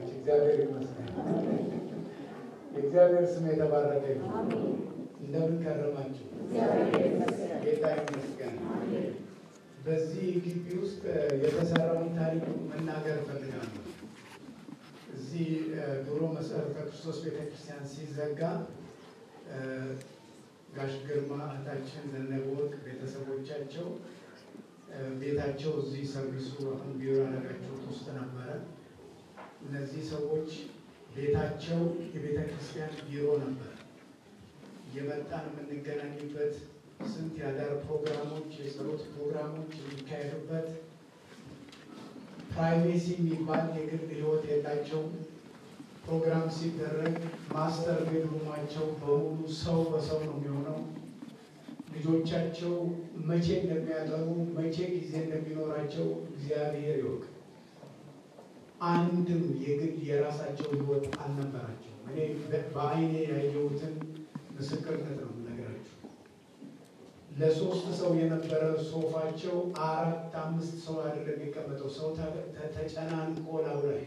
ወገኖች፣ እግዚአብሔር ይመስገን። የእግዚአብሔር ስም የተባረከ ይሁን። እንደምን ከረማችሁ? ጌታ ይመስገን። በዚህ ግቢ ውስጥ የተሰራውን ታሪክ መናገር እፈልጋለሁ። እዚህ ድሮ መሰረተ ክርስቶስ ቤተክርስቲያን ሲዘጋ ጋሽ ግርማ እህታችን ዘነበወርቅ ቤተሰቦቻቸው ቤታቸው እዚህ ሰርቪሱ አሁን ቢሮ ያደረጋችሁት ውስጥ ነበረ። እነዚህ ሰዎች ቤታቸው የቤተ ክርስቲያን ቢሮ ነበር። እየመጣን የምንገናኝበት ስንት የአዳር ፕሮግራሞች፣ የጸሎት ፕሮግራሞች የሚካሄዱበት ፕራይቬሲ የሚባል የግል ሕይወት የላቸውም። ፕሮግራም ሲደረግ ማስተር ቤድሩማቸው በሙሉ ሰው በሰው ነው የሚሆነው። ልጆቻቸው መቼ እንደሚያጠሩ መቼ ጊዜ እንደሚኖራቸው እግዚአብሔር ይወቅ። አንድም የግል የራሳቸው ሕይወት አልነበራቸው። እኔ በአይኔ ያየሁትን ምስክርነት ነው የምነግራችሁ። ለሶስት ሰው የነበረ ሶፋቸው አራት አምስት ሰው አይደለም የሚቀመጠው፣ ሰው ተጨናንቆ ላዩ ላይ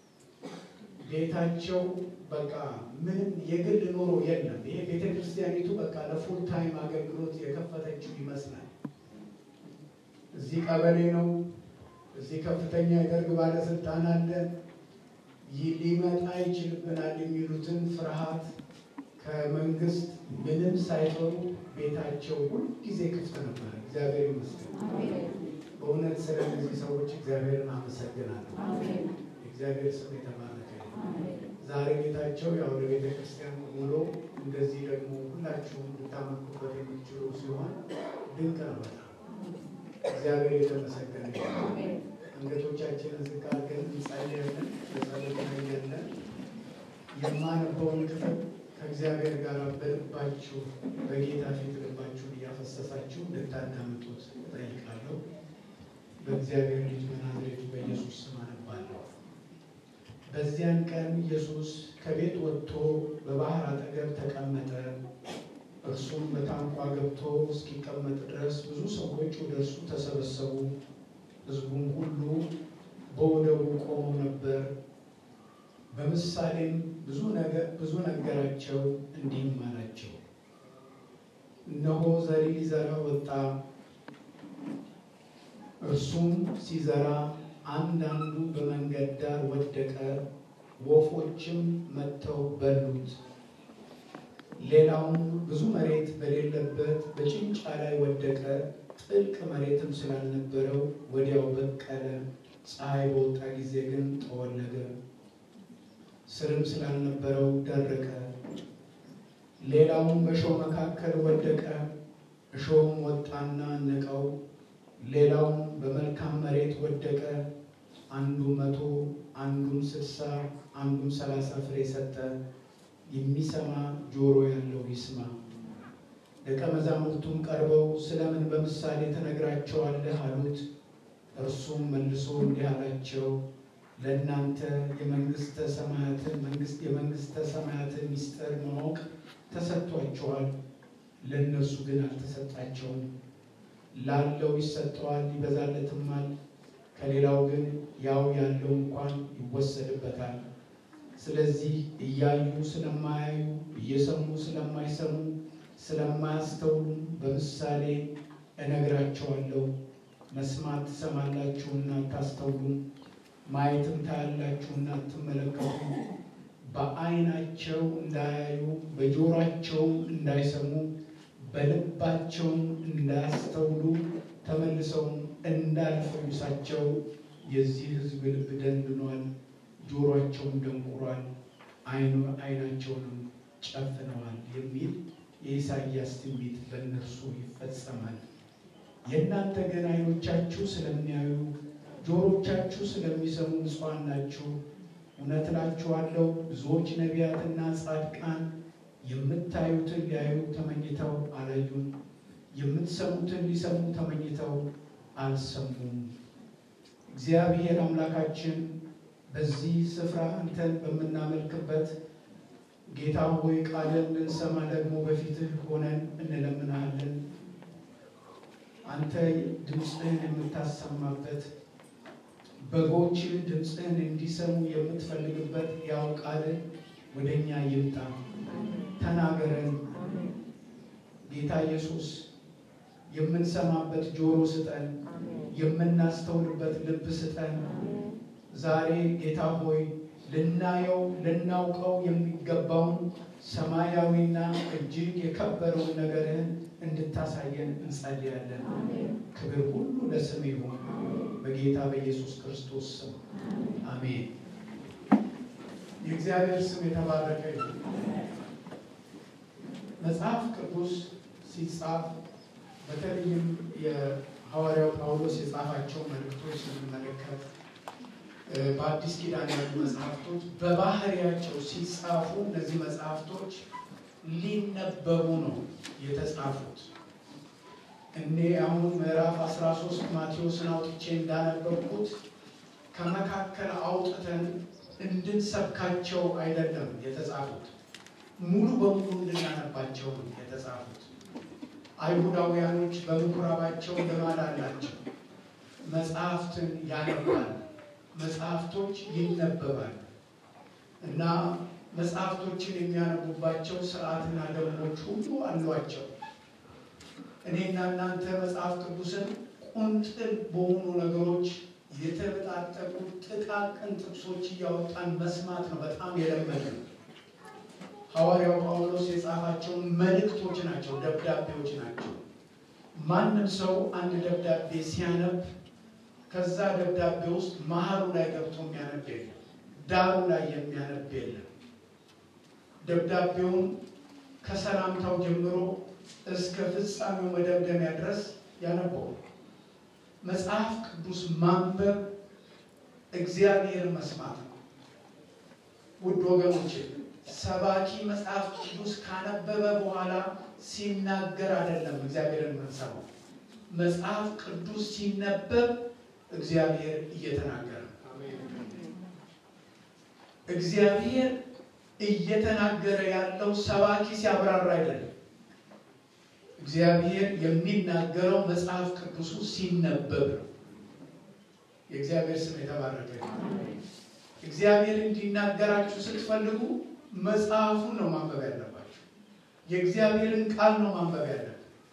ቤታቸው በቃ ምንም የግል ኑሮ የለም። ይሄ ቤተ ክርስቲያኒቱ በቃ ለፉል ታይም አገልግሎት የከፈተችው ይመስላል። እዚህ ቀበሌ ነው፣ እዚህ ከፍተኛ የደርግ ባለስልጣን አለ፣ ይህ ሊመጣ ይችልብናል የሚሉትን ፍርሃት ከመንግስት ምንም ሳይፈሩ ቤታቸው ሁልጊዜ ክፍት ነበር። እግዚአብሔር ይመስገን። በእውነት ስለ እነዚህ ሰዎች እግዚአብሔርን አመሰግናለሁ። እግዚአብሔር ስም የተባረከ ዛሬ ቤታቸው ያው ለቤተ ክርስቲያን ውሎ እንደዚህ ደግሞ ሁላችሁም ልታመልኩበት የሚችሉ ሲሆን ድንቅ ነው። በጣም እግዚአብሔር የተመሰገነ አንገቶቻችንን ዝቅ አድርገን እንጸልያለን። በጸሎት ላይ ያለን የማነበውን ክፍል ከእግዚአብሔር ጋር በልባችሁ በጌታ ፊት ልባችሁን እያፈሰሳችሁ እንድታዳምጡት እጠይቃለሁ። በእግዚአብሔር ልጅ በናዝሬቱ በኢየሱስ ስም አነባለሁ። በዚያን ቀን ኢየሱስ ከቤት ወጥቶ በባህር አጠገብ ተቀመጠ። እርሱም በታንኳ ገብቶ እስኪቀመጥ ድረስ ብዙ ሰዎች ወደ እርሱ ተሰበሰቡ። ሕዝቡም ሁሉ በወደቡ ቆመው ነበር። በምሳሌም ብዙ ነገር ብዙ ነገራቸው፣ እንዲህም አላቸው። እነሆ ዘሪ ሊዘራ ወጣ። እርሱም ሲዘራ አንዳንዱ በመንገድ ዳር ወደቀ፣ ወፎችም መጥተው በሉት። ሌላውም ብዙ መሬት በሌለበት በጭንጫ ላይ ወደቀ፣ ጥልቅ መሬትም ስላልነበረው ወዲያው በቀለ። ፀሐይ በወጣ ጊዜ ግን ጠወለገ፣ ስርም ስላልነበረው ደረቀ። ሌላውም በእሾህ መካከል ወደቀ፣ እሾህም ወጣና ነቀው። ሌላውም በመልካም መሬት ወደቀ፣ አንዱ መቶ አንዱም ስልሳ አንዱም ሰላሳ ፍሬ ሰጠ። የሚሰማ ጆሮ ያለው ይስማ። ደቀ መዛሙርቱም ቀርበው ስለምን በምሳሌ ትነግራቸዋለህ አሉት። እርሱም መልሶ እንዲህ አላቸው፣ ለእናንተ የመንግስተ ሰማያትን መንግስት የመንግስተ ሰማያትን ምስጢር ማወቅ ተሰጥቷቸዋል፣ ለእነርሱ ግን አልተሰጣቸውም። ላለው ይሰጠዋል ይበዛለትማል፣ ከሌላው ግን ያው ያለው እንኳን ይወሰድበታል። ስለዚህ እያዩ ስለማያዩ እየሰሙ ስለማይሰሙ ስለማያስተውሉ በምሳሌ እነግራቸዋለሁ። መስማት ትሰማላችሁና አታስተውሉም፣ ማየትም ታያላችሁና አትመለከቱም። በዓይናቸው እንዳያዩ በጆሯቸውም እንዳይሰሙ በልባቸውም እንዳያስተውሉ ተመልሰውም እንዳልፈውሳቸው የዚህ ሕዝብ ልብ ደንድኗል፣ ጆሯቸውም ደንቁሯል፣ ዓይናቸውንም ጨፍነዋል የሚል የኢሳይያስ ትንቢት በእነርሱ ይፈጸማል። የእናንተ ግን ዓይኖቻችሁ ስለሚያዩ ጆሮቻችሁ ስለሚሰሙ ብፁዓን ናችሁ። እውነት እላችኋለሁ ብዙዎች ነቢያትና ጻድቃን የምታዩትን ሊያዩ ተመኝተው አላዩም፣ የምትሰሙትን ሊሰሙ ተመኝተው አልሰሙም። እግዚአብሔር አምላካችን በዚህ ስፍራ አንተን በምናመልክበት ጌታ ሆይ ቃልን ልንሰማ ደግሞ በፊትህ ሆነን እንለምናሃለን። አንተ ድምፅህን የምታሰማበት በጎችን ድምፅህን እንዲሰሙ የምትፈልግበት ያው ቃልን ወደ እኛ ይምጣ። ተናገረን ጌታ ኢየሱስ። የምንሰማበት ጆሮ ስጠን፣ የምናስተውልበት ልብ ስጠን። ዛሬ ጌታ ሆይ ልናየው ልናውቀው የሚገባውን ሰማያዊና እጅግ የከበረውን ነገርህን እንድታሳየን እንጸልያለን። ክብር ሁሉ ለስም ይሁን በጌታ በኢየሱስ ክርስቶስ ስም አሜን። የእግዚአብሔር ስም የተባረከ ይሁን። መጽሐፍ ቅዱስ ሲጻፍ በተለይም የሐዋርያው ጳውሎስ የጻፋቸው መልእክቶች ስንመለከት በአዲስ ኪዳን ያሉ መጽሐፍቶች በባህሪያቸው ሲጻፉ እነዚህ መጽሐፍቶች ሊነበቡ ነው የተጻፉት። እኔ አሁን ምዕራፍ 13 ማቴዎስን አውጥቼ እንዳነበብኩት ከመካከል አውጥተን እንድንሰብካቸው አይደለም የተጻፉት፣ ሙሉ በሙሉ እንድናነባቸው ነው የተጻፉት። አይሁዳውያኖች በምኩራባቸው ልማድ አላቸው። መጽሐፍትን ያነባል፣ መጽሐፍቶች ይነበባል እና መጽሐፍቶችን የሚያነቡባቸው ስርዓትና ደንቦች ሁሉ አሏቸው። እኔና እናንተ መጽሐፍ ቅዱስን ቁንጥል በሆኑ ነገሮች የተበጣጠቁ ጥቃቅን ጥቅሶች እያወጣን መስማት ነው በጣም የለመድነው። ሐዋርያው ጳውሎስ የጻፋቸው መልእክቶች ናቸው፣ ደብዳቤዎች ናቸው። ማንም ሰው አንድ ደብዳቤ ሲያነብ ከዛ ደብዳቤ ውስጥ መሀሉ ላይ ገብቶ የሚያነብ የለም፣ ዳሩ ላይ የሚያነብ የለም። ደብዳቤውን ከሰላምታው ጀምሮ እስከ ፍጻሜው መደምደሚያ ድረስ ያነበው። መጽሐፍ ቅዱስ ማንበብ እግዚአብሔር መስማት ነው። ውድ ወገኖች ሰባኪ መጽሐፍ ቅዱስ ካነበበ በኋላ ሲናገር አይደለም እግዚአብሔርን የምንሰማው። መጽሐፍ ቅዱስ ሲነበብ እግዚአብሔር እየተናገረ ነው። እግዚአብሔር እየተናገረ ያለው ሰባኪ ሲያብራራ አይደለም። እግዚአብሔር የሚናገረው መጽሐፍ ቅዱሱ ሲነበብ ነው። የእግዚአብሔር ስም የተባረከ እግዚአብሔር እንዲናገራችሁ ስትፈልጉ መጽሐፉን ነው ማንበብ ያለባችሁ። የእግዚአብሔርን ቃል ነው ማንበብ ያለብን።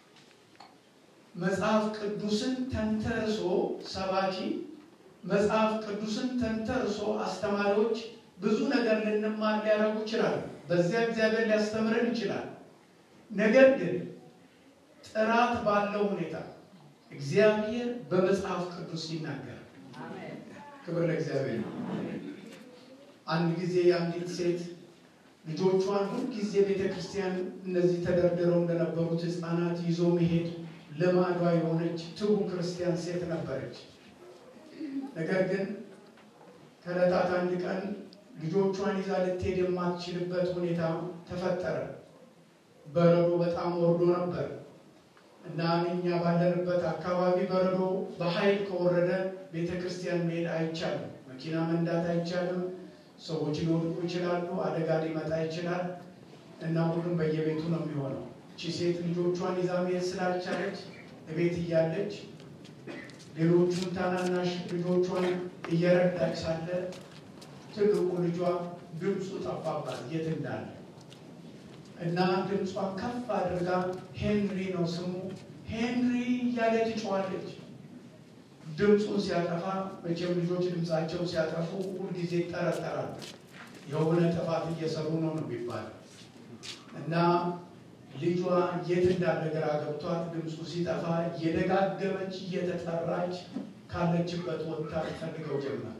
መጽሐፍ ቅዱስን ተንተርሶ ሰባኪ፣ መጽሐፍ ቅዱስን ተንተርሶ አስተማሪዎች ብዙ ነገር ልንማር ሊያደርጉ ይችላሉ። በዚያ እግዚአብሔር ሊያስተምረን ይችላል። ነገር ግን ጥራት ባለው ሁኔታ እግዚአብሔር በመጽሐፍ ቅዱስ ይናገራል። ክብር ለእግዚአብሔር ነው። አንድ ጊዜ አንዲት ሴት ልጆቿን ሁልጊዜ ቤተ ክርስቲያን እነዚህ ተደርድረው እንደነበሩት ሕፃናት ይዞ መሄድ ልማዷ የሆነች ትጉ ክርስቲያን ሴት ነበረች። ነገር ግን ከዕለታት አንድ ቀን ልጆቿን ይዛ ልትሄድ የማትችልበት ሁኔታ ተፈጠረ። በረዶ በጣም ወርዶ ነበር እና እኛ ባለንበት አካባቢ በረዶ በኃይል ከወረደ ቤተ ክርስቲያን መሄድ አይቻልም። መኪና መንዳት አይቻልም። ሰዎች ሊወድቁ ይችላሉ። አደጋ ሊመጣ ይችላል እና ሁሉም በየቤቱ ነው የሚሆነው። እቺ ሴት ልጆቿን ይዛ መሄድ ስላልቻለች እቤት እያለች ሌሎቹን ታናናሽ ልጆቿን እየረዳች ሳለ ትልቁ ልጇ ድምፁ ጠፋባት የት እንዳለ እና ድምጿን ከፍ አድርጋ ሄንሪ ነው ስሙ ሄንሪ እያለ ትጮዋለች። ድምፁን ሲያጠፋ መቼም ልጆች ድምፃቸውን ሲያጠፉ ሁልጊዜ ይጠረጠራሉ። የሆነ ጥፋት እየሰሩ ነው ነው የሚባለው እና ልጇ የት እንዳለ ግራ ገብቷት ድምፁ ሲጠፋ እየደጋገመች እየተጠራች ካለችበት ወጥታ ፈልገው ጀመር።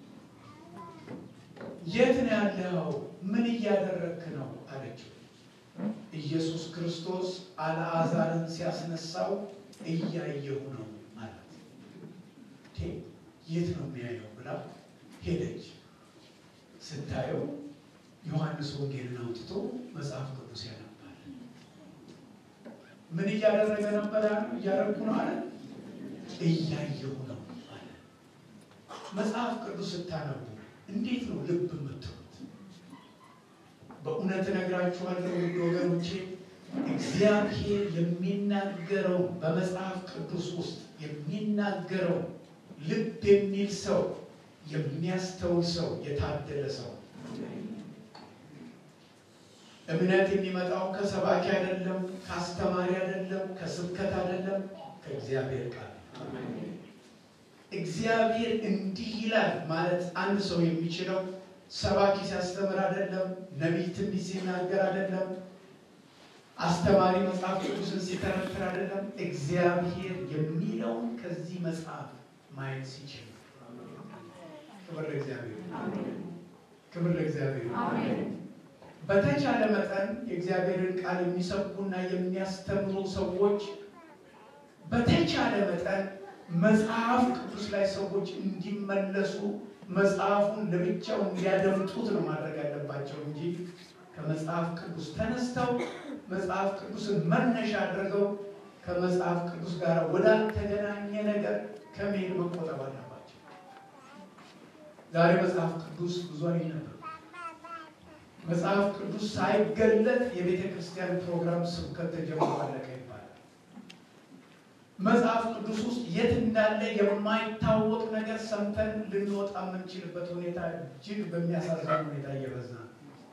የት ነው ያለው? ምን እያደረግክ ነው አለችው። ኢየሱስ ክርስቶስ አልዓዛርን ሲያስነሳው እያየሁ ነው ማለት። የት ነው የሚያየው ብላ ሄደች። ስታየው ዮሐንስ ወንጌልን አውጥቶ መጽሐፍ ቅዱስ ያነባል። ምን እያደረገ ነበር? እያደረግኩ ነው አለ። እያየሁ ነው አለ። መጽሐፍ ቅዱስ ስታነቡ እንዴት ነው ልብ የምትሉት? በእውነት እነግራችኋለሁ ውድ ወገኖቼ እግዚአብሔር የሚናገረው በመጽሐፍ ቅዱስ ውስጥ የሚናገረው ልብ የሚል ሰው የሚያስተውል ሰው የታደለ ሰው። እምነት የሚመጣው ከሰባኪ አይደለም፣ ከአስተማሪ አይደለም፣ ከስብከት አይደለም፣ ከእግዚአብሔር ቃል። እግዚአብሔር እንዲህ ይላል ማለት አንድ ሰው የሚችለው ሰባኪ ሲያስተምር አይደለም፣ ነቢይ ትንቢት ሲናገር አይደለም፣ አስተማሪ መጽሐፍ ቅዱስን ሲተረትር አይደለም። እግዚአብሔር የሚለውን ከዚህ መጽሐፍ ማየት ሲችል ክብር ለእግዚአብሔር፣ ክብር ለእግዚአብሔር። በተቻለ መጠን የእግዚአብሔርን ቃል የሚሰብኩና የሚያስተምሩ ሰዎች በተቻለ መጠን መጽሐፍ ቅዱስ ላይ ሰዎች እንዲመለሱ መጽሐፉን ለብቻው እንዲያደምጡት ነው ማድረግ ያለባቸው እንጂ ከመጽሐፍ ቅዱስ ተነስተው መጽሐፍ ቅዱስን መነሻ አድርገው ከመጽሐፍ ቅዱስ ጋር ወዳልተገናኘ ነገር ከመሄድ መቆጠብ አለባቸው። ዛሬ መጽሐፍ ቅዱስ ብዙ አይነበብ። መጽሐፍ ቅዱስ ሳይገለጥ የቤተ ክርስቲያን ፕሮግራም ስብከት ተጀምሮ አለቀ ይባላል። መጽሐፍ ቅዱስ ውስጥ የት እንዳለ የማይታወቅ ነገር ሰምተን ልንወጣ የምንችልበት ሁኔታ እጅግ በሚያሳዝን ሁኔታ እየበዛ ነው።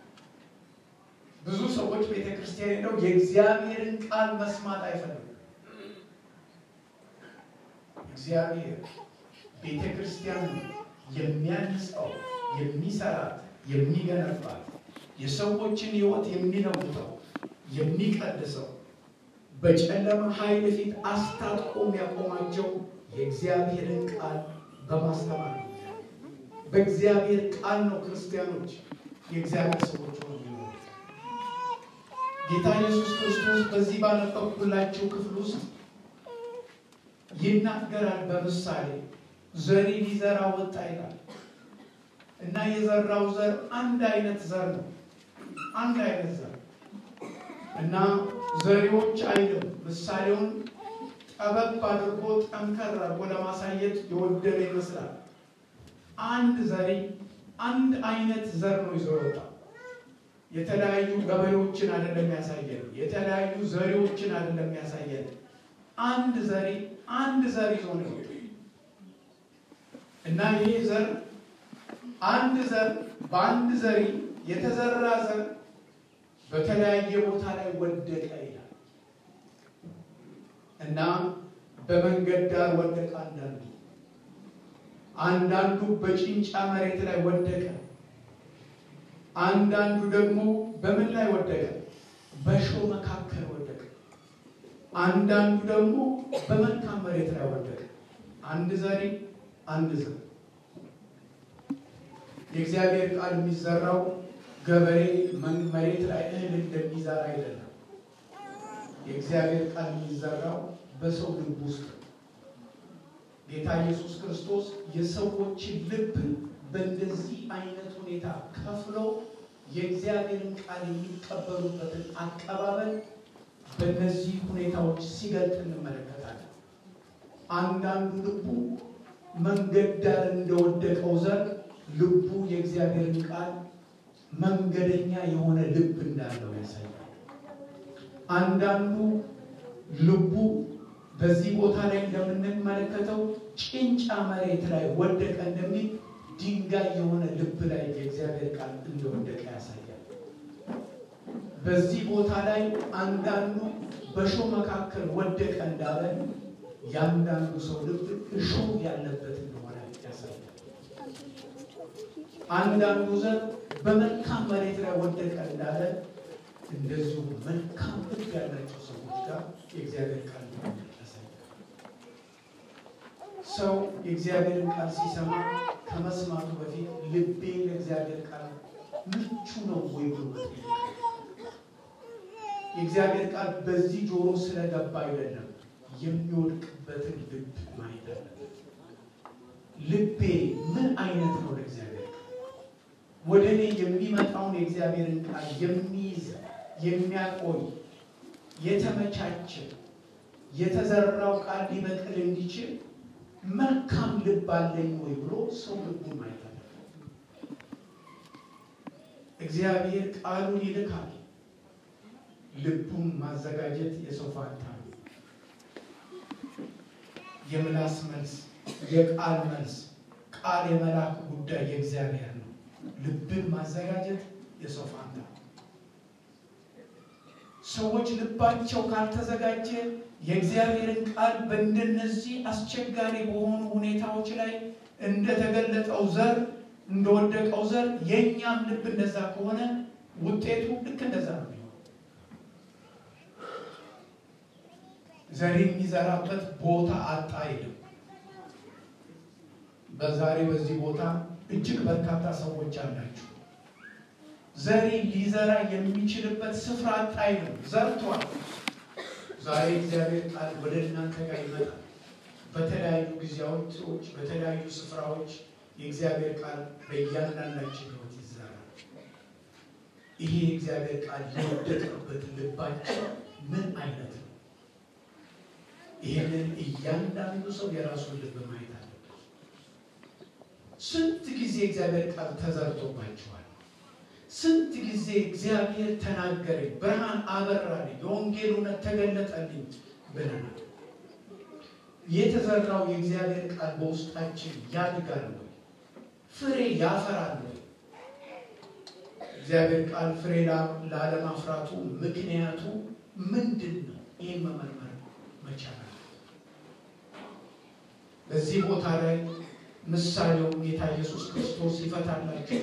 ብዙ ሰዎች ቤተ ክርስቲያን ሄደው የእግዚአብሔርን ቃል መስማት አይፈልጉም። እግዚአብሔር ቤተ ክርስቲያን የሚያንጸው የሚሰራት የሚገነባት የሰዎችን ሕይወት የሚለውጠው የሚቀድሰው በጨለማ ኃይል ፊት አስታጥቆ የሚያቆማቸው የእግዚአብሔርን ቃል በማስተማር ነው። በእግዚአብሔር ቃል ነው ክርስቲያኖች የእግዚአብሔር ሰዎች ሆኑ የሚኖሩት። ጌታ ኢየሱስ ክርስቶስ በዚህ ባነበብኩላችሁ ክፍል ውስጥ ይናገራል። በምሳሌ ዘሪ ሊዘራ ወጣ ይላል እና የዘራው ዘር አንድ አይነት ዘር ነው። አንድ አይነት ዘር እና ዘሪዎች አይልም። ምሳሌውን ጠበብ አድርጎ ጠንከር አድርጎ ለማሳየት የወደደ ይመስላል። አንድ ዘሪ አንድ አይነት ዘር ነው ይዞ ወጣ። የተለያዩ ገበሬዎችን አይደለም ያሳየን። የተለያዩ ዘሪዎችን አይደለም ያሳየን። አንድ ዘሪ አንድ ዘር ይዞ ነው የወጣው እና ይሄ ዘር አንድ ዘር በአንድ ዘሪ የተዘራ ዘር በተለያየ ቦታ ላይ ወደቀ ይላል እና በመንገድ ዳር ወደቀ። አንዳንዱ አንዳንዱ በጭንጫ መሬት ላይ ወደቀ። አንዳንዱ ደግሞ በምን ላይ ወደቀ? በእሾህ መካከል ወደቀ። አንዳንዱ ደግሞ በመልካም መሬት ላይ ወደቀ። አንድ ዘሪ አንድ ዘር የእግዚአብሔር ቃል የሚዘራው ገበሬ መሬት ላይ እህል እንደሚዘራ አይደለም። የእግዚአብሔር ቃል የሚዘራው በሰው ልብ ውስጥ ነው። ጌታ ኢየሱስ ክርስቶስ የሰዎችን ልብ በእንደዚህ አይነት ሁኔታ ከፍሎ የእግዚአብሔርን ቃል የሚቀበሉበትን አቀባበል በእነዚህ ሁኔታዎች ሲገልጥ እንመለከታለን። አንዳንዱ ልቡ መንገድ ዳር እንደወደቀው ዘር ልቡ የእግዚአብሔርን ቃል መንገደኛ የሆነ ልብ እንዳለው ያሳያል። አንዳንዱ ልቡ በዚህ ቦታ ላይ እንደምንመለከተው ጭንጫ መሬት ላይ ወደቀ እንደሚል ድንጋይ የሆነ ልብ ላይ የእግዚአብሔር ቃል እንደወደቀ ያሳያል። በዚህ ቦታ ላይ አንዳንዱ በእሾህ መካከል ወደቀ እንዳለ የአንዳንዱ ሰው ልብ እሾህ ያለበት እንደሆነ ያሳያል። አንዳንዱ ዘር በመልካም መሬት ላይ ወደቀ እንዳለ እንደዚሁ መልካም ልብ ያላቸው ሰዎች ጋር የእግዚአብሔር ቃል ያሳያል። ሰው የእግዚአብሔርን ቃል ሲሰማ ከመስማቱ በፊት ልቤ ለእግዚአብሔር ቃል ምቹ ነው ወይ ብሎ መጠየቅ የእግዚአብሔር ቃል በዚህ ጆሮ ስለገባ አይደለም የሚወድቅበትን ልብ ማየት አለበት። ልቤ ምን አይነት ነው ለእግዚአብሔር ቃል? ወደ እኔ የሚመጣውን የእግዚአብሔርን ቃል የሚይዝ የሚያቆይ የተመቻቸ የተዘራው ቃል ሊበቅል እንዲችል መልካም ልብ አለኝ ወይ ብሎ ሰው ልቡን ማየት አለበት። እግዚአብሔር ቃሉን ይልካል። ልቡን ማዘጋጀት የሰው ፋንታ ነው። የምላስ መልስ፣ የቃል መልስ፣ ቃል የመላክ ጉዳይ የእግዚአብሔር ነው። ልብን ማዘጋጀት የሰው ፋንታ ነው። ሰዎች ልባቸው ካልተዘጋጀ የእግዚአብሔርን ቃል በእንደነዚህ አስቸጋሪ በሆኑ ሁኔታዎች ላይ እንደተገለጠው ዘር እንደወደቀው ዘር የእኛም ልብ እንደዛ ከሆነ ውጤቱ ልክ እንደዛ ነው የሚሆነው። ዘር የሚዘራበት ቦታ አጣ አይልም። በዛሬ በዚህ ቦታ እጅግ በርካታ ሰዎች አላችሁ። ዘሬ ሊዘራ የሚችልበት ስፍራ አጣ አይልም። ዘርቷል። ዛሬ እግዚአብሔር ቃል ወደ እናንተ ጋር ይመጣል። በተለያዩ ጊዜያቶች፣ በተለያዩ ስፍራዎች የእግዚአብሔር ቃል በእያንዳንዳችን ሕይወት ይዘራል። ይሄ የእግዚአብሔር ቃል የወደቀበት ልባችን ምን አይነት ነው? ይህንን እያንዳንዱ ሰው የራሱን ልብ ማየት አለበት። ስንት ጊዜ እግዚአብሔር ቃል ተዘርቶባቸዋል። ስንት ጊዜ እግዚአብሔር ተናገረኝ፣ ብርሃን አበራልኝ፣ የወንጌል እውነት ተገለጠልኝ ብለናል። የተዘራው የእግዚአብሔር ቃል በውስጣችን ያድጋል ወይ? ፍሬ ያፈራል ወይ? እግዚአብሔር ቃል ፍሬ ላለማፍራቱ ምክንያቱ ምንድን ነው? ይህን መመርመር መቻል በዚህ ቦታ ላይ ምሳሌውን ጌታ ኢየሱስ ክርስቶስ ይፈታላቸው።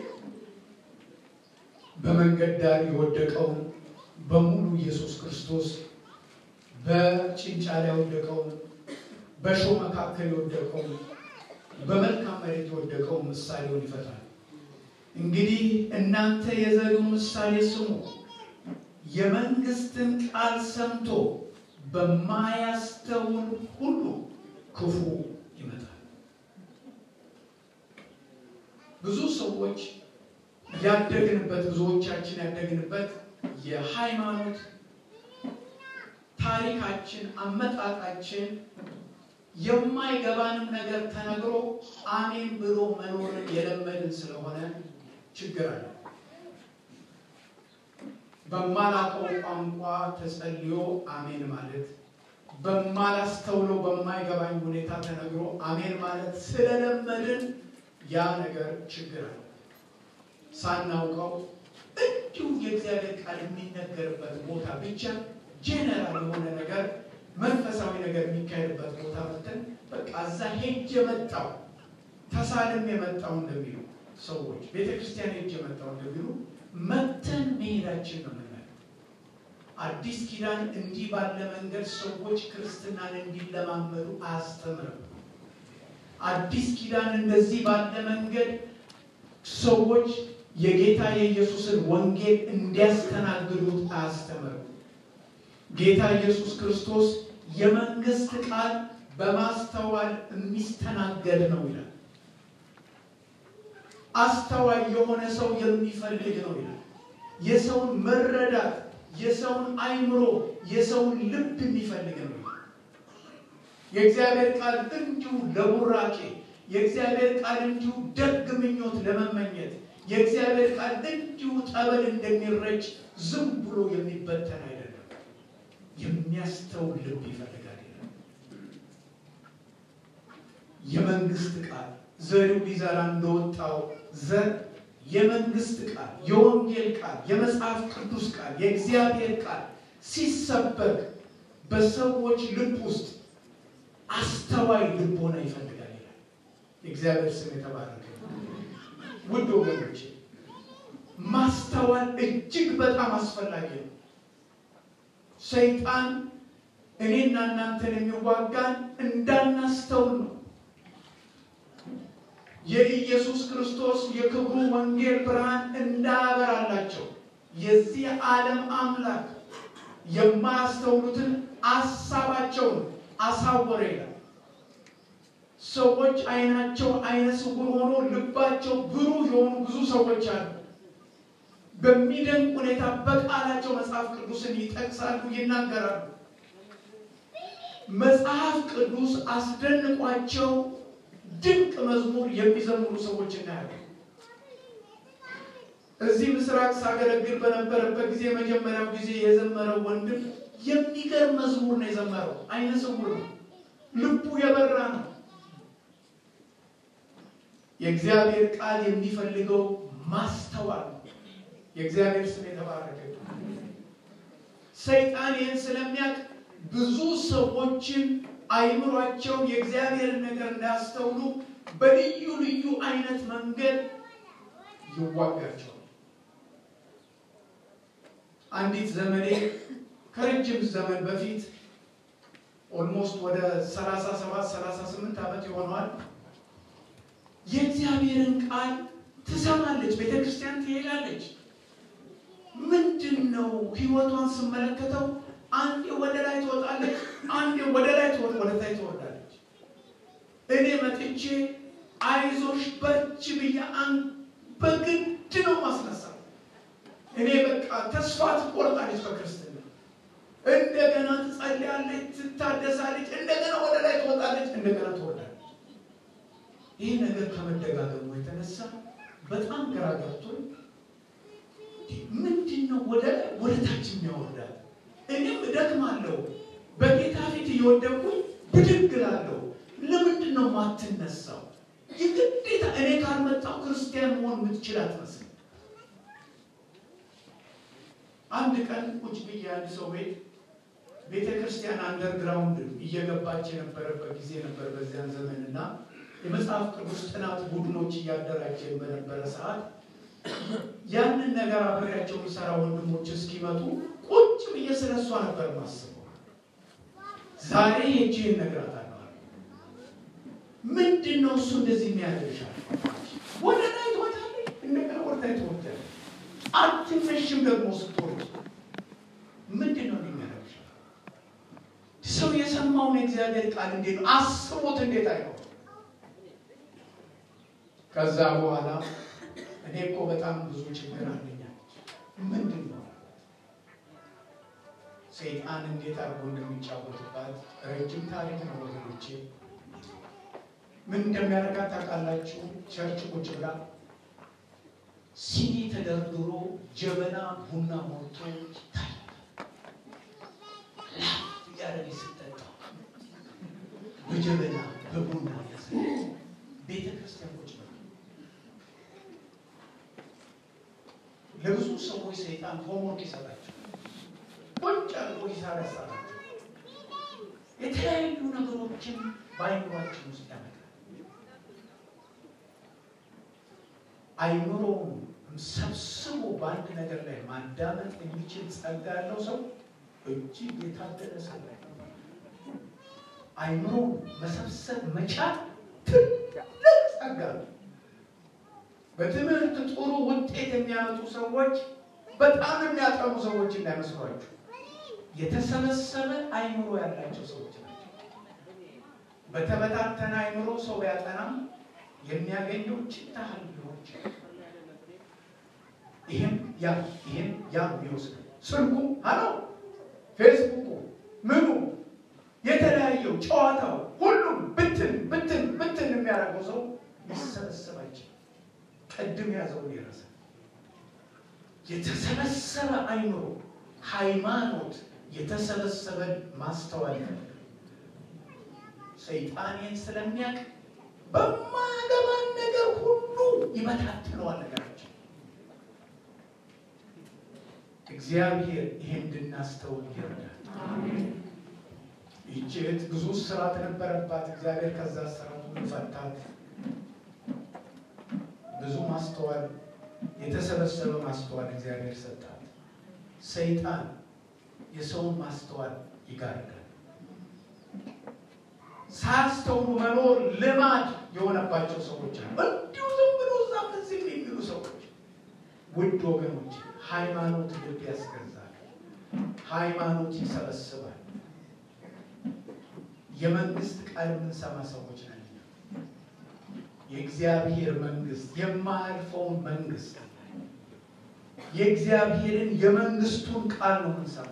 በመንገድ ዳር የወደቀውን በሙሉ ኢየሱስ ክርስቶስ በጭንጫ ላይ የወደቀውን በእሾህ መካከል የወደቀውን በመልካም መሬት የወደቀውን ምሳሌውን ይፈታል። እንግዲህ እናንተ የዘሪውን ምሳሌ ስሙ። የመንግስትን ቃል ሰምቶ በማያስተውል ሁሉ ክፉ ይመጣል። ብዙ ሰዎች ያደግንበት ብዙዎቻችን ያደግንበት የሃይማኖት ታሪካችን አመጣጣችን የማይገባንም ነገር ተነግሮ አሜን ብሎ መኖርን የለመድን ስለሆነ ችግር አለ። በማላውቀው ቋንቋ ተጸልዮ አሜን ማለት በማላስተውለው በማይገባኝ ሁኔታ ተነግሮ አሜን ማለት ስለለመድን ያ ነገር ችግር አለ። ሳናውቀው እንዲሁ የእግዚአብሔር ቃል የሚነገርበት ቦታ ብቻ ጄኔራል የሆነ ነገር መንፈሳዊ ነገር የሚካሄድበት ቦታ መተን በቃ እዛ ሄጅ የመጣው ተሳልም የመጣው እንደሚሉ ሰዎች ቤተ ክርስቲያን ሄጅ የመጣው እንደሚሉ መተን መሄዳችን ነው የምናየው። አዲስ ኪዳን እንዲህ ባለ መንገድ ሰዎች ክርስትናን እንዲለማመዱ አያስተምርም። አዲስ ኪዳን እንደዚህ ባለ መንገድ ሰዎች የጌታ የኢየሱስን ወንጌል እንዲያስተናግዱት አያስተምርም። ጌታ ኢየሱስ ክርስቶስ የመንግስት ቃል በማስተዋል የሚስተናገድ ነው ይላል። አስተዋይ የሆነ ሰው የሚፈልግ ነው ይላል። የሰውን መረዳት፣ የሰውን አይምሮ፣ የሰውን ልብ የሚፈልግ ነው ይላል። የእግዚአብሔር ቃል እንዲሁ ለቡራኬ፣ የእግዚአብሔር ቃል እንዲሁ ደግ ምኞት ለመመኘት፣ የእግዚአብሔር ቃል እንዲሁ ጠበል እንደሚረጭ ዝም ብሎ የሚበተን አይደለም። የሚያስተውል ልብ ይፈልጋል ይላል። የመንግስት ቃል ዘሪው ሊዘራ እንደወጣው ዘር የመንግስት ቃል፣ የወንጌል ቃል፣ የመጽሐፍ ቅዱስ ቃል፣ የእግዚአብሔር ቃል ሲሰበክ በሰዎች ልብ ውስጥ አስተዋይ ልቦና ይፈልጋል ይላል። የእግዚአብሔር ስም የተባረከ ውድ ወገኖች ማስተዋል እጅግ በጣም አስፈላጊ ነው። ሰይጣን እኔና እናንተን የሚዋጋን እንዳናስተውል ነው። የኢየሱስ ክርስቶስ የክብሩ ወንጌል ብርሃን እንዳያበራላቸው የዚህ ዓለም አምላክ የማያስተውሉትን አሳባቸውን አሳወረ ይላል። ሰዎች አይናቸው አይነ ስውር ሆኖ ልባቸው ብሩህ የሆኑ ብዙ ሰዎች አሉ። በሚደንቅ ሁኔታ በቃላቸው መጽሐፍ ቅዱስን ይጠቅሳሉ፣ ይናገራሉ። መጽሐፍ ቅዱስ አስደንቋቸው ድንቅ መዝሙር የሚዘምሩ ሰዎች እናያለን። እዚህ ምስራቅ ሳገለግል በነበረበት ጊዜ የመጀመሪያው ጊዜ የዘመረው ወንድም የሚገርም መዝሙር ነው የዘመረው። አይነ ስውር ነው፣ ልቡ የበራ ነው። የእግዚአብሔር ቃል የሚፈልገው ማስተዋል ነው። የእግዚአብሔር ስም የተባረከ ሰይጣን ይህን ስለሚያውቅ ብዙ ሰዎችን አይምሯቸው የእግዚአብሔርን ነገር እንዳያስተውሉ በልዩ ልዩ አይነት መንገድ ይዋጋቸዋል። አንዲት ዘመኔ ከረጅም ዘመን በፊት ኦልሞስት ወደ 37 38 ዓመት ይሆነዋል። የእግዚአብሔርን ቃል ትሰማለች፣ ቤተ ክርስቲያን ትሄዳለች። ምንድን ነው ህይወቷን ስመለከተው አንዴ ወደ ላይ ትወጣለች፣ አንዴ ወደ ላይ ትወጥ ወደ ላይ ትወርዳለች። እኔ መጥቼ አይዞሽ በርቺ ብዬ አን በግድ ነው ማስነሳት። እኔ በቃ ተስፋ ትቆርጣለች በክርስትና እንደገና ትጸልያለች፣ ትታደሳለች፣ እንደገና ወደ ላይ ትወጣለች፣ እንደገና ትወርዳለች። ይህ ነገር ከመደጋገሙ የተነሳ በጣም ግራ ገብቶኝ ምንድን ነው ወደ ወደ ታች የሚያወርዳል? እኔም እደክማለሁ፣ በጌታ ፊት እየወደቅኩኝ ብድግ እላለሁ። ለምንድን ነው ማትነሳው? የግዴታ እኔ ካልመጣው ክርስቲያን መሆን የምትችል አትመስል። አንድ ቀን ቁጭ ብዬ አንድ ሰው ቤት ቤተ ክርስቲያን አንደርግራውንድ እየገባች የነበረበት ጊዜ ነበር በዚያን ዘመን እና የመጽሐፍ ቅዱስ ጥናት ቡድኖች እያደራጀን በነበረ ሰዓት ያንን ነገር አብሬያቸው የሚሰራ ወንድሞች እስኪመጡ ቁጭ ብዬ ስለ እሷ ነበር ማስበው። ዛሬ ሄጄን እነግራታለሁ። ምንድን ነው እሱ እንደዚህ የሚያደርሻል? ወደ ላይ ትወጣለች፣ እንደገና ወደ ላይ ትወርዳለች። አትነሽም ደግሞ ስትወርድ ምንድን ነው የሚያደርሻል? ሰው የሰማውን የእግዚአብሔር ቃል እንዴት ነው አስቦት እንዴት አይሆን? ከዛ በኋላ እኔ እኮ በጣም ብዙ ችግር አለኛለች። ምንድን ነው ሰይጣን እንዴት አድርጎ እንደሚጫወትባት ረጅም ታሪክ ነው ወገኖቼ። ምን እንደሚያደርጋት ታውቃላችሁ? ቸርች ቁጭ ብላ ሲኒ ተደርድሮ ጀበና ቡና ሞልቶ ይታያል። ላፍ እያደረገች ስትጠጣ በጀበና በቡና ያዘ ቤተ ክርስቲያን ቁጭ ብላ ለብዙ ሰዎች ሰይጣን ሆምወርክ ይሰጣቸው ቁጭ አድርጎ ሂሳብ ያሰራቸው የተለያዩ ነገሮችን በአይምሯችን ውስጥ ያመጣል። አይምሮውን ሰብስቦ በአንድ ነገር ላይ ማዳመጥ የሚችል ጸጋ ያለው ሰው እጅግ የታደለ ሰው ነው። አይምሮውን መሰብሰብ መቻል ትልቅ ጸጋ ነው። በትምህርት ጥሩ ውጤት የሚያመጡ ሰዎች በጣም የሚያጠኑ ሰዎች እንዳይመስሏችሁ የተሰበሰበ አይምሮ ያላቸው ሰዎች ናቸው። በተበታተነ አይምሮ ሰው ቢያጠናም የሚያገኘው ችታህል ሊሆን ይችላል። ይህም ያ ይህም ያ የሚወስድ ስልኩ አሎ ፌስቡኩ ምኑ የተለያየው ጨዋታው ሁሉም ብትን ብትን ብትን የሚያደርገው ሰው ሊሰበሰብ አይችልም። ቅድም ያዘውን ይረሳል። የተሰበሰበ አይምሮ ሃይማኖት የተሰበሰበን ማስተዋል ይፈልጋል። ሰይጣኔን ስለሚያውቅ በማገባን ነገር ሁሉ ይበታትነዋል ነገራችን። እግዚአብሔር ይሄን እንድናስተውል ይረዳል። ይህች እህት ብዙ ስራት ነበረባት። እግዚአብሔር ከዛ ስራት ሁሉ ፈታት። ብዙ ማስተዋል የተሰበሰበ ማስተዋል እግዚአብሔር ሰጣት። ሰይጣን የሰውን ማስተዋል ይጋርዳል። ሳያስተውሉ መኖር ልማድ የሆነባቸው ሰዎች አሉ። እንዲሁ ዝም ብሎ እዛም እዚህም የሚሉ ሰዎች። ውድ ወገኖች ሃይማኖት ልብ ያስገዛል። ሃይማኖት ይሰበስባል። የመንግስት ቃል የምንሰማ ሰዎች ነን። የእግዚአብሔር መንግስት የማያልፈውን መንግስት የእግዚአብሔርን የመንግስቱን ቃል ነው የምንሰማው።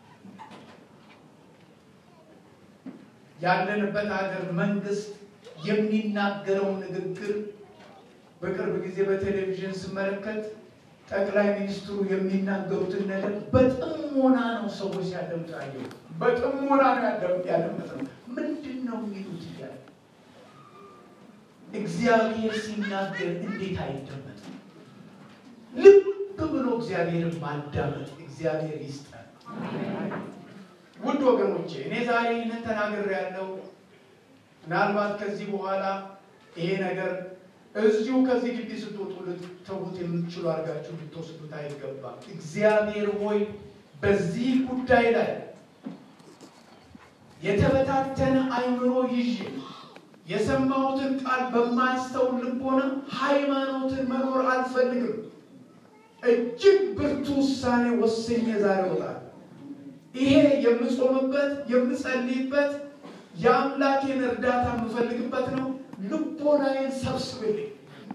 ያለንበት ሀገር መንግስት የሚናገረውን ንግግር በቅርብ ጊዜ በቴሌቪዥን ስመለከት ጠቅላይ ሚኒስትሩ የሚናገሩትን ነገር በጥሞና ነው ሰዎች ሲያደምጡ ያየው። በጥሞና ነው ያደምጥ ነው። ምንድን ነው የሚሉት እያለ እግዚአብሔር ሲናገር እንዴት አይደመጥም? ልብ ብሎ እግዚአብሔርን ማዳመጥ እግዚአብሔር ይስጠን። ውድ ወገኖቼ እኔ ዛሬ ይህንን ተናግሬ ያለው ምናልባት ከዚህ በኋላ ይሄ ነገር እዚሁ ከዚህ ግቢ ስትወጡ ልትተዉት የምትችሉ አድርጋችሁ ልትወስዱት አይገባም። እግዚአብሔር ሆይ በዚህ ጉዳይ ላይ የተበታተነ አይምሮ ይዤ የሰማሁትን ቃል በማያስተውል ልቦና ሃይማኖትን መኖር አልፈልግም። እጅግ ብርቱ ውሳኔ ወስኜ ዛሬ እወጣለሁ። ይሄ የምጾምበት የምጸልይበት የአምላኬን እርዳታ የምፈልግበት ነው። ልቦናዬን ሰብስብልኝ።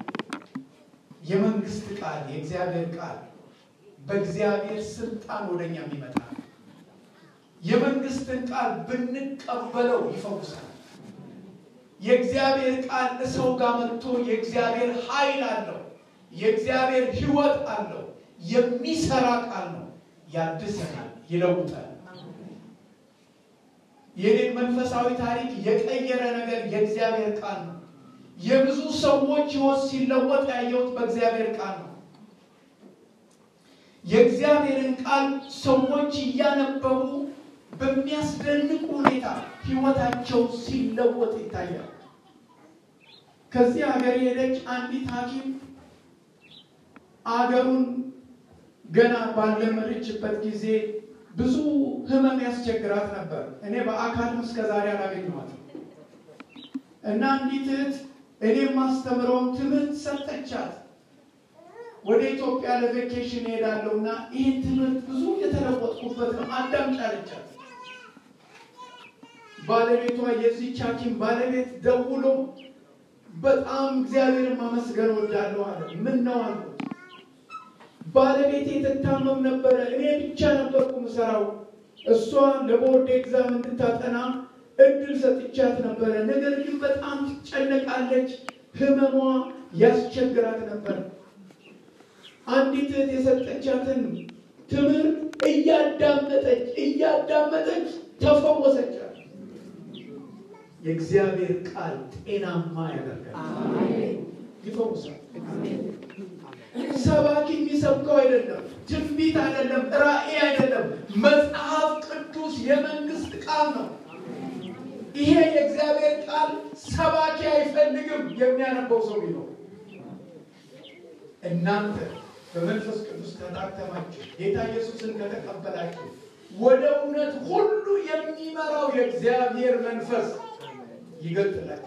የመንግስት ቃል የእግዚአብሔር ቃል በእግዚአብሔር ስልጣን ወደኛ የሚመጣ ነው። የመንግስትን ቃል ብንቀበለው ይፈውሳል። የእግዚአብሔር ቃል ሰው ጋር መጥቶ የእግዚአብሔር ኃይል አለው። የእግዚአብሔር ሕይወት አለው። የሚሰራ ቃል ነው። ያድሰናል፣ ይለውጣል። የኔን መንፈሳዊ ታሪክ የቀየረ ነገር የእግዚአብሔር ቃል ነው። የብዙ ሰዎች ሕይወት ሲለወጥ ያየሁት በእግዚአብሔር ቃል ነው። የእግዚአብሔርን ቃል ሰዎች እያነበቡ በሚያስደንቅ ሁኔታ ሕይወታቸው ሲለወጥ ይታያል። ከዚህ ሀገር የሄደች አንዲት ሐኪም አገሩን ገና ባለመደችበት ጊዜ ብዙ ህመም ያስቸግራት ነበር። እኔ በአካልም እስከ ዛሬ አላገኘኋትም እና አንዲት እህት እኔ ማስተምረውን ትምህርት ሰጠቻት። ወደ ኢትዮጵያ ለቬኬሽን እሄዳለሁ እና ይህን ትምህርት ብዙ የተለወጥኩበት ነው አዳምጪ አለቻት። ባለቤቷ የዚህች ሐኪም ባለቤት ደውሎ በጣም እግዚአብሔርን ማመስገን ወዳለሁ አለ። ምን ነው አልኩት። ባለቤቴ ትታመም ነበረ። እኔ ብቻ ነበርኩ ምሰራው። እሷ ለቦርድ ኤግዛም እንድታጠና እድል ሰጥቻት ነበረ። ነገር ግን በጣም ትጨነቃለች። ህመሟ ያስቸግራት ነበር። አንዲት እህት የሰጠቻትን ትምህርት እያዳመጠች እያዳመጠች ተፈወሰቻት። የእግዚአብሔር ቃል ጤናማ ያደርጋል፣ ይፈውሳል። ሰባኪ የሚሰብከው አይደለም፣ ትንቢት አይደለም፣ ራእይ አይደለም። መጽሐፍ ቅዱስ የመንግስት ቃል ነው። ይሄ የእግዚአብሔር ቃል ሰባኪ አይፈልግም። የሚያነበው ሰው ቢኖር እናንተ በመንፈስ ቅዱስ ተታተማችሁ ጌታ ኢየሱስን ከተቀበላችሁ ወደ እውነት ሁሉ የሚመራው የእግዚአብሔር መንፈስ ይገልጥላችሁ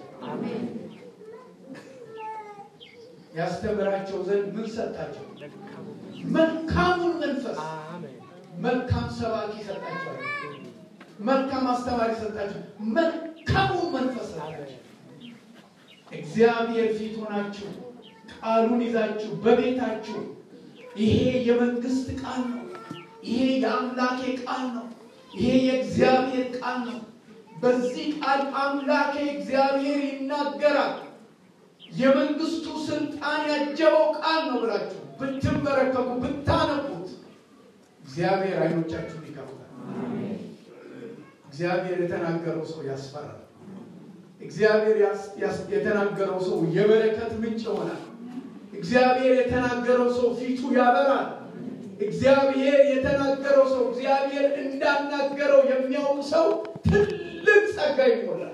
ያስተምራቸው ዘንድ ምን ሰጣቸው? መልካሙን መንፈስ። መልካም ሰባኪ ሰጣቸው፣ መልካም አስተማሪ ሰጣቸው፣ መልካሙን መንፈስ ሰጣቸው። እግዚአብሔር ፊት ሆናችሁ ቃሉን ይዛችሁ በቤታችሁ ይሄ የመንግስት ቃል ነው። ይሄ የአምላኬ ቃል ነው። ይሄ የእግዚአብሔር ቃል ነው። በዚህ ቃል አምላኬ እግዚአብሔር ይናገራል። የመንግስቱ ስልጣን ያጀበው ቃል ነው ብላችሁ ብትመረከቡ ብታነቡት እግዚአብሔር አይኖቻችሁን ይከፍታል። እግዚአብሔር የተናገረው ሰው ያስፈራል። እግዚአብሔር የተናገረው ሰው የበረከት ምንጭ ይሆናል። እግዚአብሔር የተናገረው ሰው ፊቱ ያበራል። እግዚአብሔር የተናገረው ሰው እግዚአብሔር እንዳናገረው የሚያውቅ ሰው ትልቅ ጸጋ ይሞላል።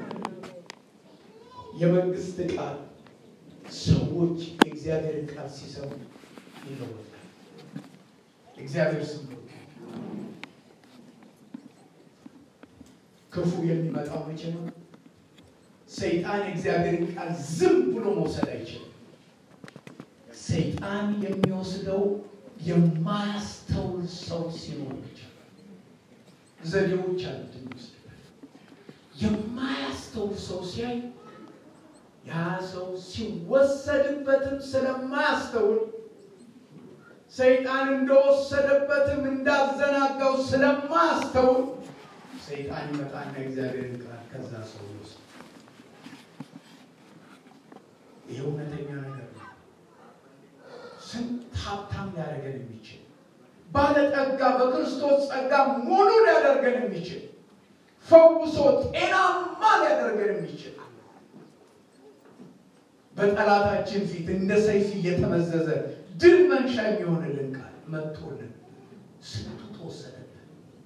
የመንግስት ቃል ሰዎች የእግዚአብሔርን ቃል ሲሰሙ ይለወጣል። እግዚአብሔር ስም ክፉ የሚመጣው መቼ ነው? ሰይጣን የእግዚአብሔርን ቃል ዝም ብሎ መውሰድ አይችልም። ሰይጣን የሚወስደው የማያስተውል ሰው ሲኖር ብቻ ዘዴዎች አሉት የሚወስድበት። የማያስተውል ሰው ሲያይ ያ ሰው ሲወሰድበትም ስለማያስተውል ሰይጣን እንደወሰደበትም እንዳዘናጋው ስለማያስተውል ሰይጣን ይመጣና እግዚአብሔርን ቃል ከዛ ሰው ይወስድ። ይህ እውነተኛ ነገር ነው። ስንት ሀብታም ሊያደርገን የሚችል ባለጠጋ በክርስቶስ ጸጋ ሙሉ ሊያደርገን የሚችል ፈውሶ ጤናማ ሊያደርገን የሚችል በጠላታችን ፊት እንደ ሰይፍ እየተመዘዘ ድል መንሻ የሚሆንልን ቃል መጥቶልን ስንቱ ተወሰደብን።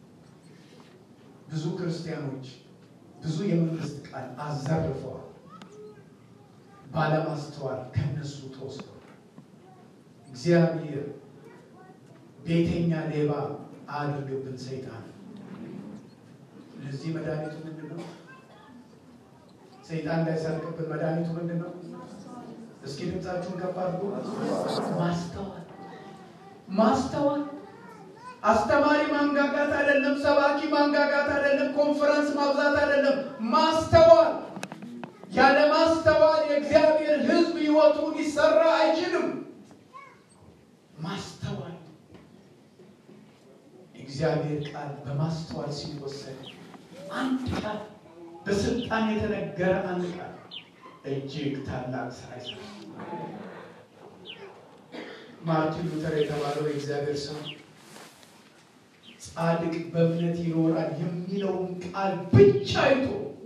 ብዙ ክርስቲያኖች ብዙ የመንግስት ቃል አዘርፈዋል። ባለማስተዋል ከነሱ ተወስዷል። እግዚአብሔር ቤተኛ ሌባ አድርግብን ሰይጣን። ለዚህ መድኃኒቱ ምንድን ነው? ሰይጣን እንዳይሰርቅብን መድኃኒቱ ምንድን ነው? እስኪ ድምፃችሁን ከፍ አድርጉ። ማስተዋል ማስተዋል። አስተማሪ ማንጋጋት አይደለም፣ ሰባኪ ማንጋጋት አይደለም፣ ኮንፈረንስ ማብዛት አይደለም። ማስተዋል። ያለ ማስተዋል የእግዚአብሔር ሕዝብ ሕይወቱ ሊሰራ አይችልም። ማስተዋል እግዚአብሔር ቃል በማስተዋል ሲወሰድ አንድ ቃል በስልጣን የተነገረ አንድ ቃል እጅግ ታላቅ ስራ ይሰራል። ማርቲን ሉተር የተባለው የእግዚአብሔር ሰው ጻድቅ በእምነት ይኖራል የሚለውን ቃል ብቻ አይቶ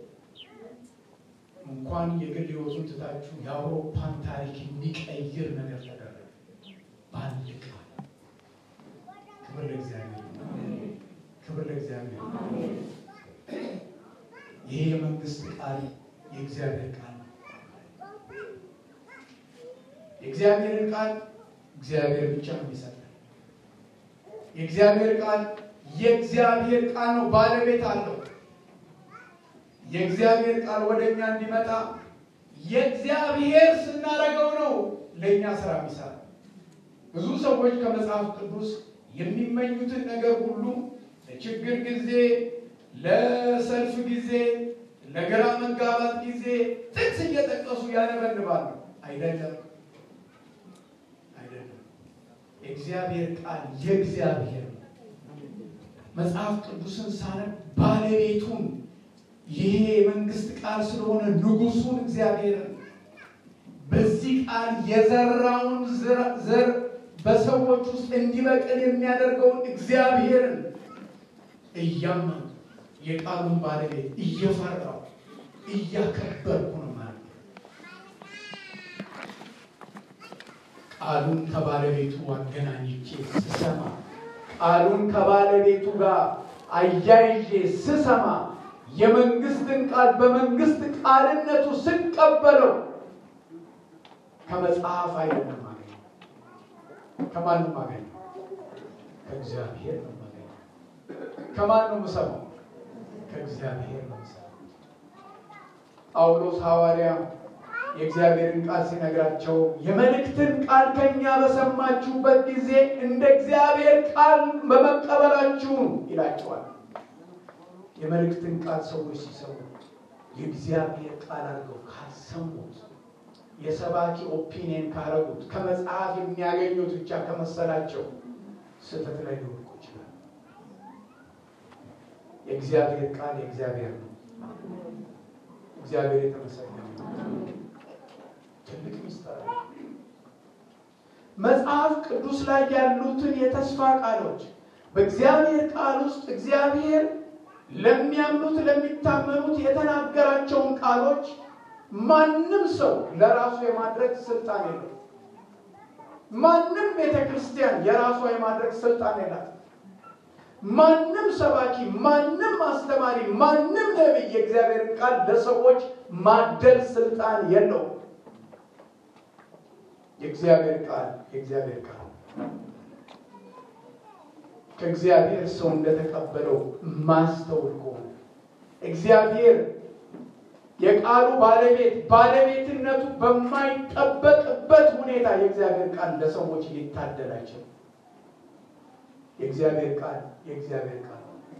እንኳን የግል ሕይወቱን ትታችሁ የአውሮፓን ታሪክ የሚቀይር ነገር ተደረገ በአንድ ቃል። ክብር ለእግዚአብሔር፣ ክብር ለእግዚአብሔር። ይሄ የመንግስት ቃል የእግዚአብሔር ቃል ነው። የእግዚአብሔርን ቃል እግዚአብሔር ብቻ ነው የሚሰጠን። የእግዚአብሔር ቃል የእግዚአብሔር ቃል ነው፣ ባለቤት አለው። የእግዚአብሔር ቃል ወደ እኛ እንዲመጣ የእግዚአብሔር ስናደርገው ነው ለእኛ ስራ የሚሰራ። ብዙ ሰዎች ከመጽሐፍ ቅዱስ የሚመኙትን ነገር ሁሉ ለችግር ጊዜ፣ ለሰልፍ ጊዜ፣ ለግራ መጋባት ጊዜ ጥቅስ እየጠቀሱ ያነበንባሉ። አይደለም፣ አይደለም። የእግዚአብሔር ቃል የእግዚአብሔር ነው። መጽሐፍ ቅዱስን ሳነብ ባለቤቱን ይሄ የመንግስት ቃል ስለሆነ ንጉሱን እግዚአብሔርን በዚህ ቃል የዘራውን ዘር በሰዎች ውስጥ እንዲበቅል የሚያደርገውን እግዚአብሔርን እያመኑ የቃሉን ባለቤት እየፈራው እያከበርኩ ነው ማለት ነው። ቃሉን ከባለቤቱ አገናኝቼ ስሰማ ቃሉን ከባለቤቱ ጋር አያይዤ ስሰማ የመንግስትን ቃል በመንግስት ቃልነቱ ስቀበለው ከመጽሐፍ አይደለም ማገኘው። ከማንም ማገኘው ከእግዚአብሔር ነው ማገኘው። ከማን ነው የምሰማው? ከእግዚአብሔር ነው የምሰማው። ጳውሎስ ሐዋርያ የእግዚአብሔርን ቃል ሲነግራቸው የመልእክትን ቃል ከኛ በሰማችሁበት ጊዜ እንደ እግዚአብሔር ቃል በመቀበላችሁ ይላቸዋል። የመልእክትን ቃል ሰዎች ሲሰሙ የእግዚአብሔር ቃል አድርገው ካልሰሙት የሰባኪ ኦፒኒየን ካረጉት ከመጽሐፍ የሚያገኙት ብቻ ከመሰላቸው ስህተት ላይ ሊወድቁ ይችላል። የእግዚአብሔር ቃል የእግዚአብሔር ነው። እግዚአብሔር የተመሰገነ ነው። ትልቅ ሚስጥር መጽሐፍ ቅዱስ ላይ ያሉትን የተስፋ ቃሎች በእግዚአብሔር ቃል ውስጥ እግዚአብሔር ለሚያምኑት ለሚታመኑት የተናገራቸውን ቃሎች ማንም ሰው ለራሱ የማድረግ ስልጣን የለው። ማንም ቤተ ክርስቲያን የራሷ የማድረግ ስልጣን የላት። ማንም ሰባኪ፣ ማንም አስተማሪ፣ ማንም ነቢይ የእግዚአብሔርን ቃል ለሰዎች ማደል ስልጣን የለውም። የእግዚአብሔር ቃል የእግዚአብሔር ቃል ከእግዚአብሔር ሰው እንደተቀበለው ማስተውል ከሆነ እግዚአብሔር የቃሉ ባለቤት ባለቤትነቱ በማይጠበቅበት ሁኔታ የእግዚአብሔር ቃል ለሰዎች ሊታደል አይችልም። የእግዚአብሔር ቃል የእግዚአብሔር ቃል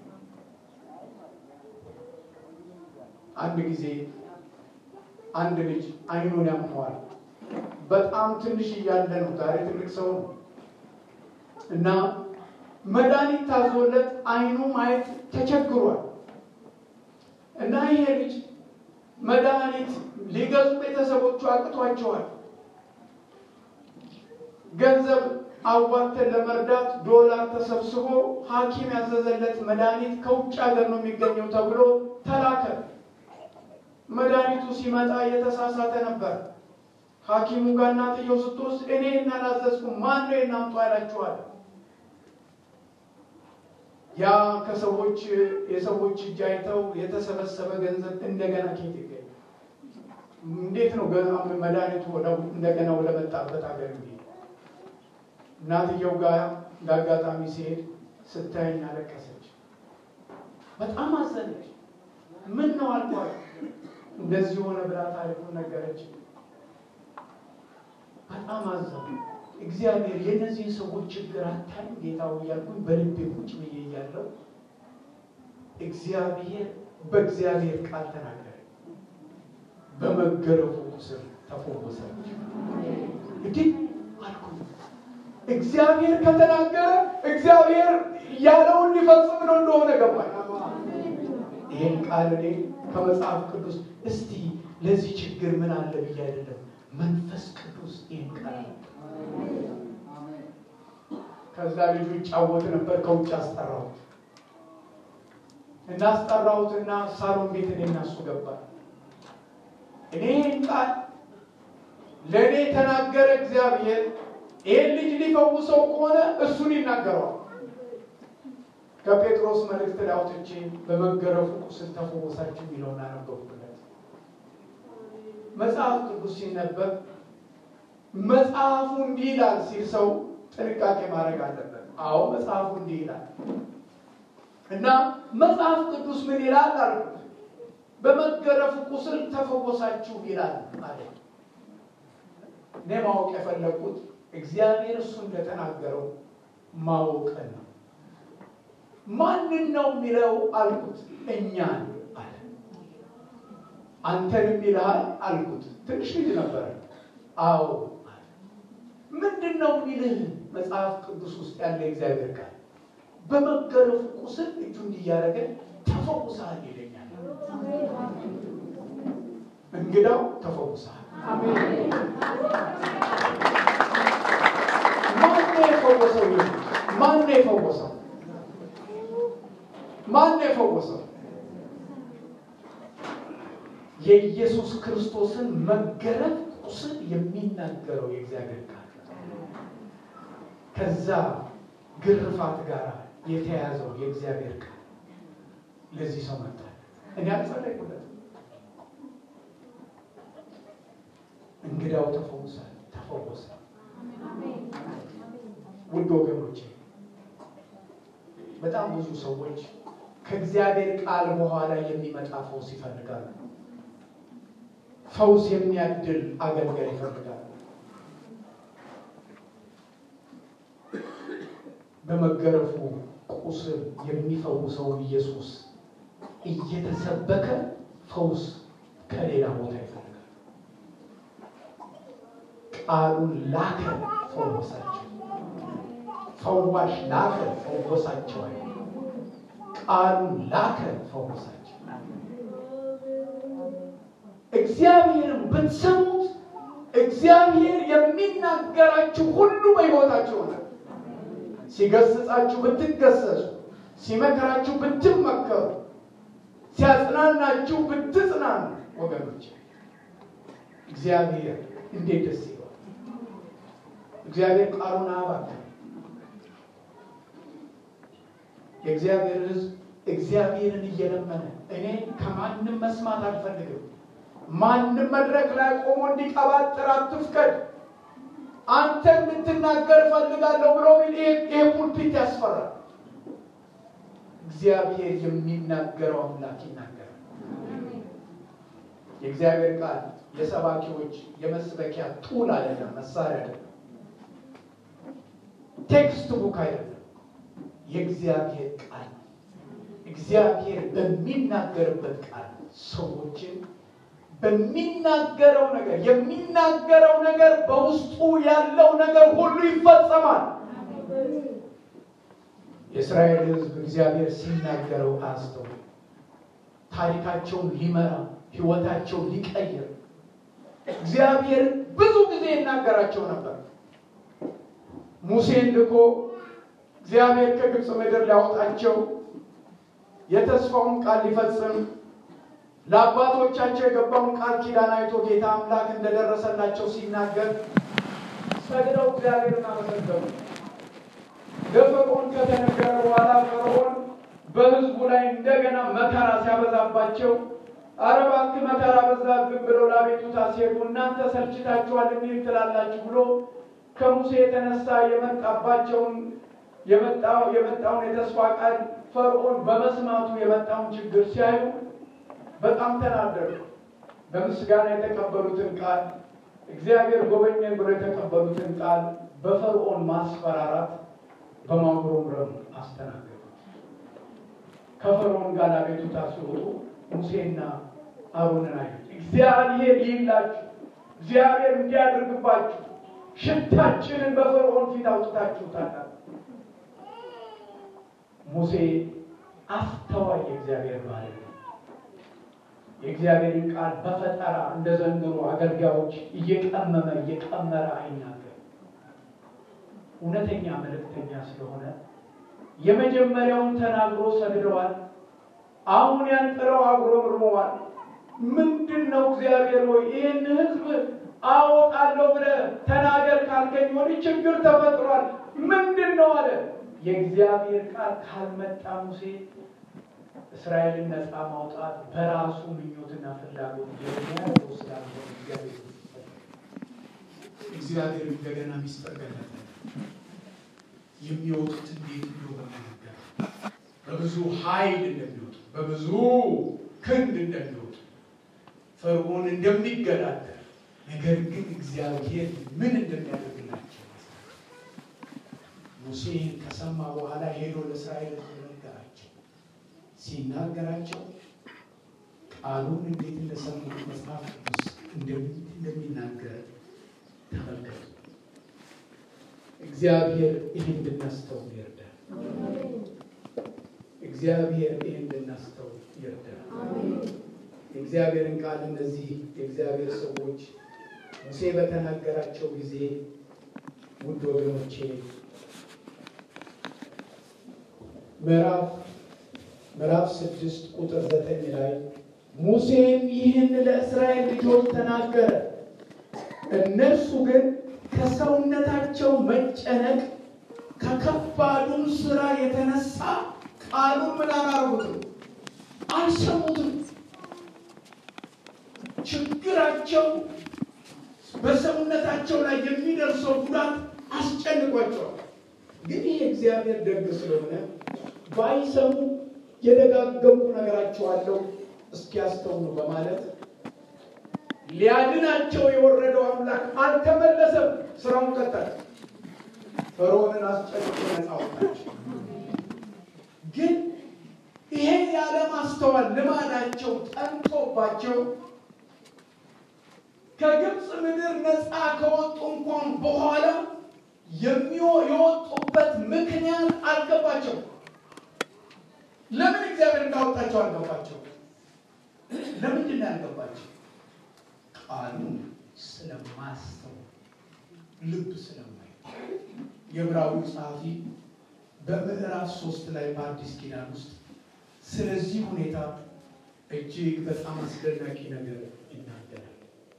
አንድ ጊዜ አንድ ልጅ አይኑን ያመዋል። በጣም ትንሽ እያለ ነው። ዛሬ ትልቅ ሰው ነው እና መድኃኒት ታዞለት አይኑ ማየት ተቸግሯል እና ይሄ ልጅ መድኃኒት ሊገዙ ቤተሰቦቹ አቅቷቸዋል። ገንዘብ አዋተን ለመርዳት ዶላር ተሰብስቦ ሐኪም ያዘዘለት መድኃኒት ከውጭ ሀገር ነው የሚገኘው ተብሎ ተላከ። መድኃኒቱ ሲመጣ የተሳሳተ ነበር። ሐኪሙ ጋር እናትየው ስትወስድ እኔ እናላዘዝኩም ማን ነው እናምጡ ያላችኋል? ያ ከሰዎች የሰዎች እጅ አይተው የተሰበሰበ ገንዘብ እንደገና ኬት ይገኛል? እንዴት ነው መድኃኒቱ እንደገና ወደ መጣበት ሀገር የሚሄድ? እናትየው ጋር ለአጋጣሚ ሲሄድ ስታየኝ አለቀሰች። በጣም አዘነች። ምን ነው አልኳት። እንደዚህ የሆነ ብላ ታሪኩን ነገረች። በጣም አዘኑ። እግዚአብሔር የእነዚህን ሰዎች ችግር አታይም ጌታው እያልኩኝ በልቤ ቁጭ ብዬ እያለሁ እግዚአብሔር በእግዚአብሔር ቃል ተናገረ። በመገረፉ ቁስል ተፈወሰች። እንዲህ አልኩኝ። እግዚአብሔር ከተናገረ እግዚአብሔር ያለውን ሊፈጽም ነው እንደሆነ ገባኝ። ይህን ቃል እኔ ከመጽሐፍ ቅዱስ እስቲ ለዚህ ችግር ምን አለ ብዬ አይደለም፣ መንፈስ ቅዱስ ይህን ቃል ከዛ ልጁ ይጫወት ነበር። ከውጭ አስጠራሁት እና አስጠራሁትና ሳሎን ቤት እኔ እና እሱ ገባል። እኔ ይህን ቃል ለእኔ የተናገረ እግዚአብሔር ይህን ልጅ ሊፈውሰው ከሆነ እሱን ይናገረዋል። ከጴጥሮስ መልእክት ላይ አውጥቼ በመገረፉ ቁስል ተፈወሳችሁ የሚለውን አነበብኩለት። መጽሐፍ ቅዱስ ሲነበብ መጽሐፉ እንዲህ ይላል ሲል ሰው ጥንቃቄ ማድረግ አለበት። አዎ መጽሐፉ እንዲህ ይላል እና መጽሐፍ ቅዱስ ምን ይላል አልኩት። በመገረፉ ቁስል ተፈወሳችሁ ይላል አለ። እኔ ማወቅ የፈለግኩት እግዚአብሔር እሱ እንደተናገረው ማወቅን ነው። ማንን ነው የሚለው አልኩት። እኛን አለ። አንተንም ይልሃል አልኩት። ትንሽ ልጅ ነበረ። አዎ ምንድን ነው የሚልህ? መጽሐፍ ቅዱስ ውስጥ ያለ እግዚአብሔር ቃል በመገረፉ ቁስል እጁ እንዲያደረገ ተፈውሰሃል ይለኛል። እንግዳው ተፈውሰሃል። ማነው የፈወሰው? ማነው የፈወሰው? ማነው የፈወሰው? የኢየሱስ ክርስቶስን መገረፍ ቁስል የሚናገረው የእግዚአብሔር ቃል ከዛ ግርፋት ጋር የተያዘው የእግዚአብሔር ቃል ለዚህ ሰው መጣ። እኔ አልጸለይኩለት። እንግዳው ተፈውሰ ተፈወሰ። ውድ ወገኖቼ በጣም ብዙ ሰዎች ከእግዚአብሔር ቃል በኋላ የሚመጣ ፈውስ ይፈልጋሉ። ፈውስ የሚያድል አገልጋይ ይፈልጋሉ። በመገረፉ ቁስል የሚፈውሰው ኢየሱስ እየተሰበከ ፈውስ ከሌላ ቦታ ይፈልጋል። ቃሉን ላከ፣ ፈወሳቸው። ፈዋሽ ላከ፣ ፈወሳቸው። ቃሉን ላከ፣ ፈወሳቸው። እግዚአብሔርን ብትሰሙት እግዚአብሔር የሚናገራችሁ ሁሉ በሕይወታችሁ ሆነ። ሲገስጻችሁ ብትገሰጹ፣ ሲመከራችሁ ብትመከሩ፣ ሲያጽናናችሁ ብትጽናኑ፣ ወገኖች እግዚአብሔር እንዴት ደስ ይለዋል! እግዚአብሔር ቃሉን አያባክንም። የእግዚአብሔር ሕዝብ እግዚአብሔርን እየለመነ እኔ ከማንም መስማት አልፈልግም፣ ማንም መድረክ ላይ ቆሞ እንዲቀባጥር አትፍቀድ አንተ እንድትናገር እፈልጋለሁ ብሎ ቢል ይሄ ፑልፒት ያስፈራል። እግዚአብሔር የሚናገረው አምላክ ይናገራል። የእግዚአብሔር ቃል የሰባኪዎች የመስበኪያ ጡል አይደለም፣ መሳሪያ አይደለም፣ ቴክስት ቡክ አይደለም። የእግዚአብሔር ቃል እግዚአብሔር በሚናገርበት ቃል ሰዎችን በሚናገረው ነገር የሚናገረው ነገር በውስጡ ያለው ነገር ሁሉ ይፈጸማል። የእስራኤል ሕዝብ እግዚአብሔር ሲናገረው አስተው ታሪካቸውን ሊመራ ሕይወታቸውን ሊቀይር እግዚአብሔር ብዙ ጊዜ ይናገራቸው ነበር። ሙሴን ልኮ እግዚአብሔር ከግብፅ ምድር ሊያወጣቸው የተስፋውን ቃል ሊፈጽም ለአባቶቻቸው የገባውን ቃል ኪዳን አይቶ ጌታ አምላክ እንደደረሰላቸው ሲናገር ሰግደው እግዚአብሔርን አመሰገኑ። ለፈርዖን ከተነገረ በኋላ ፈርዖን በሕዝቡ ላይ እንደገና መከራ ሲያበዛባቸው ኧረ እባክህ መከራ በዛብን ብለው ለአቤቱታ ሲሄዱ እናንተ ሰልችታችኋል እንዲህ ትላላችሁ ብሎ ከሙሴ የተነሳ የመጣባቸውን የመጣው የመጣውን የተስፋ ቃል ፈርዖን በመስማቱ የመጣውን ችግር ሲያዩ በጣም ተናደዱ። በምስጋና የተቀበሉትን ቃል እግዚአብሔር ጎበኘን ብሎ የተቀበሉትን ቃል በፈርዖን ማስፈራራት በማጉረምረም አስተናገዱ። ከፈርዖን ጋር አቤቱታ ሲወጡ ሙሴና አሮንን አዩት። እግዚአብሔር ይላችሁ፣ እግዚአብሔር እንዲያደርግባችሁ ሽታችንን በፈርዖን ፊት አውጥታችሁታል። ሙሴ አስተዋይ የእግዚአብሔር ባሪያ ነው። የእግዚአብሔርን ቃል በፈጠራ እንደ ዘንድሮ አገልጋዮች እየቀመመ እየቀመረ አይናገር። እውነተኛ መልእክተኛ ስለሆነ የመጀመሪያውን ተናግሮ ሰግደዋል። አሁን ያንጥረው አጉረምርመዋል። ምንድን ነው እግዚአብሔር ሆይ ይህን ሕዝብ አወጣለሁ ብለህ ተናገር ካልከኝ ወዲህ ችግር ተፈጥሯል። ምንድን ነው አለ። የእግዚአብሔር ቃል ካልመጣ ሙሴ እስራኤልን ነፃ ማውጣት በራሱ ምኞትና ፍላጎት የሚያደርገው ስላልሆነ እግዚአብሔር እግዚአብሔር እንደገና ሚስጥር ገለጠ። የሚወጡት እንዴት እንደሆነ ነገር በብዙ ኃይል እንደሚወጡ በብዙ ክንድ እንደሚወጡ ፈርዖን እንደሚገዳደር ነገር ግን እግዚአብሔር ምን እንደሚያደርግላቸው ሙሴን ከሰማ በኋላ ሄዶ ለእስራኤል ነገራቸው። ሲናገራቸው ቃሉን እንዴት እንደሰሙት መጽሐፍ ቅዱስ እንደሚናገር ተመልከቱ። እግዚአብሔር ይህን እንድናስተውል ይርዳል። እግዚአብሔር ይህን እንድናስተውል ይርዳል። የእግዚአብሔርን ቃል እነዚህ የእግዚአብሔር ሰዎች ሙሴ በተናገራቸው ጊዜ ውድ ወገኖቼ ምዕራፍ ምዕራፍ ስድስት ቁጥር ዘጠኝ ላይ ሙሴም ይህን ለእስራኤል ልጆች ተናገረ። እነርሱ ግን ከሰውነታቸው መጨነቅ ከከባዱም ስራ የተነሳ ቃሉን ምን አላረጉትም? አልሰሙትም። ችግራቸው በሰውነታቸው ላይ የሚደርሰው ጉዳት አስጨንቋቸዋል። ግን ይህ እግዚአብሔር ደግ ስለሆነ ባይሰሙ የደጋገሙ ነገራቸዋለሁ እስኪያስተውሉ በማለት ሊያድናቸው የወረደው አምላክ አልተመለሰም። ስራውን ቀጠለ። ፈርዖንን አስጨንቆ ነፃ አወጣቸው። ግን ይሄ ያለማስተዋል ልማዳቸው ጠንቶባቸው ከግብፅ ምድር ነፃ ከወጡ እንኳን በኋላ የወጡበት ምክንያት አልገባቸው። ለምን እግዚአብሔር እንዳወጣቸው አልገባቸው። ለምንድን ነው ያልገባቸው? ቃሉን ስለማስተው ልብ ስለማይ የዕብራዊ ጸሐፊ በምዕራፍ ሶስት ላይ በአዲስ ኪዳን ውስጥ ስለዚህ ሁኔታ እጅግ በጣም አስደናቂ ነገር ይናገራል።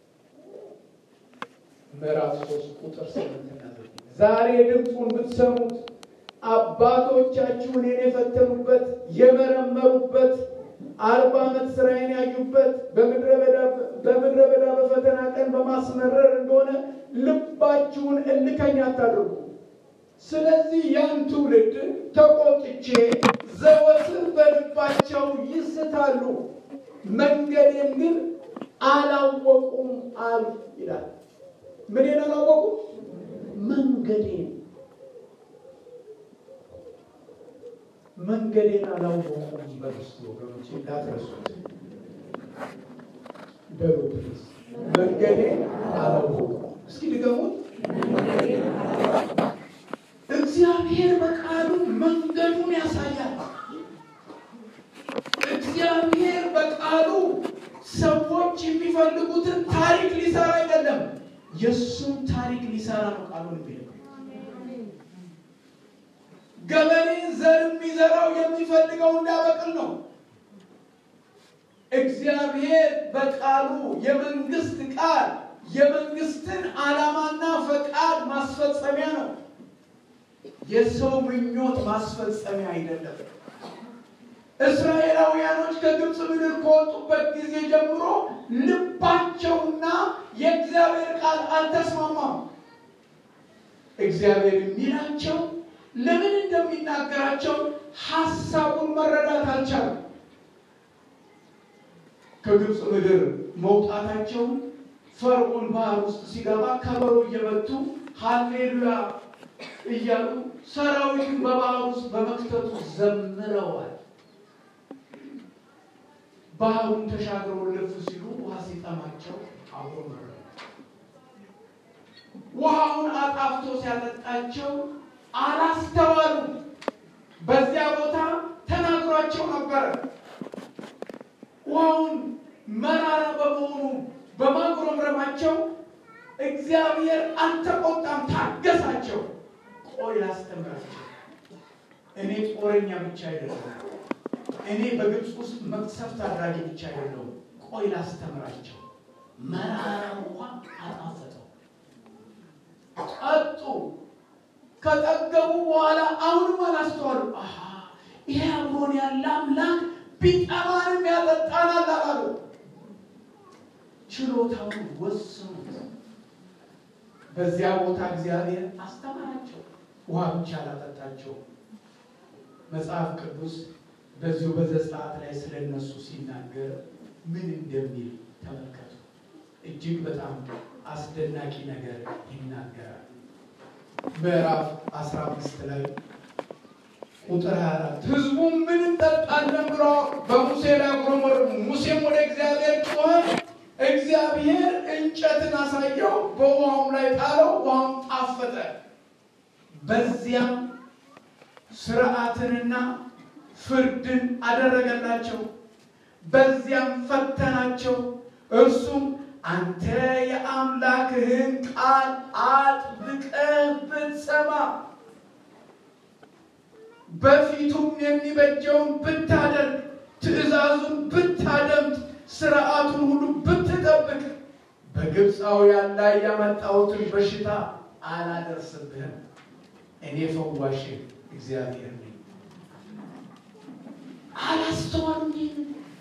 ምዕራፍ ሶስት ቁጥር ስምንትና ዛሬ ድምፁን ብትሰሙት አባቶቻችሁ እኔን የፈተኑበት የመረመሩበት አርባ ዓመት ስራዬን ያዩበት በምድረ በዳ በፈተና ቀን በማስመረር እንደሆነ ልባችሁን እልከኛ አታድርጉ። ስለዚህ ያን ትውልድ ተቆጥቼ ዘወትር በልባቸው ይስታሉ፣ መንገዴን ግን አላወቁም አሉ ይላል። ምንን አላወቁም? መንገዴን መንገዴን አላወቁም። በርስ ወገኖች እንዳትረሱት በሉ ፕሊዝ። መንገዴን አላወቁም። እስኪ ድገሙት። እግዚአብሔር በቃሉ መንገዱን ያሳያል። እግዚአብሔር በቃሉ ሰዎች የሚፈልጉትን ታሪክ ሊሰራ አይደለም፣ የእሱን ታሪክ ሊሰራ ነው ቃሉን የሚለው ገበሬ ዘር የሚዘራው የሚፈልገው እንዳበቅል ነው። እግዚአብሔር በቃሉ የመንግስት ቃል የመንግስትን ዓላማና ፈቃድ ማስፈጸሚያ ነው። የሰው ምኞት ማስፈጸሚያ አይደለም። እስራኤላውያኖች ከግብፅ ምድር ከወጡበት ጊዜ ጀምሮ ልባቸውና የእግዚአብሔር ቃል አልተስማማም። እግዚአብሔር የሚላቸው ለምን እንደሚናገራቸው ሀሳቡን መረዳት አልቻለም። ከግብፅ ምድር መውጣታቸው ፈርዖን ባህር ውስጥ ሲገባ ከበሮ እየመቱ ሀሌሉያ እያሉ ሰራዊቱን በባህር ውስጥ በመክተቱ ዘምረዋል። ባህሩን ተሻግረው ልፍ ሲሉ ውሃ ሲጠማቸው አብሮ መረ ውሃውን አጣፍቶ ሲያጠጣቸው አላስተዋሉ። በዚያ ቦታ ተናግሯቸው ነበረ። ውሃውን መራራ በመሆኑ በማጉረምረማቸው እግዚአብሔር አልተቆጣም፣ ታገሳቸው። ቆይ ላስተምራቸው። እኔ ጦረኛ ብቻ አይደለም፣ እኔ በግብፅ ውስጥ መቅሰፍት አድራጊ ብቻ አይደለሁም። ቆይ ላስተምራቸው። መራራ ውሃ አጣፈጠው፣ ጠጡ። ከጠገቡ በኋላ አሁንም አላስተዋሉ። አሃ ይሄ አብሮን ያለ አምላክ ቢጠማንም ያጠጣናል አላሉ። ችሎታውን ወሰኑት። በዚያ ቦታ እግዚአብሔር አስተማራቸው። ውሃ ብቻ አላጠጣቸው። መጽሐፍ ቅዱስ በዚሁ በዘጸአት ላይ ስለ እነሱ ሲናገር ምን እንደሚል ተመልከቱ። እጅግ በጣም አስደናቂ ነገር ይናገራል። ምዕራፍ 15 ላይ ቁጥር 24 ህዝቡም ምን እንጠጣለን ብሎ በሙሴ ላይ ጉረመረሙ። ሙሴም ወደ እግዚአብሔር ጮኸ። እግዚአብሔር እንጨትን አሳየው፣ በውሃውም ላይ ጣለው፣ ውሃም ጣፈጠ። በዚያም ስርዓትንና ፍርድን አደረገላቸው። በዚያም ፈተናቸው። እርሱም አንተ የአምላክህን ቃል አጥብቀህ ብትሰማ በፊቱም የሚበጀውን ብታደርግ ትእዛዙን ብታደምጥ ስርዓቱን ሁሉ ብትጠብቅ በግብፃውያን ላይ ያመጣሁትን በሽታ አላደርስብህም። እኔ ፈዋሽ እግዚአብሔር ነኝ። አላስተዋሉም። ይህን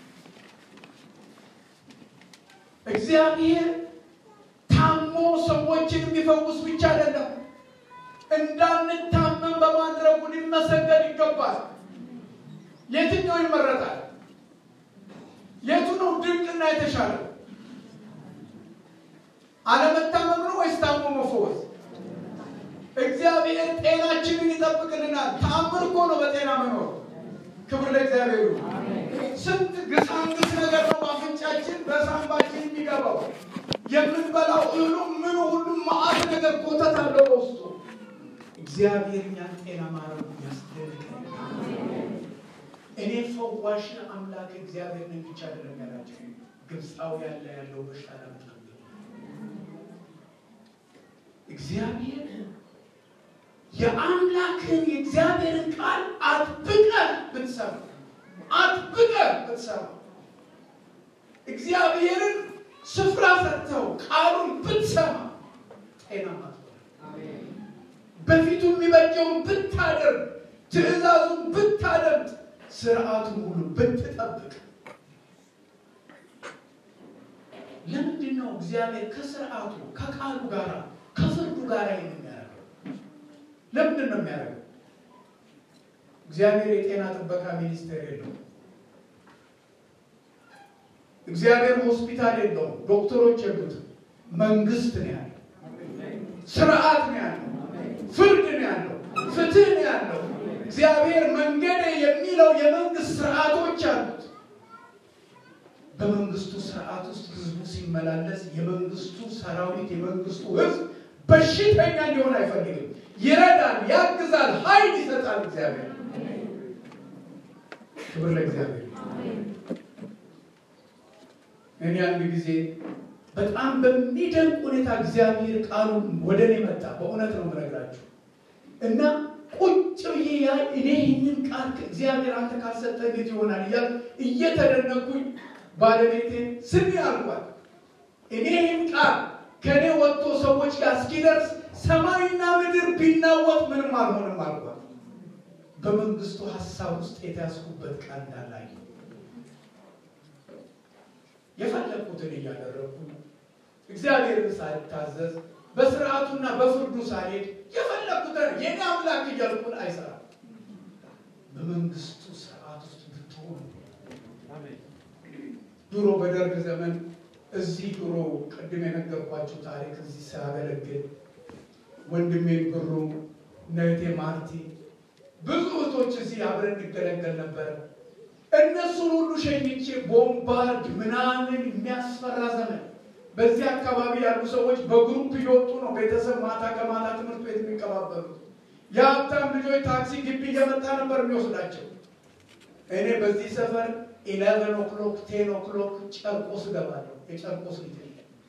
እግዚአብሔር ታሞ ሰዎችን የሚፈውስ ብቻ አይደለም፣ እንዳንታመም በማድረጉ ሊመሰገን ይገባል። የትኛው ይመረጣል? የቱ ነው ድንቅና የተሻለው? አለመታመም ነው ወይስ ታሞ መፈወስ? እግዚአብሔር ጤናችንን ይጠብቅልናል። ተአምር እኮ ነው በጤና መኖር። ክብር ለእግዚአብሔር ይሁን። ስንት ግሳንግስ ነገር ነው በአፍንጫችን በሳንባችን የሚገባው። የምንበላው እህሉ ምኑ ሁሉ መዓት ነገር ኮተት አለው በውስጡ። እግዚአብሔር እኛን ጤና ማረጉ ያስደንቀን። እኔ ፈዋሽ አምላክ እግዚአብሔር ነኝ ብቻ አይደለም ያላቸው ግብፃው ያለ ያለው በሽታ ለምጣ እግዚአብሔር የአምላክን የእግዚአብሔርን ቃል አጥብቀህ ብትሰማ አጥብቀህ ብትሰማ እግዚአብሔርን ስፍራ ሰጥተው ቃሉን ብትሰማ ጤናማ ትሆናለህ። በፊቱ የሚበጀውን ብታደርግ ትእዛዙን ብታደምጥ ስርዓቱን ሁሉ ብትጠብቅ ለምንድን ነው እግዚአብሔር ከስርዓቱ ከቃሉ ጋር ከፍርዱ ጋር ይህን የሚያደርገው? ለምንድን ነው የሚያደርገው? እግዚአብሔር የጤና ጥበቃ ሚኒስቴር የለውም። እግዚአብሔር ሆስፒታል የለውም። ዶክተሮች የሉትም። መንግስት ነው ያለው። ስርዓት ነው ያለው። ፍርድ ነው ያለው። ፍትህ ነው ያለው። እግዚአብሔር መንገድ የሚለው የመንግስት ስርዓቶች አሉት። በመንግስቱ ስርዓት ውስጥ ህዝቡ ሲመላለስ የመንግስቱ ሰራዊት የመንግስቱ ህዝብ በሽተኛ እንዲሆን አይፈልግም። ይረዳል፣ ያግዛል፣ ኃይል ይሰጣል። እግዚአብሔር ክብር ለእግዚአብሔር። እኔ አንድ ጊዜ በጣም በሚደንቅ ሁኔታ እግዚአብሔር ቃሉን ወደ እኔ መጣ። በእውነት ነው የምነግራችሁ እና ቁጭ ብዬ ያ እኔ ይህንን ቃል እግዚአብሔር አንተ ካልሰጠ እንዴት ይሆናል እያል እየተደነኩኝ ባለቤቴን ስሚ አልኳት። እኔ ይህን ቃል ከእኔ ወጥቶ ሰዎች ጋር እስኪደርስ ሰማይና ምድር ቢናወጥ ምንም አልሆንም አልኳት። በመንግስቱ ሀሳብ ውስጥ የተያዝኩበት ቃል እንዳላይ የፈለግኩትን እያደረግኩ እግዚአብሔርን ሳልታዘዝ በስርዓቱና በፍርዱ ሳልሄድ የፈለግኩትን የኔ አምላክ እያልኩን አይሰራም። በመንግስቱ ስርዓት ውስጥ ብትሆኑ ድሮ በደርግ ዘመን እዚህ ድሮ ቅድም የነገርኳቸው ታሪክ እዚህ ሲያገለግል ወንድሜን ብሩ ነቴ ማርቲ ብዙ እህቶች እዚህ አብረን እንገለገል ነበረ። እነሱን ሁሉ ሸኝቼ ቦምባርድ ምናምን የሚያስፈራ ዘመን በዚህ አካባቢ ያሉ ሰዎች በግሩፕ እየወጡ ነው ቤተሰብ ማታ ከማታ ትምህርት ቤት የሚቀባበሉት። የሀብታም ልጆች ታክሲ ግቢ እየመጣ ነበር የሚወስዳቸው። እኔ በዚህ ሰፈር ኢሌቨን ኦክሎክ ቴን ኦክሎክ ጨርቆስ እገባለሁ። የጨርቆስ ልጅ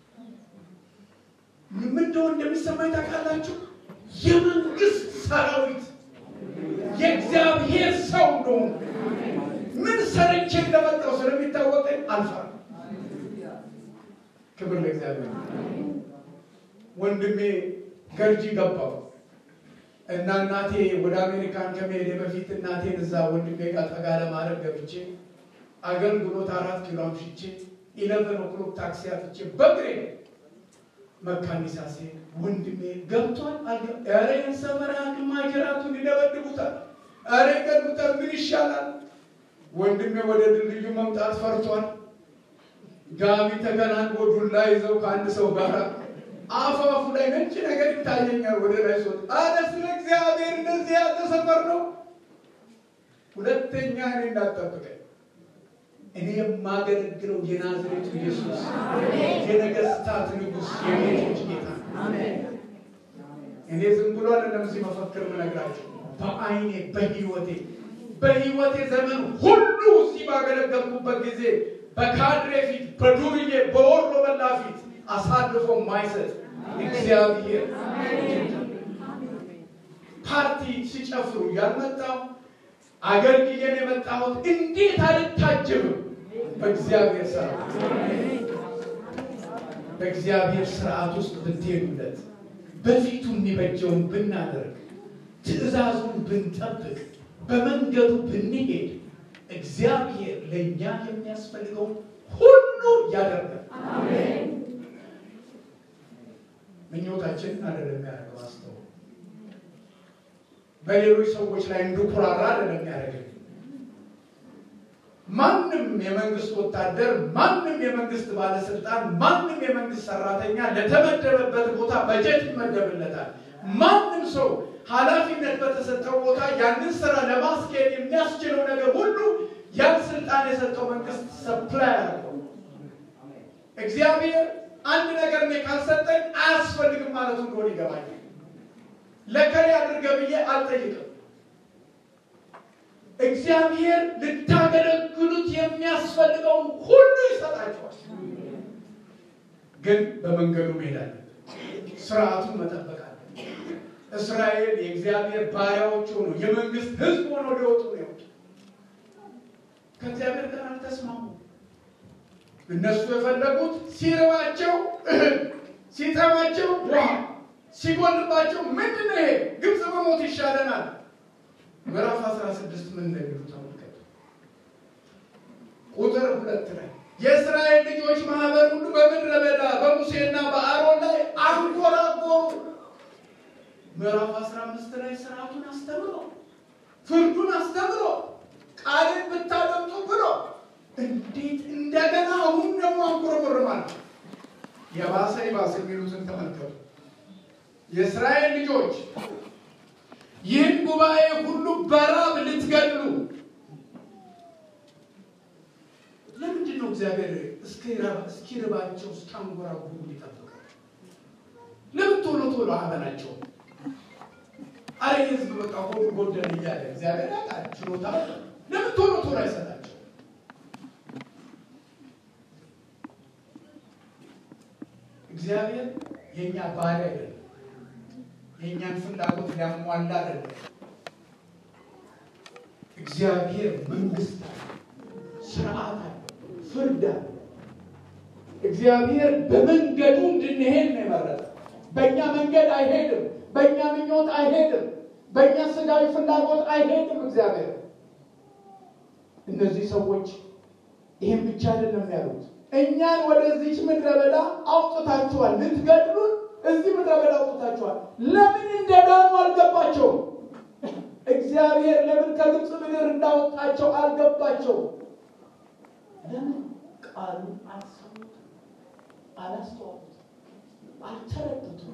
ምን እንደሆነ እንደሚሰማኝ ታውቃላችሁ? የመንግስት ሰራዊት የእግዚአብሔር ሰው እንደሆኑ ምን ሰርቼ እንደመጣው ስለሚታወቀኝ አልፈራም። ክብር ለእግዚአብሔር። ወንድሜ ገርጂ ገባው እና እናቴ ወደ አሜሪካን ከመሄድ በፊት እናቴን እዛ ወንድሜ ጋር ጠጋ ለማድረግ ገብቼ አገልግሎት አራት ኪሎ አምሽቼ ኢለቨን ኦክሎክ ታክሲ አጥቼ በእግሬ መካኒሳ ሲሄድ ወንድሜ ገብቷል። ኧረ ሰፈራ ማጅራቱን ይደበድቡታል፣ ኧረ ይገድቡታል። ምን ይሻላል? ወንድሜ ወደ ድልድዩ መምጣት ፈርቷል። ጋቢ ተገናንጎ ዱላ ይዘው ከአንድ ሰው ጋር አፋፉ ላይ ነጭ ነገር ይታየኛል። ወደ ላይ ሶት አረ ስለ እግዚአብሔር እንደዚህ ያለ ሰፈር ነው። ሁለተኛ እኔ እንዳጠብቀኝ እኔ የማገለግለው የናዝሬቱ ኢየሱስ የነገስታት ንጉሥ የጌቶች ጌታ እኔ ዝም ብሎ አይደለም እዚህ መፈክር የምነግራቸው በአይኔ በህይወቴ በህይወቴ ዘመን ሁሉ እዚህ ባገለገልኩበት ጊዜ በካድሬ ፊት በዱርዬ በወሮ በላ ፊት አሳልፎ ማይሰጥ እግዚአብሔር ፓርቲ ሲጨፍሩ ያልመጣው አገልግዬን የመጣሁት እንዴት አልታጀብም? በእግዚአብሔር ስርዓት በእግዚአብሔር ስርዓት ውስጥ ብትሄዱለት በፊቱ የሚበጀውን ብናደርግ ትእዛዙን ብንጠብቅ በመንገዱ ብንሄድ እግዚአብሔር ለእኛ የሚያስፈልገው ሁሉ ያደርጋል። ምኞታችንን አይደለም ያደርገው አስተው በሌሎች ሰዎች ላይ እንድኩራራ አይደለም ያደርገው። ማንም የመንግስት ወታደር፣ ማንም የመንግስት ባለስልጣን፣ ማንም የመንግስት ሰራተኛ ለተመደበበት ቦታ በጀት ይመደብለታል። ማንም ሰው ኃላፊነት በተሰጠው ቦታ ያንን ስራ ለማስኬድ የሚያስችለው ነገር ሁሉ ያን ስልጣን የሰጠው መንግስት ሰፕላይ አድርገው እግዚአብሔር አንድ ነገር እኔ ካልሰጠኝ አያስፈልግም ማለቱ እንደሆነ ይገባኛል። ለከሌ አድርገ ብዬ አልጠይቅም። እግዚአብሔር ልታገለግሉት የሚያስፈልገውን ሁሉ ይሰጣቸዋል። ግን በመንገዱ መሄድ አለብን። ስርዓቱን መጠበቅ አለብን። እስራኤል የእግዚአብሔር ባሪያዎች ሆኖ የመንግስት ህዝብ ሆኖ ሊወጡ ነው የወጡ። ከእግዚአብሔር ጋር አልተስማሙ። እነሱ የፈለጉት ሲርባቸው እህል፣ ሲጠማቸው ውሃ፣ ሲጎልባቸው ምንድን ነው ይሄ ግብፅ በሞት ይሻለናል። ምዕራፍ 16 ምን እንደሚሉ ተመልከቱ። ቁጥር ሁለት ላይ የእስራኤል ልጆች ማህበር ሁሉ በምድረ በዳ በሙሴና በአሮን ላይ አንጎራጎሩ። ምዕራፍ 15 ላይ ስርዓቱን አስተምሮ ፍርዱን አስተምሮ ቃልን ብታደምጡ ብሎ እንዴት እንደገና አሁን ደግሞ አንጎረጎር ማለት የባሰ ይባስ የሚሉትን ተመልከቱ። የእስራኤል ልጆች ይህን ጉባኤ ሁሉ በራብ ልትገድሉ ለምንድን ነው እግዚአብሔር እስኪርባቸው እስካንጎራጉሩ ሊጠብቀው? ለምን ቶሎ ቶሎ አበላቸው? አረ ህዝብ በቃ ሆዱ ጎደል እያለ እግዚአብሔር ያውቃል ችሎታ። ለምን ቶሎ ቶሎ አይሰጣቸው? እግዚአብሔር የእኛ ባሪያ አይደለም። የእኛን ፍላጎት ሊያሟላ አይደለም። እግዚአብሔር መንግስት አለ፣ ስርዓት አለ፣ ፍርድ አለ። እግዚአብሔር በመንገዱ እንድንሄድ ነው የመረጠ። በእኛ መንገድ አይሄድም። በእኛ ምኞት አይሄድም። በእኛ ስጋዊ ፍላጎት አይሄድም። እግዚአብሔር እነዚህ ሰዎች ይህን ብቻ አይደለም ያሉት፣ እኛን ወደዚች ምድረ በዳ አውጥታችኋል፣ ልትገድሉን እዚህ ምድረ በዳ አውጥታችኋል። ለምን እንደዳኑ አልገባቸውም። እግዚአብሔር ለምን ከግብፅ ምድር እንዳወጣቸው አልገባቸውም። ለምን ቃሉን አልሰሙትም፣ አላስተዋሉትም፣ አልተረዱትም።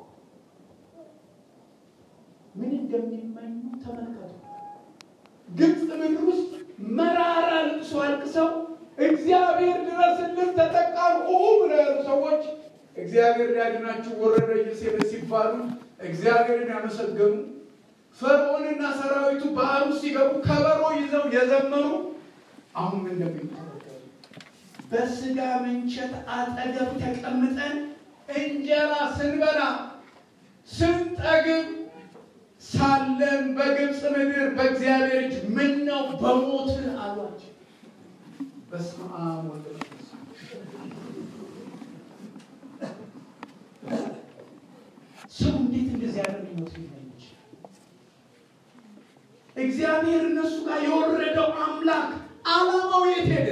ምን እንደሚመኙ ተመልከቱ። ግብፅ ምድር ውስጥ መራራ ልቅሶ አልቅሰው እግዚአብሔር ድረስልን ተጠቃን ብለው ያሉ ሰዎች እግዚአብሔር ሊያድናችሁ ወረደ እየሴደ ሲባሉ እግዚአብሔርን ያመሰገኑ ፈርዖንና ሰራዊቱ ባህር ውስጥ ሲገቡ ከበሮ ይዘው የዘመሩ አሁን ምን እንደሚተረገሩ በስጋ ምንቸት አጠገብ ተቀምጠን እንጀራ ስንበላ ስንጠግብ ሳለን በግብፅ ምድር በእግዚአብሔር እጅ ምን ነው በሞትን አሏቸው። በስመ አብ ወወልድ ወመንፈስ ሰው እንዴት እንደዚህ ያለ ሊሞት ሊመች? እግዚአብሔር እነሱ ጋር የወረደው አምላክ ዓላማው የት ሄደ?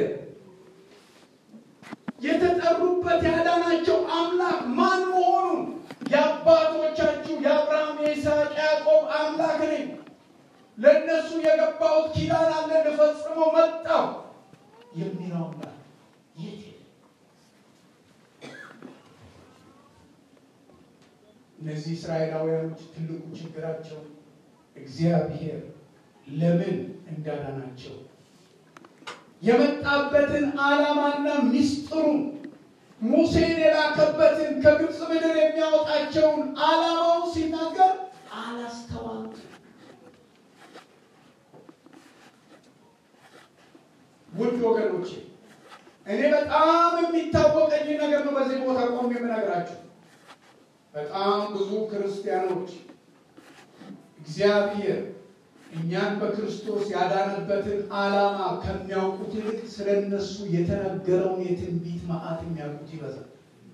የተጠሩበት ያዳናቸው አምላክ ማን መሆኑን የአባቶቻችሁ የአብርሃም የይስሐቅ ያዕቆብ አምላክ ነኝ፣ ለእነሱ የገባሁት ኪዳን አለ ልፈጽመው መጣሁ የሚለው አምላክ የት ሄደ? እነዚህ እስራኤላውያኖች ትልቁ ችግራቸው እግዚአብሔር ለምን እንዳዳናቸው የመጣበትን ዓላማና ምስጢሩን ሙሴን የላከበትን ከግብፅ ምድር የሚያወጣቸውን ዓላማውን ሲናገር አላስተዋሉት። ውድ ወገኖቼ እኔ በጣም የሚታወቀኝ ነገር ነው በዚህ ቦታ ቆም የምነግራችሁ። በጣም ብዙ ክርስቲያኖች እግዚአብሔር እኛን በክርስቶስ ያዳነበትን ዓላማ ከሚያውቁት ይልቅ ስለ እነሱ የተነገረውን የትንቢት መዓት የሚያውቁት ይበዛል።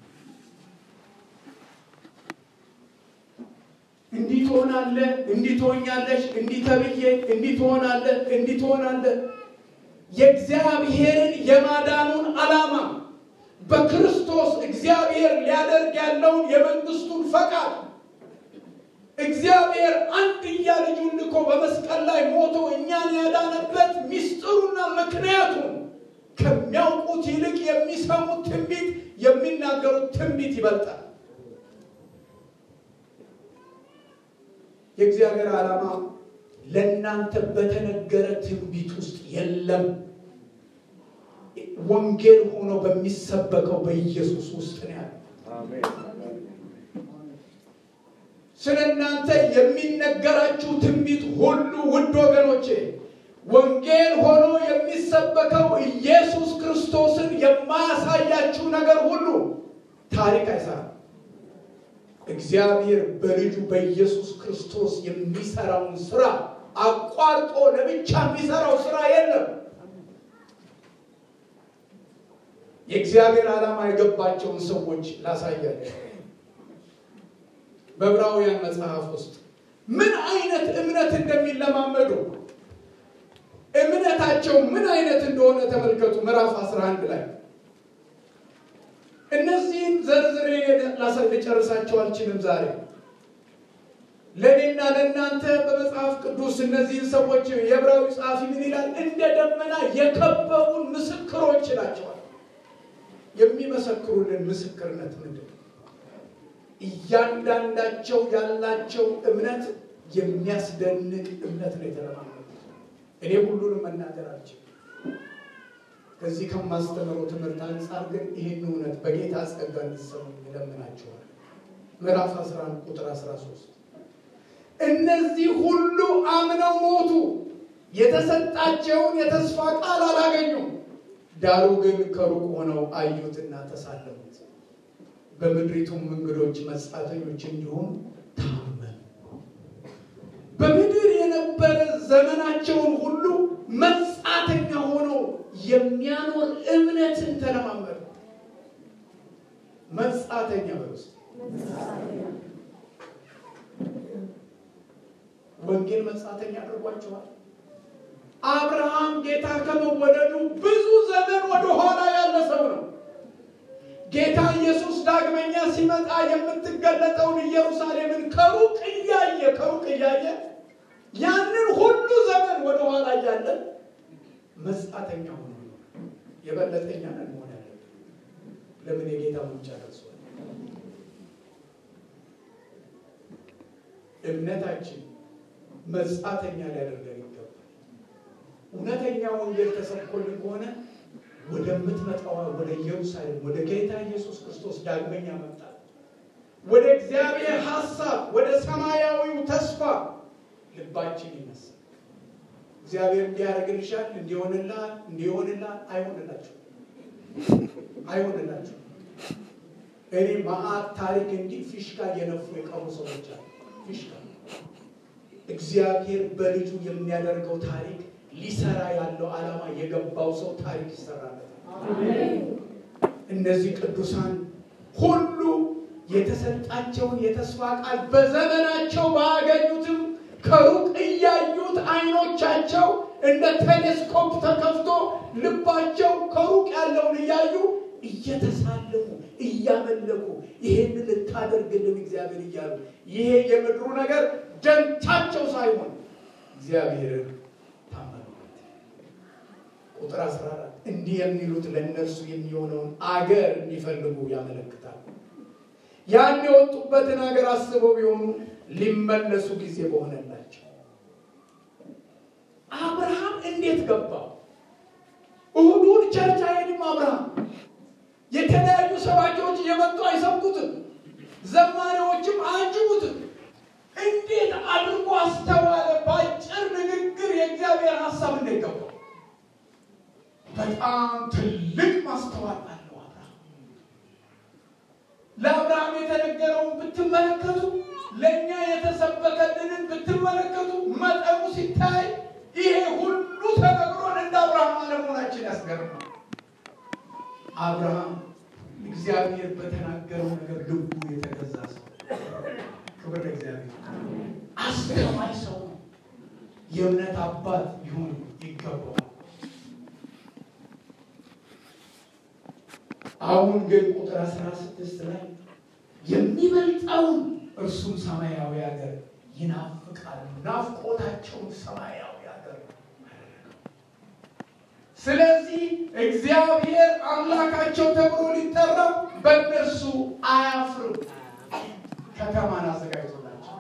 እንዲህ ትሆናለህ፣ እንዲህ ትሆኛለሽ፣ እንዲህ ተብዬ፣ እንዲህ ትሆናለህ፣ እንዲህ ትሆናለህ። የእግዚአብሔርን የማዳኑን ዓላማ በክርስቶስ እግዚአብሔር ሊያደርግ ያለውን የመንግስቱን ፈቃድ እግዚአብሔር አንድያ ልጁን ልኮ በመስቀል ላይ ሞቶ እኛን ያዳነበት ምስጢሩና ምክንያቱም ከሚያውቁት ይልቅ የሚሰሙት ትንቢት የሚናገሩት ትንቢት ይበልጣል። የእግዚአብሔር ዓላማ ለእናንተ በተነገረ ትንቢት ውስጥ የለም። ወንጌል ሆኖ በሚሰበከው በኢየሱስ ውስጥ ነው ያለው። ስለ እናንተ የሚነገራችሁ ትንቢት ሁሉ ውድ ወገኖቼ ወንጌል ሆኖ የሚሰበከው ኢየሱስ ክርስቶስን የማያሳያችሁ ነገር ሁሉ ታሪክ አይሰራም። እግዚአብሔር በልጁ በኢየሱስ ክርስቶስ የሚሰራውን ስራ አቋርጦ ለብቻ የሚሰራው ስራ የለም። የእግዚአብሔር ዓላማ የገባቸውን ሰዎች ላሳያቸው። በዕብራውያን መጽሐፍ ውስጥ ምን አይነት እምነት እንደሚለማመዱ እምነታቸው ምን አይነት እንደሆነ ተመልከቱ። ምዕራፍ 11 ላይ እነዚህን ዘርዝሬ ልጨርሳቸው አልችልም ዛሬ። ለእኔና ለእናንተ በመጽሐፍ ቅዱስ እነዚህን ሰዎች የዕብራዊ ጸሐፊ ምን ይላል? እንደ ደመና የከበቡን ምስክሮች ይላቸዋል። የሚመሰክሩልን ምስክርነት ምንድን ነው? እያንዳንዳቸው ያላቸው እምነት የሚያስደንቅ እምነት ነው የተለማመዱት። እኔ ሁሉንም መናገር አልችልም። ከዚህ ከማስተምረው ትምህርት አንጻር ግን ይህን እውነት በጌታ ጸጋ እንዲሰሙ ይለምናቸዋል። ምዕራፍ 11 ቁጥር 13 እነዚህ ሁሉ አምነው ሞቱ፣ የተሰጣቸውን የተስፋ ቃል አላገኙም። ዳሩ ግን ከሩቅ ሆነው አዩትና ተሳለሙት፣ በምድሪቱም እንግዶች መጻተኞች እንዲሆኑ ታመኑ። በምድር የነበረ ዘመናቸውን ሁሉ መጻተኛ ሆኖ የሚያኖር እምነት ተለማመዱ። መጻተኛ በውስጥ ወንጌል መጻተኛ አድርጓቸዋል። አብርሃም ጌታ ከመወለዱ ብዙ ዘመን ወደኋላ ያለ ሰው ነው። ጌታ ኢየሱስ ዳግመኛ ሲመጣ የምትገለጠውን ኢየሩሳሌምን ከሩቅ እያየ ከሩቅ እያየ ያንን ሁሉ ዘመን ወደኋላ እያለ መጻተኛ ሆኖ የበለጠኛ ነን መሆን ያለብን። ለምን የጌታ ሙጫ ደርሷል። እምነታችን መጻተኛ ሊያደርገን ይገባል። እውነተኛ ወንጌል ተሰብኮልን ከሆነ ወደምትመጣዋ ወደ ኢየሩሳሌም ወደ ጌታ ኢየሱስ ክርስቶስ ዳግመኛ መምጣት ወደ እግዚአብሔር ሐሳብ ወደ ሰማያዊው ተስፋ ልባችን ይነሳል። እግዚአብሔር እንዲያደርግልሻል፣ እንዲሆንላል፣ እንዲሆንላል አይሆንላችሁ አይሆንላችሁ። እኔ መዓት ታሪክ እንዲህ ፊሽካ እየነፉ የቀሩ ሰዎች አሉ። ፊሽካ እግዚአብሔር በልጁ የሚያደርገው ታሪክ ሊሰራ ያለው ዓላማ የገባው ሰው ታሪክ ይሰራለታል። እነዚህ ቅዱሳን ሁሉ የተሰጣቸውን የተስፋ ቃል በዘመናቸው ባያገኙትም ከሩቅ እያዩት አይኖቻቸው እንደ ቴሌስኮፕ ተከፍቶ ልባቸው ከሩቅ ያለውን እያዩ እየተሳለሙ እያመለኩ ይሄን ልታደርግልን እግዚአብሔር እያሉ ይሄ የምድሩ ነገር ደንታቸው ሳይሆን እግዚአብሔርን ታመኑበት። ቁጥር 14 እንዲህ የሚሉት ለእነርሱ የሚሆነውን አገር እንዲፈልጉ ያመለክታል። ያን የወጡበትን ሀገር አስበው ቢሆኑ ሊመለሱ ጊዜ በሆነላቸው። አብርሃም እንዴት ገባው? እሁዱን ቸርች አይሄድም። አብርሃም የተለያዩ ሰባኪዎች እየመጡ አይሰብኩትም፣ ዘማሪዎችም አያጅቡትም። እንዴት አድርጎ አስተዋለ? በአጭር ንግግር የእግዚአብሔር ሀሳብ እንዴት ገባው? በጣም ትልቅ ማስተዋል አለው አብርሃም። ለአብርሃም የተነገረውን ብትመለከቱ፣ ለእኛ የተሰበከልንን ብትመለከቱ መጠኑ ሲታይ ይሄ ሁሉ ተነግሮን እንደ አብርሃም አለመሆናችን ያስገርማል። አብርሃም እግዚአብሔር በተናገረው ነገር ልቡ የተገዛ ሰው፣ ክብር ለእግዚአብሔር። አስተማኝ ሰው ነው። የእምነት አባት ሊሆን ይገባዋል። አሁን ግን ቁጥር አስራ ስድስት ላይ የሚበልጠውን እርሱም ሰማያዊ ሀገር ይናፍቃሉ። ናፍቆታቸውን ሰማያዊ ሀገር ስለዚህ እግዚአብሔር አምላካቸው ተብሎ ሊጠራው በእነርሱ አያፍርም። ከተማን አዘጋጅቶላቸው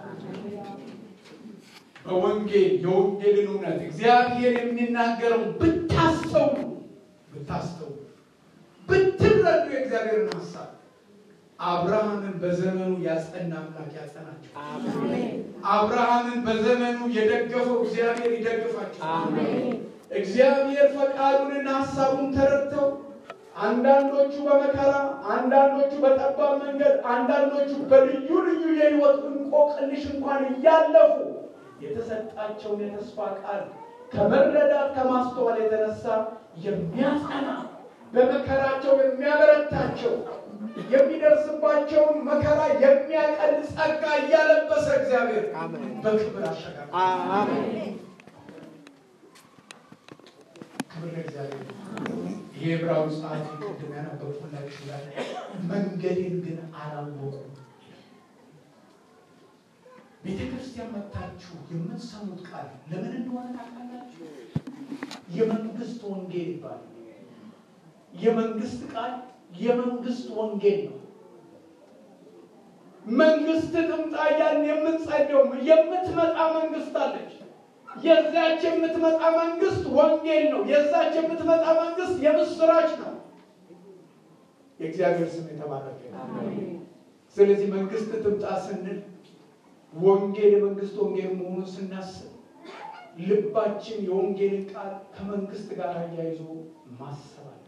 በወንጌል የወንጌልን እውነት እግዚአብሔር የሚናገረው ብታስተውሉ ብታስተውሉ ብትረዱ የእግዚአብሔርን ሀሳብ አብርሃምን በዘመኑ ያጸና አምላክ ያጸናቸው። አብርሃምን በዘመኑ የደገፈው እግዚአብሔር ይደግፋቸው። እግዚአብሔር ፈቃዱንና ሀሳቡን ተረድተው አንዳንዶቹ በመከራ አንዳንዶቹ በጠባብ መንገድ አንዳንዶቹ በልዩ ልዩ የሕይወት እንቆቅልሽ እንኳን እያለፉ የተሰጣቸውን የተስፋ ቃል ከመረዳት ከማስተዋል የተነሳ የሚያጸና በመከራቸው የሚያበረታቸው የሚደርስባቸውን መከራ የሚያቀል ጸጋ እያለበሰ እግዚአብሔር በክብር አሸጋገር። ክብር ለእግዚአብሔር። ይህ ዕብራዊ ጸሐፊ ቅድም ያነበብኩላችሁ ላይ መንገዴን ግን አላወቁም። ቤተ ክርስቲያን መጥታችሁ የምትሰሙት ቃል ለምን እንደሆነ ታውቃላችሁ? የመንግስት ወንጌል ይባላል። የመንግስት ቃል የመንግስት ወንጌል ነው። መንግስት ትምጣ እያልን የምንጸልየው የምትመጣ መንግስት አለች። የዛች የምትመጣ መንግስት ወንጌል ነው። የዛች የምትመጣ መንግስት የምስራች ነው። የእግዚአብሔር ስም የተባረከ ነው። ስለዚህ መንግስት ትምጣ ስንል ወንጌል የመንግስት ወንጌል መሆኑን ስናስብ ልባችን የወንጌልን ቃል ከመንግስት ጋር አያይዞ ማሰብ አለ።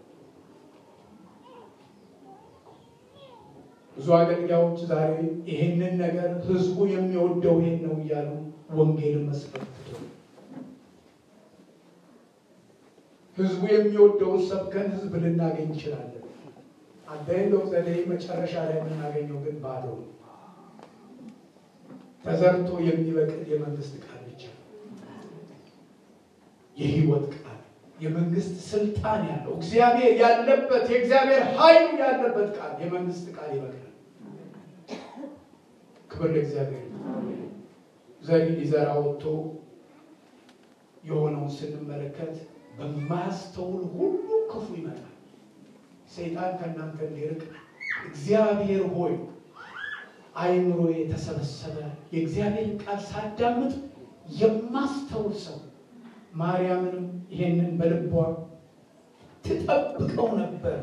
ብዙ አገልጋዮች ዛሬ ይሄንን ነገር ህዝቡ የሚወደው ይሄን ነው እያሉ ወንጌልን መስበክ ትተው ህዝቡ የሚወደውን ሰብከን ህዝብ ልናገኝ እንችላለን። አዳይንዶው ዘዴ መጨረሻ ላይ የምናገኘው ግን ባዶ ነው። ተዘርቶ የሚበቅል የመንግስት ቃል ብቻ ነው። የህይወት ቃል የመንግስት ስልጣን ያለው እግዚአብሔር ያለበት የእግዚአብሔር ኃይሉ ያለበት ቃል የመንግስት ቃል ይበቅላል። ክብር ለእግዚአብሔር። ዘሪ ሊዘራ ወጥቶ የሆነውን ስንመለከት በማያስተውል ሁሉ ክፉ ይመጣል። ሰይጣን ከእናንተ እንዲርቅ እግዚአብሔር ሆይ አይምሮ የተሰበሰበ የእግዚአብሔርን ቃል ሳዳምጥ የማስተውል ሰው ማርያምንም ይሄንን በልቧ ትጠብቀው ነበር።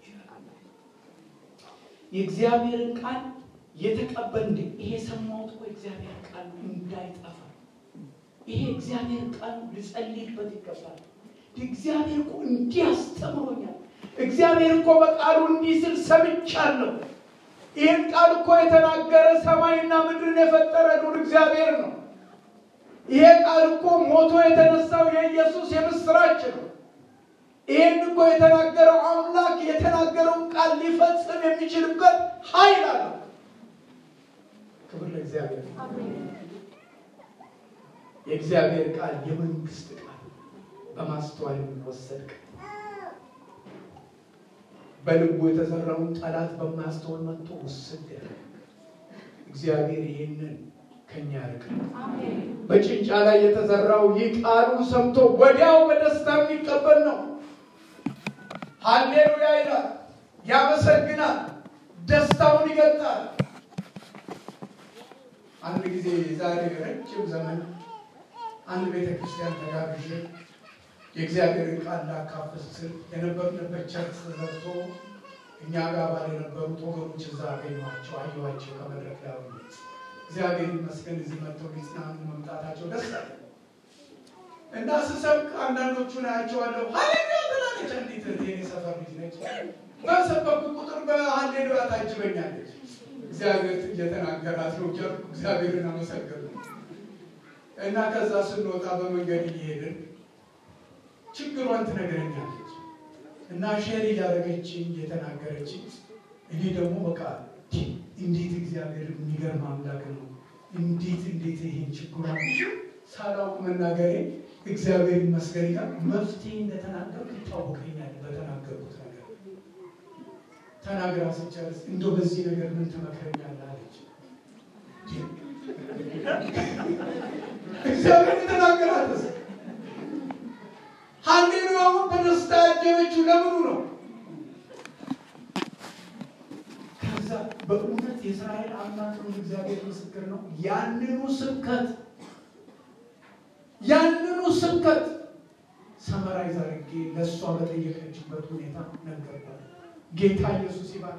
የእግዚአብሔርን ቃል የተቀበል እንደ ይሄ ሰማሁት እኮ የእግዚአብሔር ቃል እንዳይጠፋ ይሄ እግዚአብሔር ቃል ልጸልይበት ይገባል። እግዚአብሔር እኮ እንዲህ አስተምሮኛል። እግዚአብሔር እኮ በቃሉ እንዲህ ስል ሰምቻለሁ። ይህን ቃል እኮ የተናገረ ሰማይና ምድርን የፈጠረ ዱር እግዚአብሔር ነው። ይሄ ቃል እኮ ሞቶ የተነሳው የኢየሱስ የምስራች ነው። ይህን እኮ የተናገረው አምላክ የተናገረውን ቃል ሊፈጽም የሚችልበት ኃይል አለው። ክብር ለእግዚአብሔር። የእግዚአብሔር ቃል የመንግስት ቃል በማስተዋል የሚወሰድ ቃል በልቡ የተዘራውን ጠላት በማያስተውል መጥቶ ውስድ ያለ እግዚአብሔር ይህንን ከኛ ያርቃል። በጭንጫ ላይ የተዘራው ይህ ቃሉን ሰምቶ ወዲያው በደስታ የሚቀበል ነው። ሀሌሉያ ይላል፣ ያመሰግናል፣ ደስታውን ይገልጣል። አንድ ጊዜ ዛሬ ረጅም ዘመን አንድ ቤተ ክርስቲያን ተጋብዤ የእግዚአብሔርን ቃል ላካፍል ስል የነበርንበት ቸርች ተዘግቶ እኛ ጋር ባል የነበሩት ወገኖች እዛ አገኘኋቸው፣ አየኋቸው ከመድረክ ላይ ሆኜ እግዚአብሔር ይመስገን እዚህ መጥተው ሊጽናኑ መምጣታቸው ደስ አለ እና ስሰብክ አንዳንዶቹን አያቸዋለሁ። ሀሌሉያ ትላለች አንዲት የኔ ሰፈር ልጅ ነች። በሰበኩ ቁጥር በሀሌሉያ ታጅበኛለች። እግዚአብሔር እየተናገራት ነው ጀርኩ እግዚአብሔርን አመሰገኑ እና ከዛ ስንወጣ በመንገድ እየሄድን ችግሯን ትነግረኛለች እና ሼር እያደረገችኝ እየተናገረችኝ እኔ ደግሞ በቃ እንዴት እግዚአብሔር የሚገርም አምላክ ነው። እንዴት እንዴት ይሄን ችግሯን ሳላውቅ መናገሬ እግዚአብሔር ይመስገን ይላል። መፍትሄ እንደተናገርኩ ይታወቀኛል። በተናገርኩት ነገር ተናግራ ስጨርስ እንደው በዚህ ነገር ምን ትመክረኛለህ አለች። እግዚአብሔር የተናገራትስ ሀሌሉያውን በደስታ ያጀበችው ለምኑ ነው? ከዛ በእውነት የእስራኤል አምላክ ነው እግዚአብሔር ምስክር ነው። ያንኑ ስብከት ያንኑ ስብከት ሰመራይዝ አድርጌ ለእሷ በጠየቀችበት ሁኔታ ነገርኳት። ጌታ ኢየሱስ ይባል።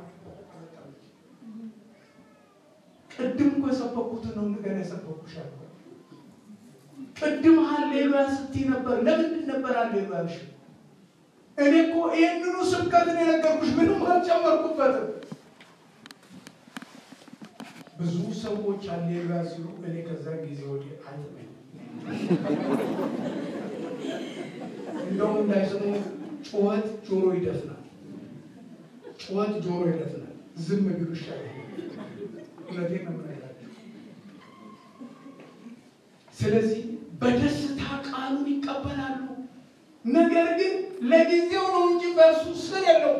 ቅድም እኮ የሰበኩትን ነው እንደገና የሰበኩሽ አልኳት። ቅድም ሀሌሉያ ስትይ ነበር። ለምንድን ነበር ሀሌሉያ ያልሽ? እኔ እኮ ይህንኑ ስብከትን የነገርኩሽ ምንም አልጨመርኩበትም። ብዙ ሰዎች ሀሌሉያ ሲሉ እኔ ከዛ ጊዜ ወዲህ አይጥመኝ እንደውም እንዳይስሙ ጩኸት ጆሮ ይደፍናል። ጩኸት ጆሮ ይደፍናል። ዝም ቢሉ ይሻላል። እውነቴን ነው የምነግራቸው። ስለዚህ በደስታ ቃሉን ይቀበላሉ። ነገር ግን ለጊዜው ነው እንጂ በእርሱ ስር የለውም።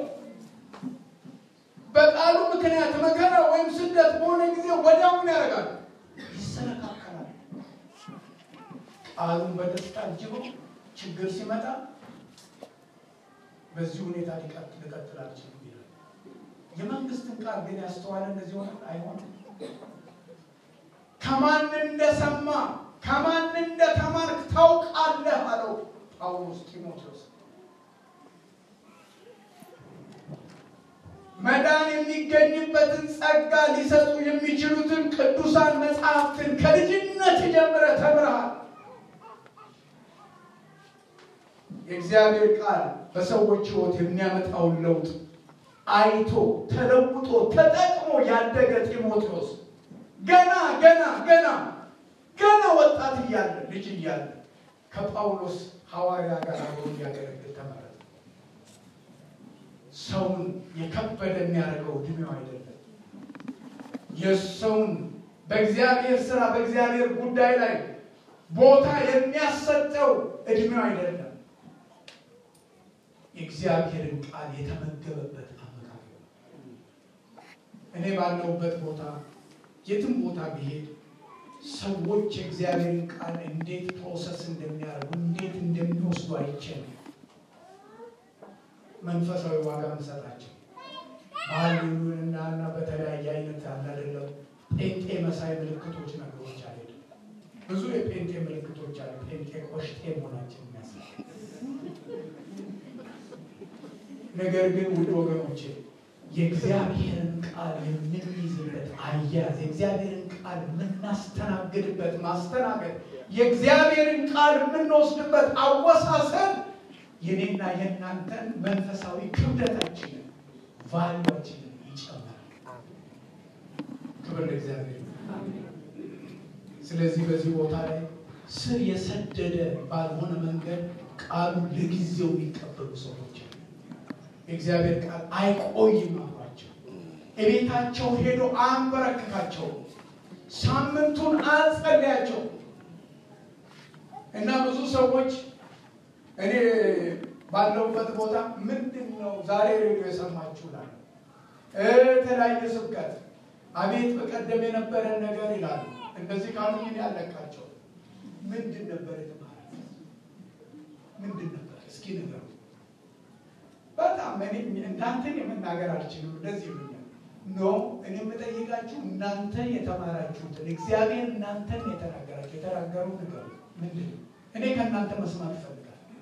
በቃሉ ምክንያት መከራ ወይም ስደት በሆነ ጊዜ ወዲያውኑ ያደርጋሉ፣ ይሰነካከላሉ። ቃሉን በደስታ አጅበው ችግር ሲመጣ በዚህ ሁኔታ ሊቀጥል ልቀጥል አልችልም ይላል። የመንግስትን ቃል ግን ያስተዋለ እንደዚህ ሆነ አይሆንም። ከማን እንደሰማ ከማን እንደተማርክ ታውቃለህ አለው ጳውሎስ ጢሞቴዎስ። መዳን የሚገኝበትን ጸጋ ሊሰጡ የሚችሉትን ቅዱሳን መጽሐፍትን ከልጅነት ጀምረህ ተምረሃል። የእግዚአብሔር ቃል በሰዎች ሕይወት የሚያመጣውን ለውጥ አይቶ ተለውጦ ተጠቅሞ ያደገ ጢሞቴዎስ ገና ገና ገና ገና ወጣት እያለ ልጅ እያለ ከጳውሎስ ሐዋርያ ጋር አብሮ እንዲያገለግል ተመረጠ። ሰውን የከበደ የሚያደርገው እድሜው አይደለም። የሰውን በእግዚአብሔር ስራ በእግዚአብሔር ጉዳይ ላይ ቦታ የሚያሰጠው እድሜው አይደለም። የእግዚአብሔርን ቃል የተመገበበት አመጋገብ እኔ ባለሁበት ቦታ የትም ቦታ ብሄድ ሰዎች የእግዚአብሔርን ቃል እንዴት ፕሮሰስ እንደሚያደርጉ እንዴት እንደሚወስዱ አይቻልም። መንፈሳዊ ዋጋ እንሰጣቸው ባህሉንና እና በተለያየ አይነት አላደለም ጴንጤ መሳይ ምልክቶች ነገሮች አለ። ብዙ የጴንጤ ምልክቶች አሉ። ጴንጤ ቆሽጤ መሆናችን የሚያሳይ ነገር ግን ውድ ወገኖቼ የእግዚአብሔርን ቃል የምንይዝበት አያያዝ የእግዚአብሔርን ቃል የምናስተናግድበት ማስተናገድ የእግዚአብሔርን ቃል የምንወስድበት አወሳሰብ የኔና የእናንተን መንፈሳዊ ክብደታችንን ቫሊዋችንን ይጨምራል። ክብር ለእግዚአብሔር። ስለዚህ በዚህ ቦታ ላይ ስር የሰደደ ባልሆነ መንገድ ቃሉ ለጊዜው የሚቀበሉ ሰዎች የእግዚአብሔር ቃል አይቆይም አሏቸው። እቤታቸው ሄዶ አንበረክካቸው፣ ሳምንቱን አጸልያቸው እና ብዙ ሰዎች እኔ ባለሁበት ቦታ ምንድን ነው ዛሬ ሬዲዮ የሰማችሁ ላሉ የተለያየ ስብከት አቤት በቀደም የነበረን ነገር ይላሉ። እንደዚህ ካሉኝ እኔ ያለቃቸው ምንድን ነበር የተማረ ምንድን ነበር እስኪ ንገሩ። በጣም እኔ እናንተን የመናገር አልችልም። እንደዚህ ይሉኛል። ኖ እኔ የምጠይቃችሁ እናንተ የተማራችሁትን እግዚአብሔር እናንተን የተናገራችሁ የተናገሩ ንገሩ። ምንድን ነው? እኔ ከእናንተ መስማት እፈልጋለሁ።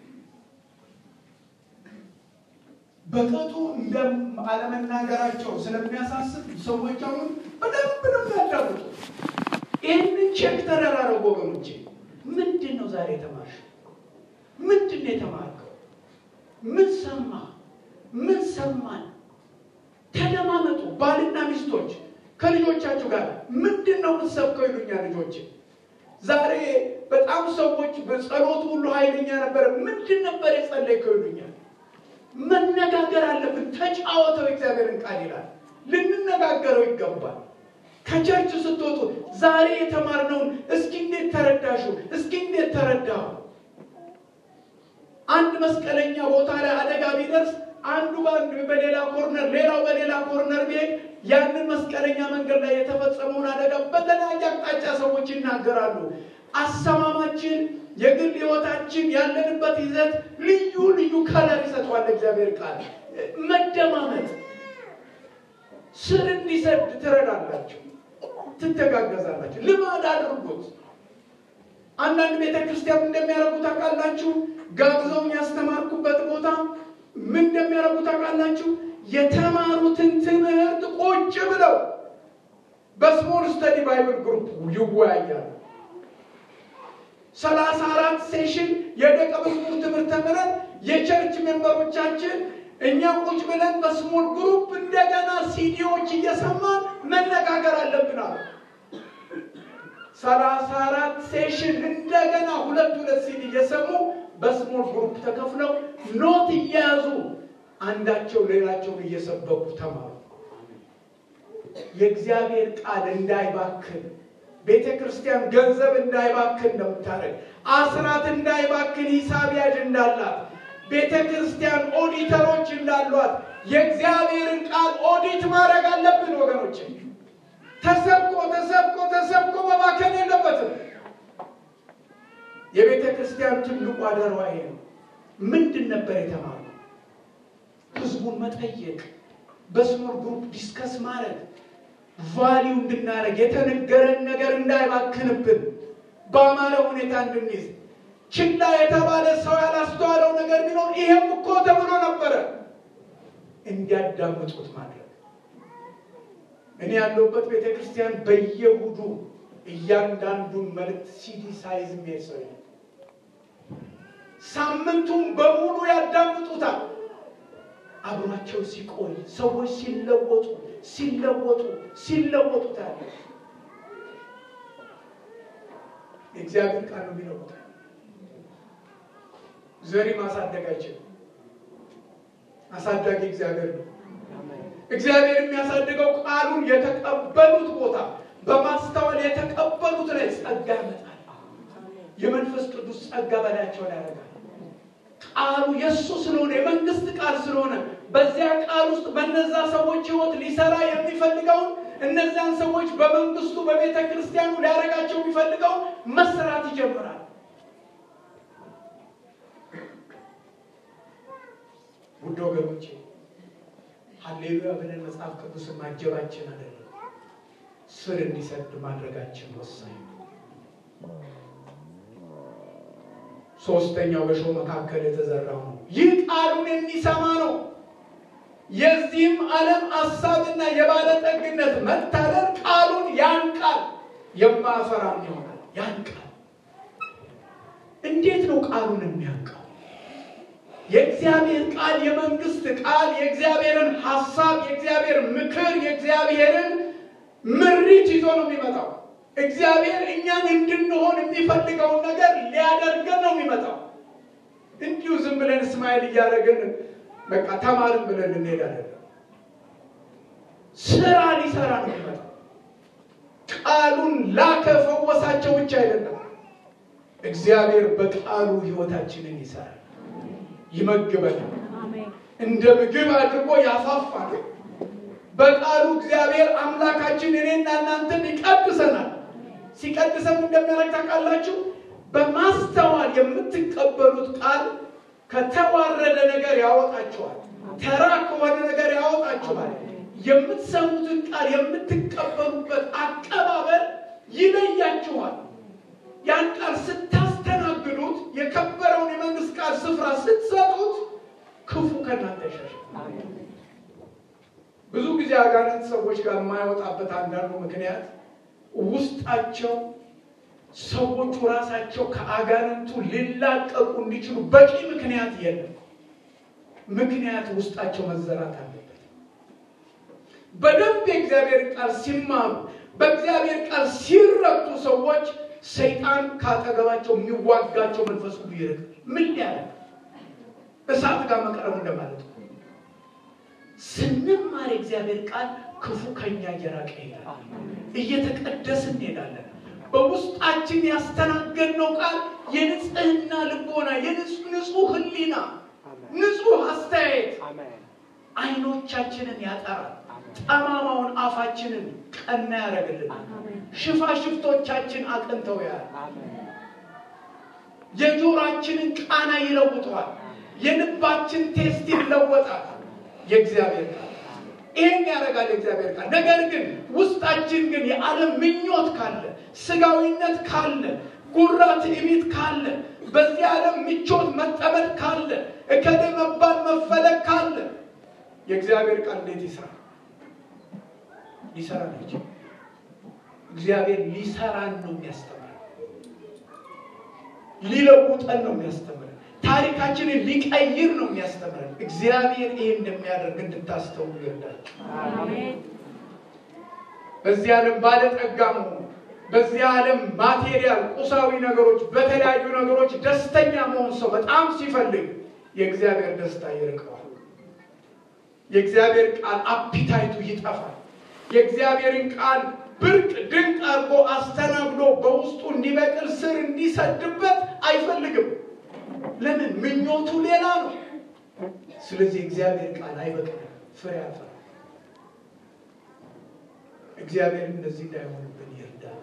በቅጡ እንደ አለመናገራቸው ስለሚያሳስብ ሰዎች አሁን በደንብ ነው የሚያዳምጡ። ይህንን ቼክ ተደራረጉ ወገኖቼ። ምንድን ነው ዛሬ የተማርሽው? ምንድን ነው የተማርከው? ምን ሰማ? ምን ሰማን? ተደማመጡ። ባልና ሚስቶች ከልጆቻችሁ ጋር ምንድን ነው የምትሰብከው ይሉኛል ልጆች። ዛሬ በጣም ሰዎች በጸሎት ሁሉ ኃይለኛ ነበረ። ምንድን ነበር የጸለይከው ይሉኛል። መነጋገር አለብን። ተጫወተው እግዚአብሔርን ቃል ይላል። ልንነጋገረው ይገባል። ከቸርች ስትወጡ ዛሬ የተማርነውን እስኪ እንዴት ተረዳሹ? እስኪ እንዴት ተረዳሁ? አንድ መስቀለኛ ቦታ ላይ አደጋ ቢደርስ አንዱ በአንዱ በሌላ ኮርነር ሌላው በሌላ ኮርነር ቢሄድ ያንን መስቀለኛ መንገድ ላይ የተፈጸመውን አደጋ በተለያየ አቅጣጫ ሰዎች ይናገራሉ። አሰማማችን፣ የግል ሕይወታችን ያለንበት ይዘት ልዩ ልዩ ከለር ይሰጠዋል እግዚአብሔር ቃል። መደማመጥ ስር እንዲሰድ ትረዳላችሁ፣ ትተጋገዛላችሁ። ልማድ አድርጉት። አንዳንድ ቤተ ክርስቲያን እንደሚያደርጉ ታውቃላችሁ። ጋብዘውኝ ያስተማርኩበት ቦታ ምን እንደሚያደርጉ ታውቃላችሁ? የተማሩትን ትምህርት ቁጭ ብለው በስሞል ስተዲ ባይብል ግሩፕ ይወያያሉ። ሰላሳ አራት ሴሽን የደቀ መዝሙር ትምህርት ተምረን የቸርች ሜምበሮቻችን እኛ ቁጭ ብለን በስሞል ግሩፕ እንደገና ሲዲዎች እየሰማን መነጋገር አለብን አሉ። ሰላሳ አራት ሴሽን እንደገና ሁለት ሁለት ሲዲ እየሰሙ በስሞል ግሩፕ ተከፍለው ኖት እየያዙ አንዳቸው ሌላቸውን እየሰበኩ ተማሩ። የእግዚአብሔር ቃል እንዳይባክን ቤተ ክርስቲያን ገንዘብ እንዳይባክን ነው የምታደርግ። አስራት እንዳይባክን ሂሳብ ያዥ እንዳላት ቤተ ክርስቲያን ኦዲተሮች እንዳሏት የእግዚአብሔርን ቃል ኦዲት ማድረግ አለብን ወገኖች። ተሰብኮ ተሰብኮ ተሰብኮ መባከን የለበትም። የቤተ ክርስቲያን ትልቁ አደሯ ይሄ ነው። ምንድን ነበር የተማሩ? ህዝቡን መጠየቅ፣ በስሞል ግሩፕ ዲስከስ ማድረግ፣ ቫሊዩ እንድናደርግ የተነገረን ነገር እንዳይባክንብን በአማረ ሁኔታ እንድንይዝ ችላ የተባለ ሰው ያላስተዋለው ነገር ቢኖር ይሄም እኮ ተብሎ ነበረ እንዲያዳምጡት ማድረግ። እኔ ያለሁበት ቤተ ክርስቲያን በየእሑዱ እያንዳንዱን መልእክት ሲዲ ሳይዝ የሚሄድ ሰው የለም። ሳምንቱን በሙሉ ያዳምጡታል። አብሯቸው ሲቆይ ሰዎች ሲለወጡ ሲለወጡ ሲለወጡ ታያለ። የእግዚአብሔር ቃል ነው የሚለውጣል። ዘሪ ማሳደግ አይችልም። አሳዳጊ እግዚአብሔር ነው። እግዚአብሔር የሚያሳድገው ቃሉን የተቀበሉት ቦታ በማስተዋል የተቀበሉት ላይ ጸጋ ያመጣል። የመንፈስ ቅዱስ ጸጋ በላያቸው ላይ ያደርጋል። ቃሉ የእሱ ስለሆነ የመንግስት ቃል ስለሆነ በዚያ ቃል ውስጥ በነዛ ሰዎች ህይወት ሊሰራ የሚፈልገውን እነዚያን ሰዎች በመንግስቱ በቤተ ክርስቲያኑ ሊያደርጋቸው የሚፈልገው መስራት ይጀምራል። ውድ ወገኖቼ ሀሌሉያ ብለን መጽሐፍ ቅዱስን ማጀባችን አይደለም፣ ስር እንዲሰድ ማድረጋችን ወሳኝ ነው። ሶስተኛው በእሾህ መካከል የተዘራው ነው። ይህ ቃሉን የሚሰማ ነው። የዚህም ዓለም ሀሳብና የባለጠግነት መታለል ቃሉን ያንቃል፣ የማያፈራም ይሆናል። ያንቃል። እንዴት ነው ቃሉን የሚያንቀው? የእግዚአብሔር ቃል የመንግስት ቃል የእግዚአብሔርን ሀሳብ፣ የእግዚአብሔር ምክር፣ የእግዚአብሔርን ምሪት ይዞ ነው የሚመጣው። እግዚአብሔር እኛን እንድንሆን የሚፈልገውን ነገር ሊያደርገን ነው የሚመጣው። እንዲሁ ዝም ብለን እስማኤል እያደረግን በቃ ተማርን ብለን እንሄዳለን። ስራ ሊሰራ ነው የሚመጣው። ቃሉን ላከ ፈወሳቸው ብቻ አይደለም። እግዚአብሔር በቃሉ ህይወታችንን ይሰራል፣ ይመግበናል፣ እንደ ምግብ አድርጎ ያፋፋል። በቃሉ እግዚአብሔር አምላካችን እኔና እናንተን ይቀድሰናል። ሲቀድሰን እንደሚያደርግ ታውቃላችሁ። በማስተዋል የምትቀበሉት ቃል ከተዋረደ ነገር ያወጣችኋል። ተራ ከሆነ ነገር ያወጣችኋል። የምትሰሙትን ቃል የምትቀበሉበት አቀባበል ይለያችኋል። ያን ቃል ስታስተናግዱት፣ የከበረውን የመንግስት ቃል ስፍራ ስትሰጡት፣ ክፉ ከእናንተ ይሸሻል። ብዙ ጊዜ አጋንንት ሰዎች ጋር የማይወጣበት አንዳንዱ ምክንያት ውስጣቸው ሰዎቹ ራሳቸው ከአጋንንቱ ሊላቀቁ እንዲችሉ በቂ ምክንያት የለም። ምክንያት ውስጣቸው መዘራት አለበት። በደንብ የእግዚአብሔር ቃል ሲማሩ፣ በእግዚአብሔር ቃል ሲረቱ ሰዎች ሰይጣን ካጠገባቸው የሚዋጋቸው መንፈስ ሁሉ ይርቃል። ምን ያደርግ እሳት ጋር መቅረብ እንደማለት ነው። ስንማር የእግዚአብሔር ቃል ክፉ ከኛ እየራቀ ይሄዳል። እየተቀደስን እንሄዳለን። በውስጣችን ያስተናገድነው ቃል የንጽህና ልቦና፣ የንጹህ ሕሊና፣ ንጹህ አስተያየት አይኖቻችንን ያጠራል። ጠማማውን አፋችንን ቀና ያደርግልናል። ሽፋሽፍቶቻችን አቅንተው ያል የጆሮአችንን ቃና ይለውጠዋል። የልባችን ቴስት ይለወጣል። የእግዚአብሔር ቃል ይሄን ያደርጋል። የእግዚአብሔር ቃል ነገር ግን ውስጣችን ግን የዓለም ምኞት ካለ፣ ስጋዊነት ካለ፣ ጉራ ትዕቢት ካለ፣ በዚህ ዓለም ምቾት መጠመድ ካለ፣ እከሌ መባል መፈለግ ካለ የእግዚአብሔር ቃል እንዴት ይሰራ? ሊሰራ ነው። እግዚአብሔር ሊሰራን ነው የሚያስተምረን፣ ሊለውጠን ነው የሚያስተምረን ታሪካችንን ሊቀይር ነው የሚያስተምረን። እግዚአብሔር ይህ እንደሚያደርግ እንድታስተውሉ ይርዳል። በዚህ ዓለም ባለጠጋ መሆን፣ በዚህ ዓለም ማቴሪያል ቁሳዊ ነገሮች፣ በተለያዩ ነገሮች ደስተኛ መሆን ሰው በጣም ሲፈልግ የእግዚአብሔር ደስታ ይርቀዋል። የእግዚአብሔር ቃል አፒታይቱ ይጠፋል። የእግዚአብሔርን ቃል ብርቅ ድንቅ አድርጎ አስተናግዶ በውስጡ እንዲበቅል ስር እንዲሰድበት አይፈልግም። ለምን? ምኞቱ ሌላ ነው። ስለዚህ እግዚአብሔር ቃል አይበቅልም፣ ፍሬ ያፈራል። እግዚአብሔር እንደዚህ እንዳይሆንብን ይርዳል።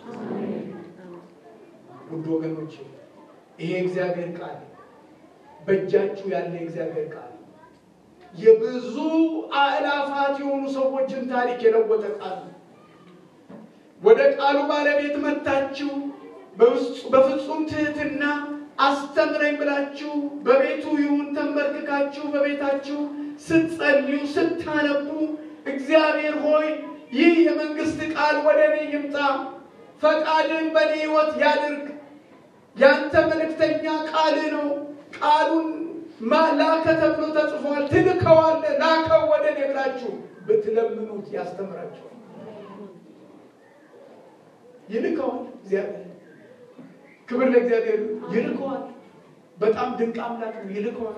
ውድ ወገኖች ይሄ እግዚአብሔር ቃል በእጃችሁ ያለ እግዚአብሔር ቃል የብዙ አእላፋት የሆኑ ሰዎችን ታሪክ የለወጠ ቃል ነው። ወደ ቃሉ ባለቤት መጥታችሁ በፍጹም ትህትና አስተምረኝ ብላችሁ በቤቱ ይሁን ተንበርክካችሁ በቤታችሁ ስትጸልዩ ስታነቡ እግዚአብሔር ሆይ ይህ የመንግስት ቃል ወደ እኔ ይምጣ፣ ፈቃድን በእኔ ሕይወት ያድርግ፣ ያንተ መልእክተኛ ቃል ነው፣ ቃሉን ላከ ተብሎ ተጽፏል፣ ትልከዋለህ፣ ላከው ወደ እኔ ብላችሁ ብትለምኑት ያስተምራችኋል፣ ይልከዋል እግዚአብሔር ክብር ለእግዚአብሔር ይልከዋል። በጣም ድንቅ አምላክ ነው፣ ይልከዋል።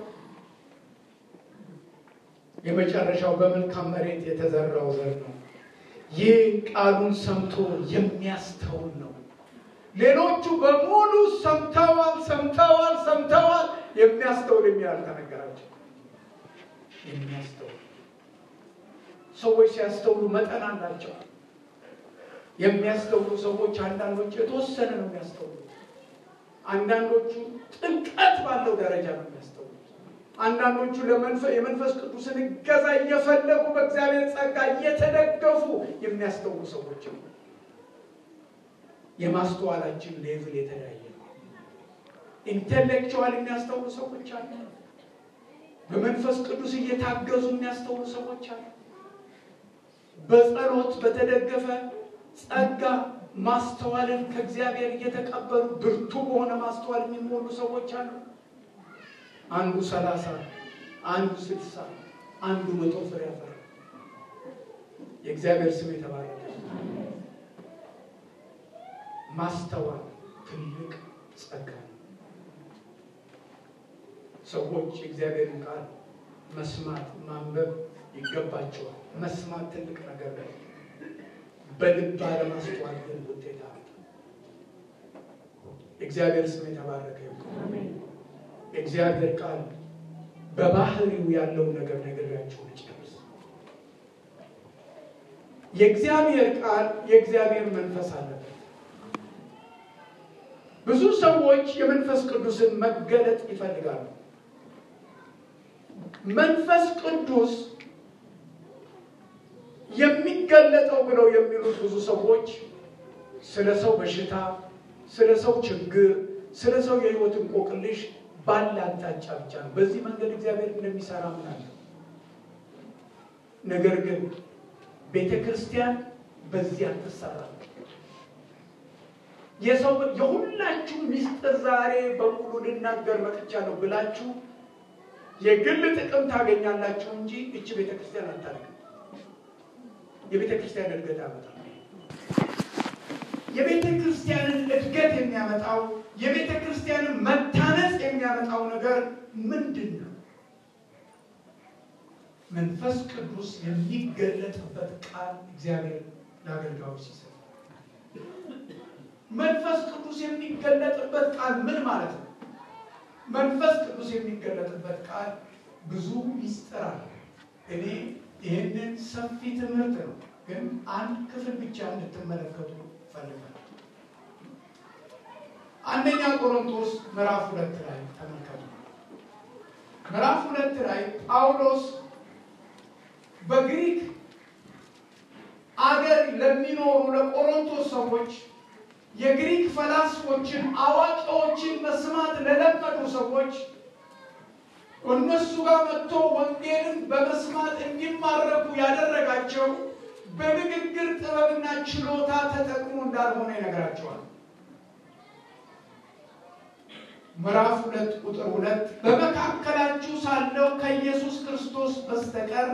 የመጨረሻው በመልካም መሬት የተዘራው ዘር ነው። ይህ ቃሉን ሰምቶ የሚያስተውል ነው። ሌሎቹ በሙሉ ሰምተዋል፣ ሰምተዋል፣ ሰምተዋል። የሚያስተውል የሚል አልተነገራቸው። የሚያስተውል ሰዎች ሲያስተውሉ መጠን አላቸው። የሚያስተውሉ ሰዎች አንዳንዶቹ የተወሰነ ነው የሚያስተውሉት። አንዳንዶቹ ጥልቀት ባለው ደረጃ ነው የሚያስተውሉት። አንዳንዶቹ የመንፈስ ቅዱስን እገዛ እየፈለጉ በእግዚአብሔር ጸጋ እየተደገፉ የሚያስተውሉ ሰዎች ነው። የማስተዋላችን ሌቭል የተለያየ ነው። ኢንቴሌክቹዋል የሚያስተውሉ ሰዎች አሉ። በመንፈስ ቅዱስ እየታገዙ የሚያስተውሉ ሰዎች አሉ። በጸሎት በተደገፈ ጸጋ ማስተዋልን ከእግዚአብሔር እየተቀበሉ ብርቱ በሆነ ማስተዋል የሚሞሉ ሰዎች አሉ። አንዱ ሰላሳ አንዱ ስልሳ አንዱ መቶ ፍሬ ያፈራ። የእግዚአብሔር ስም የተባረከ። ማስተዋል ትልቅ ጸጋ ነው። ሰዎች የእግዚአብሔርን ቃል መስማት ማንበብ ይገባቸዋል። መስማት ትልቅ ነገር ነው። በልብ አለማስተዋል ግን ውጤት አለ። የእግዚአብሔር ስም የተባረከ ይሁን። የእግዚአብሔር ቃል በባህሪው ያለው ነገር ነግሬያችሁ ልጨርስ። የእግዚአብሔር ቃል የእግዚአብሔር መንፈስ አለበት። ብዙ ሰዎች የመንፈስ ቅዱስን መገለጥ ይፈልጋሉ። መንፈስ ቅዱስ የሚገለጠው ብለው የሚሉት ብዙ ሰዎች ስለ ሰው በሽታ፣ ስለ ሰው ችግር፣ ስለ ሰው የሕይወት እንቆቅልሽ ባለ አቅጣጫ ብቻ ነው። በዚህ መንገድ እግዚአብሔር እንደሚሰራ ምናለው። ነገር ግን ቤተ ክርስቲያን በዚህ አትሰራም። የሰው የሁላችሁ ሚስጥር ዛሬ በሙሉ ልናገር መጥቻለሁ ብላችሁ የግል ጥቅም ታገኛላችሁ እንጂ እች ቤተ ክርስቲያን አታደርግም። የቤተ ክርስቲያን እድገት ያመጣል። የቤተ ክርስቲያንን እድገት የሚያመጣው የቤተ ክርስቲያንን መታነጽ የሚያመጣው ነገር ምንድን ነው? መንፈስ ቅዱስ የሚገለጥበት ቃል እግዚአብሔር ለአገልጋዮች ሲሰጥ መንፈስ ቅዱስ የሚገለጥበት ቃል ምን ማለት ነው? መንፈስ ቅዱስ የሚገለጥበት ቃል ብዙ ሚስጥር አለ። እኔ ይህንን ሰፊ ትምህርት ነው፣ ግን አንድ ክፍል ብቻ እንድትመለከቱ ፈልጋለሁ። አንደኛ ቆሮንቶስ ምዕራፍ ሁለት ላይ ተመልከቱ። ምዕራፍ ሁለት ላይ ጳውሎስ በግሪክ አገር ለሚኖሩ ለቆሮንቶስ ሰዎች የግሪክ ፈላስፎችን አዋቂዎችን መስማት ለለመዱ ሰዎች እነሱ ጋር መጥቶ ወንጌልን በመስማት እንዲማረኩ ያደረጋቸው በንግግር ጥበብና ችሎታ ተጠቅሞ እንዳልሆነ ይነግራቸዋል። ምዕራፍ ሁለት ቁጥር ሁለት በመካከላችሁ ሳለው ከኢየሱስ ክርስቶስ በስተቀር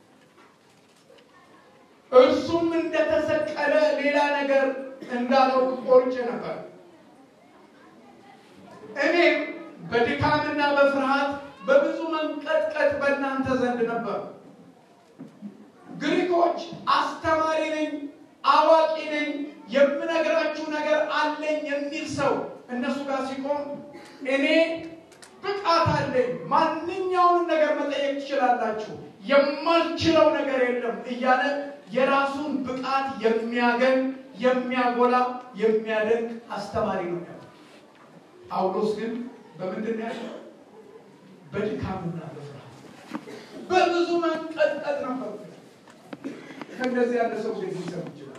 እርሱም እንደተሰቀለ ሌላ ነገር እንዳለው ቆርጬ ነበር። እኔም በድካምና በፍርሃት በብዙ መንቀጥቀጥ በእናንተ ዘንድ ነበር። ግሪኮች አስተማሪ ነኝ፣ አዋቂ ነኝ፣ የምነግራችሁ ነገር አለኝ የሚል ሰው እነሱ ጋር ሲቆም እኔ ብቃት አለኝ፣ ማንኛውንም ነገር መጠየቅ ትችላላችሁ፣ የማልችለው ነገር የለም እያለ የራሱን ብቃት የሚያገኝ የሚያጎላ የሚያደንቅ አስተማሪ ነው ያለው። ጳውሎስ ግን በምንድን ነው ያለው? በድካምና በፍርሃት በብዙ መንቀጥቀጥ ነበር። ከእንደዚህ ያለ ሰው ግን ሊሰሩ ይችላል።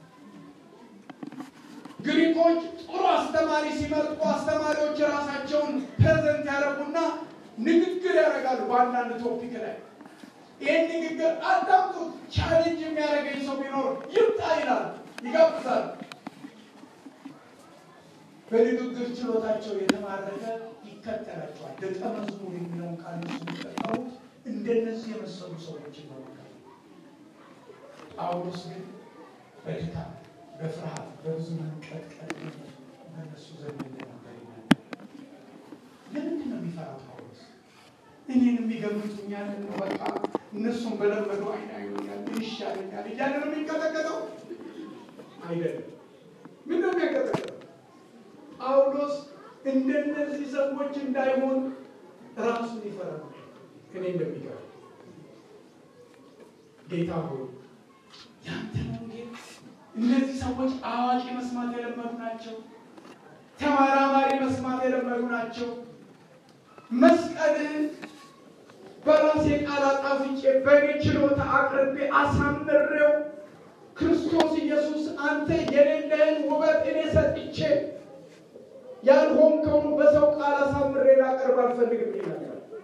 ግሪኮች ጥሩ አስተማሪ ሲመርጡ አስተማሪዎች ራሳቸውን ፕሬዘንት ያደረጉና ንግግር ያደርጋሉ በአንዳንድ ቶፒክ ላይ ይህን ንግግር አዳምጡት፣ ቻሌንጅ የሚያደርገኝ ሰው ቢኖር ይምጣ ይላል፣ ይጋብዛል። በንግግር ችሎታቸው የተማረከ ይከተላቸዋል። ደቀ መዝሙር የሚለውን ቃል ሱ የሚጠቀሙት እንደነዚህ የመሰሉ ሰዎች ይኖሩታል። ጳውሎስ ግን በድካም በፍርሃት በብዙ መንቀጥቀጥ በእነሱ ዘንድ እንደነበር ይናገራል። ለምንድን የሚሰራ ጳውሎስ እኔን የሚገምቱኛል በቃ እነሱም በለመዱ አይን አይሆኛል ይሻለኛል እያለ ነው የሚንቀጠቀጠው አይደለም ምን ነው የሚያንቀጠቀጠው ጳውሎስ እንደነዚህ ሰዎች እንዳይሆን ራሱን ይፈራ እኔ እንደሚገባ ጌታ ሆይ ያንተ ወንጌል እነዚህ ሰዎች አዋቂ መስማት የለመዱ ናቸው ተመራማሪ መስማት የለመዱ ናቸው መስቀልን በራሴ ቃል አጣፍጬ በእኔ ችሎታ አቅርቤ አሳምሬው ክርስቶስ ኢየሱስ አንተ የሌለህን ውበት እኔ ሰጥቼ ያልሆንከውን በሰው ቃል አሳምሬ ላቀርብ አልፈልግም ይላል።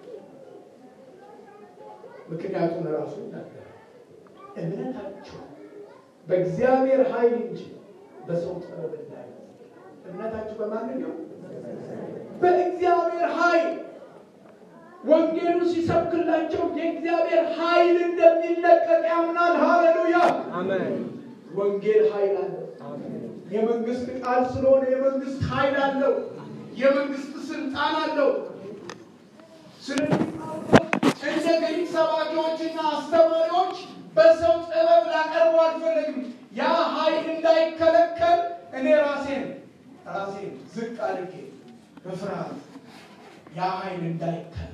ምክንያቱም ራሱ ይናገራል። እምነታቸው በእግዚአብሔር ኃይል እንጂ በሰው ጥበብ እንዳይ እምነታችሁ በማንኛው በእግዚአብሔር ኃይል ወንጌሉ ሲሰብክላቸው የእግዚአብሔር ኃይል እንደሚለቀቅ ያምናል። ሃሌሉያ! ወንጌል ኃይል አለው። የመንግስት ቃል ስለሆነ የመንግስት ኃይል አለው። የመንግስት ስልጣን አለው። ስለዚህ እንደ ግሪክ ሰባኪዎችና አስተማሪዎች በሰው ጥበብ ላቀርቡ አልፈለግም። ያ ኃይል እንዳይከለከል እኔ ራሴን ራሴን ዝቅ አድርጌ በፍርሃት ያ ኃይል እንዳይከለከል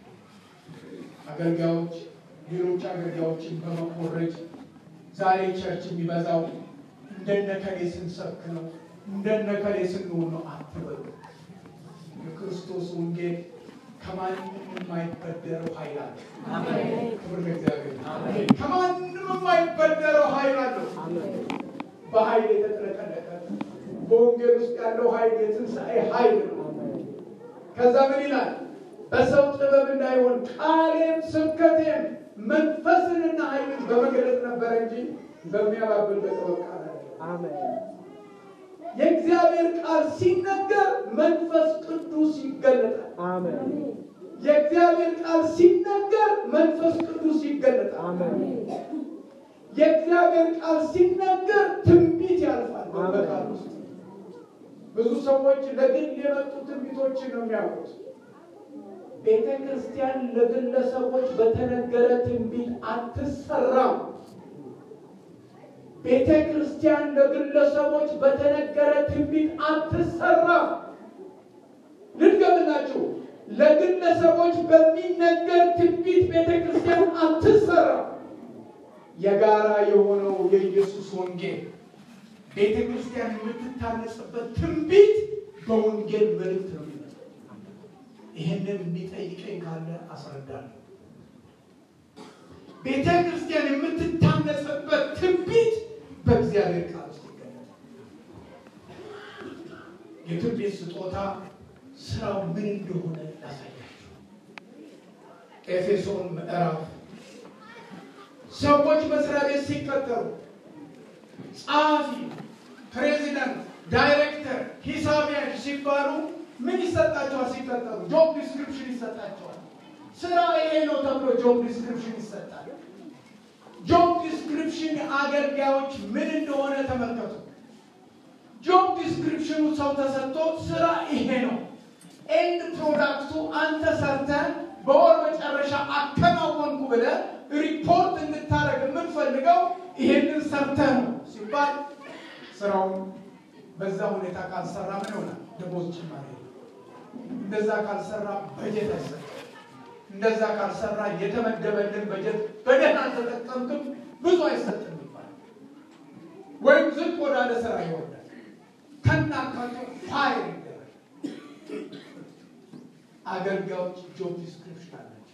አገልጋዮች ሌሎች አገልጋዮችን በመኮረጅ ዛሬ ቸርች የሚበዛው እንደነከሌ ስንሰብክ ነው፣ እንደነከሌ ስንሆን ነው አትበሉ። የክርስቶስ ወንጌል ከማንም የማይበደረው ኃይል አለ። ክብር ለእግዚአብሔር። ከማንም የማይበደረው ኃይል አለው። በኃይል የተጥለቀለቀ በወንጌል ውስጥ ያለው ኃይል የትንሣኤ ኃይል ነው። ከዛ ምን ይላል? በሰው ጥበብ እንዳይሆን ቃሌም ስብከቴም መንፈስንና ኃይልን በመገለጥ ነበረ እንጂ በሚያባብል በጥበብ ቃል የእግዚአብሔር ቃል ሲነገር መንፈስ ቅዱስ ይገለጣል። የእግዚአብሔር ቃል ሲነገር መንፈስ ቅዱስ ይገለጣል። የእግዚአብሔር ቃል ሲነገር ትንቢት ያልፋል። በቃል ውስጥ ብዙ ሰዎች ለግል የመጡ ትንቢቶችን ነው የሚያውቁት። ቤተ ክርስቲያን ለግለሰቦች በተነገረ ትንቢት አትሰራም። ቤተ ክርስቲያን ለግለሰቦች በተነገረ ትንቢት አትሰራም። ልድገምላችሁ፣ ለግለሰቦች በሚነገር ትንቢት ቤተ ክርስቲያን አትሰራም። የጋራ የሆነው የኢየሱስ ወንጌል ቤተ ክርስቲያን የምትታነጽበት ትንቢት በወንጌል መልእክት ነው የሚመጣው። ይህንን የሚጠይቀኝ ካለ አስረዳለሁ። ቤተ ክርስቲያን የምትታነጽበት ትንቢት በእግዚአብሔር ቃል ውስጥ ይገኛል። የትንቢት ስጦታ ስራው ምን እንደሆነ ላሳያችሁ። ኤፌሶን ምዕራፍ ሰዎች መስሪያ ቤት ሲቀጠሩ ጸሐፊ፣ ፕሬዚዳንት፣ ዳይሬክተር፣ ሂሳብ ያዥ ሲባሉ ምን ይሰጣቸዋል? ሲቀጠሩ ጆብ ዲስክሪፕሽን ይሰጣቸዋል። ስራ ይሄ ነው ተብሎ ጆብ ዲስክሪፕሽን ይሰጣል። ጆብ ዲስክሪፕሽን አገልጋዮች ምን እንደሆነ ተመልከቱ። ጆብ ዲስክሪፕሽኑ ሰው ተሰጥቶ ስራ ይሄ ነው፣ ኤንድ ፕሮዳክቱ አንተ ሰርተህ በወር መጨረሻ አከናወንኩ ብለህ ሪፖርት እንድታደርግ የምንፈልገው ይሄንን ሰርተህ ነው ሲባል ስራውን በዛ ሁኔታ ካልሰራ ምን ይሆናል? ደሞዝ ጭማሪ። እንደዛ ካልሰራ በጀት አይሰጥም። እንደዛ ካልሰራ የተመደበልን በጀት በደህና አልተጠቀምክም ብዙ አይሰጥም ይባላል። ወይም ዝቅ ወዳለ ስራ ይወርዳል። ከናካቴው ፋይል ይደረጋል። አገልጋዮች ጆብ ዲስክሪፕሽን አላቸው።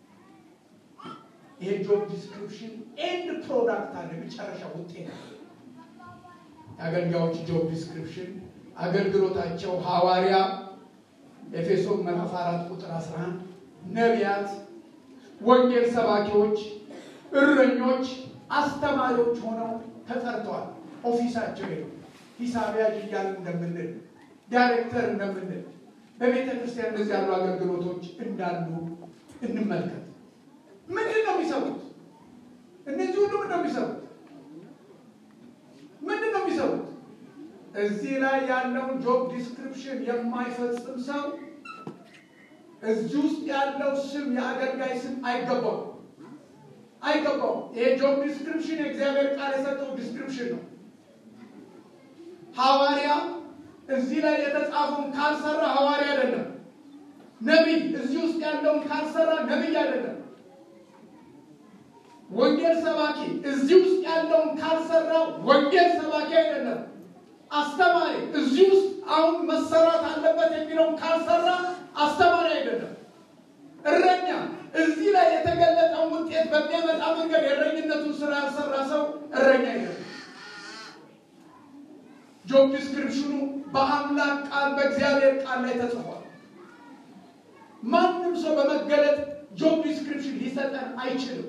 ይሄ ጆብ ዲስክሪፕሽን ኤንድ ፕሮዳክት አለ፣ መጨረሻ ውጤት አለ። የአገልጋዮች ጆብ ዲስክሪፕሽን አገልግሎታቸው ሐዋርያ ኤፌሶን ምዕራፍ አራት ቁጥር 11 ነቢያት፣ ወንጌል ሰባኪዎች፣ እረኞች፣ አስተማሪዎች ሆነው ተጠርተዋል። ኦፊሳቸው ይሄ ሂሳብ ያዥ እያልን እንደምንል ዳይሬክተር እንደምንል በቤተ ክርስቲያን እንደዚህ ያሉ አገልግሎቶች እንዳሉ እንመልከት። ምንድን ነው የሚሰሩት? እነዚህ ሁሉ ምንድን ነው የሚሰሩት? ምንድን ነው የሚሰሩት? እዚህ ላይ ያለውን ጆብ ዲስክሪፕሽን የማይፈጽም ሰው እዚህ ውስጥ ያለው ስም የአገልጋይ ስም አይገባው አይገባው። ይሄ ጆብ ዲስክሪፕሽን የእግዚአብሔር ቃል የሰጠው ዲስክሪፕሽን ነው። ሐዋርያ እዚህ ላይ የተጻፈውን ካልሰራ ሐዋርያ አይደለም። ነቢይ እዚህ ውስጥ ያለውን ካልሰራ ነቢይ አይደለም። ወንጌል ሰባኪ እዚህ ውስጥ ያለውን ካልሰራ ወንጌል ሰባኪ አይደለም። አስተማሪ እዚህ ውስጥ አሁን መሰራት አለበት የሚለውን ካልሰራ አስተማሪ አይደለም። እረኛ እዚህ ላይ የተገለጠውን ውጤት በሚያመጣ መንገድ የእረኝነቱን ስራ ያልሰራ ሰው እረኛ አይደለም። ጆብ ዲስክሪፕሽኑ በአምላክ ቃል በእግዚአብሔር ቃል ላይ ተጽፏል። ማንም ሰው በመገለጥ ጆብ ዲስክሪፕሽን ሊሰጠን አይችልም።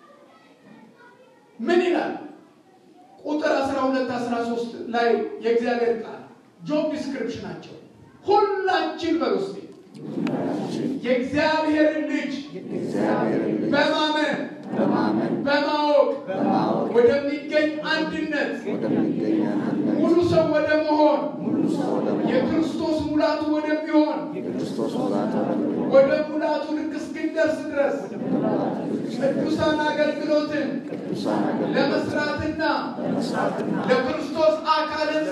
ምን ይላል? ቁጥር 12 13 ላይ የእግዚአብሔር ቃል ጆብ ዲስክሪፕሽናቸው ሁላችን በውስጤ የእግዚአብሔርን ልጅ በማመን በማወቅ ወደሚገኝ አንድነት ሙሉ ሰው ወደ መሆን የክርስቶስ ሙላቱ ወደሚሆን ወደ ሙላቱ ልክ እስክንደርስ ድረስ ቅዱሳን አገልግሎትን ለመስራትና ለክርስቶስ አካል ሕንፃ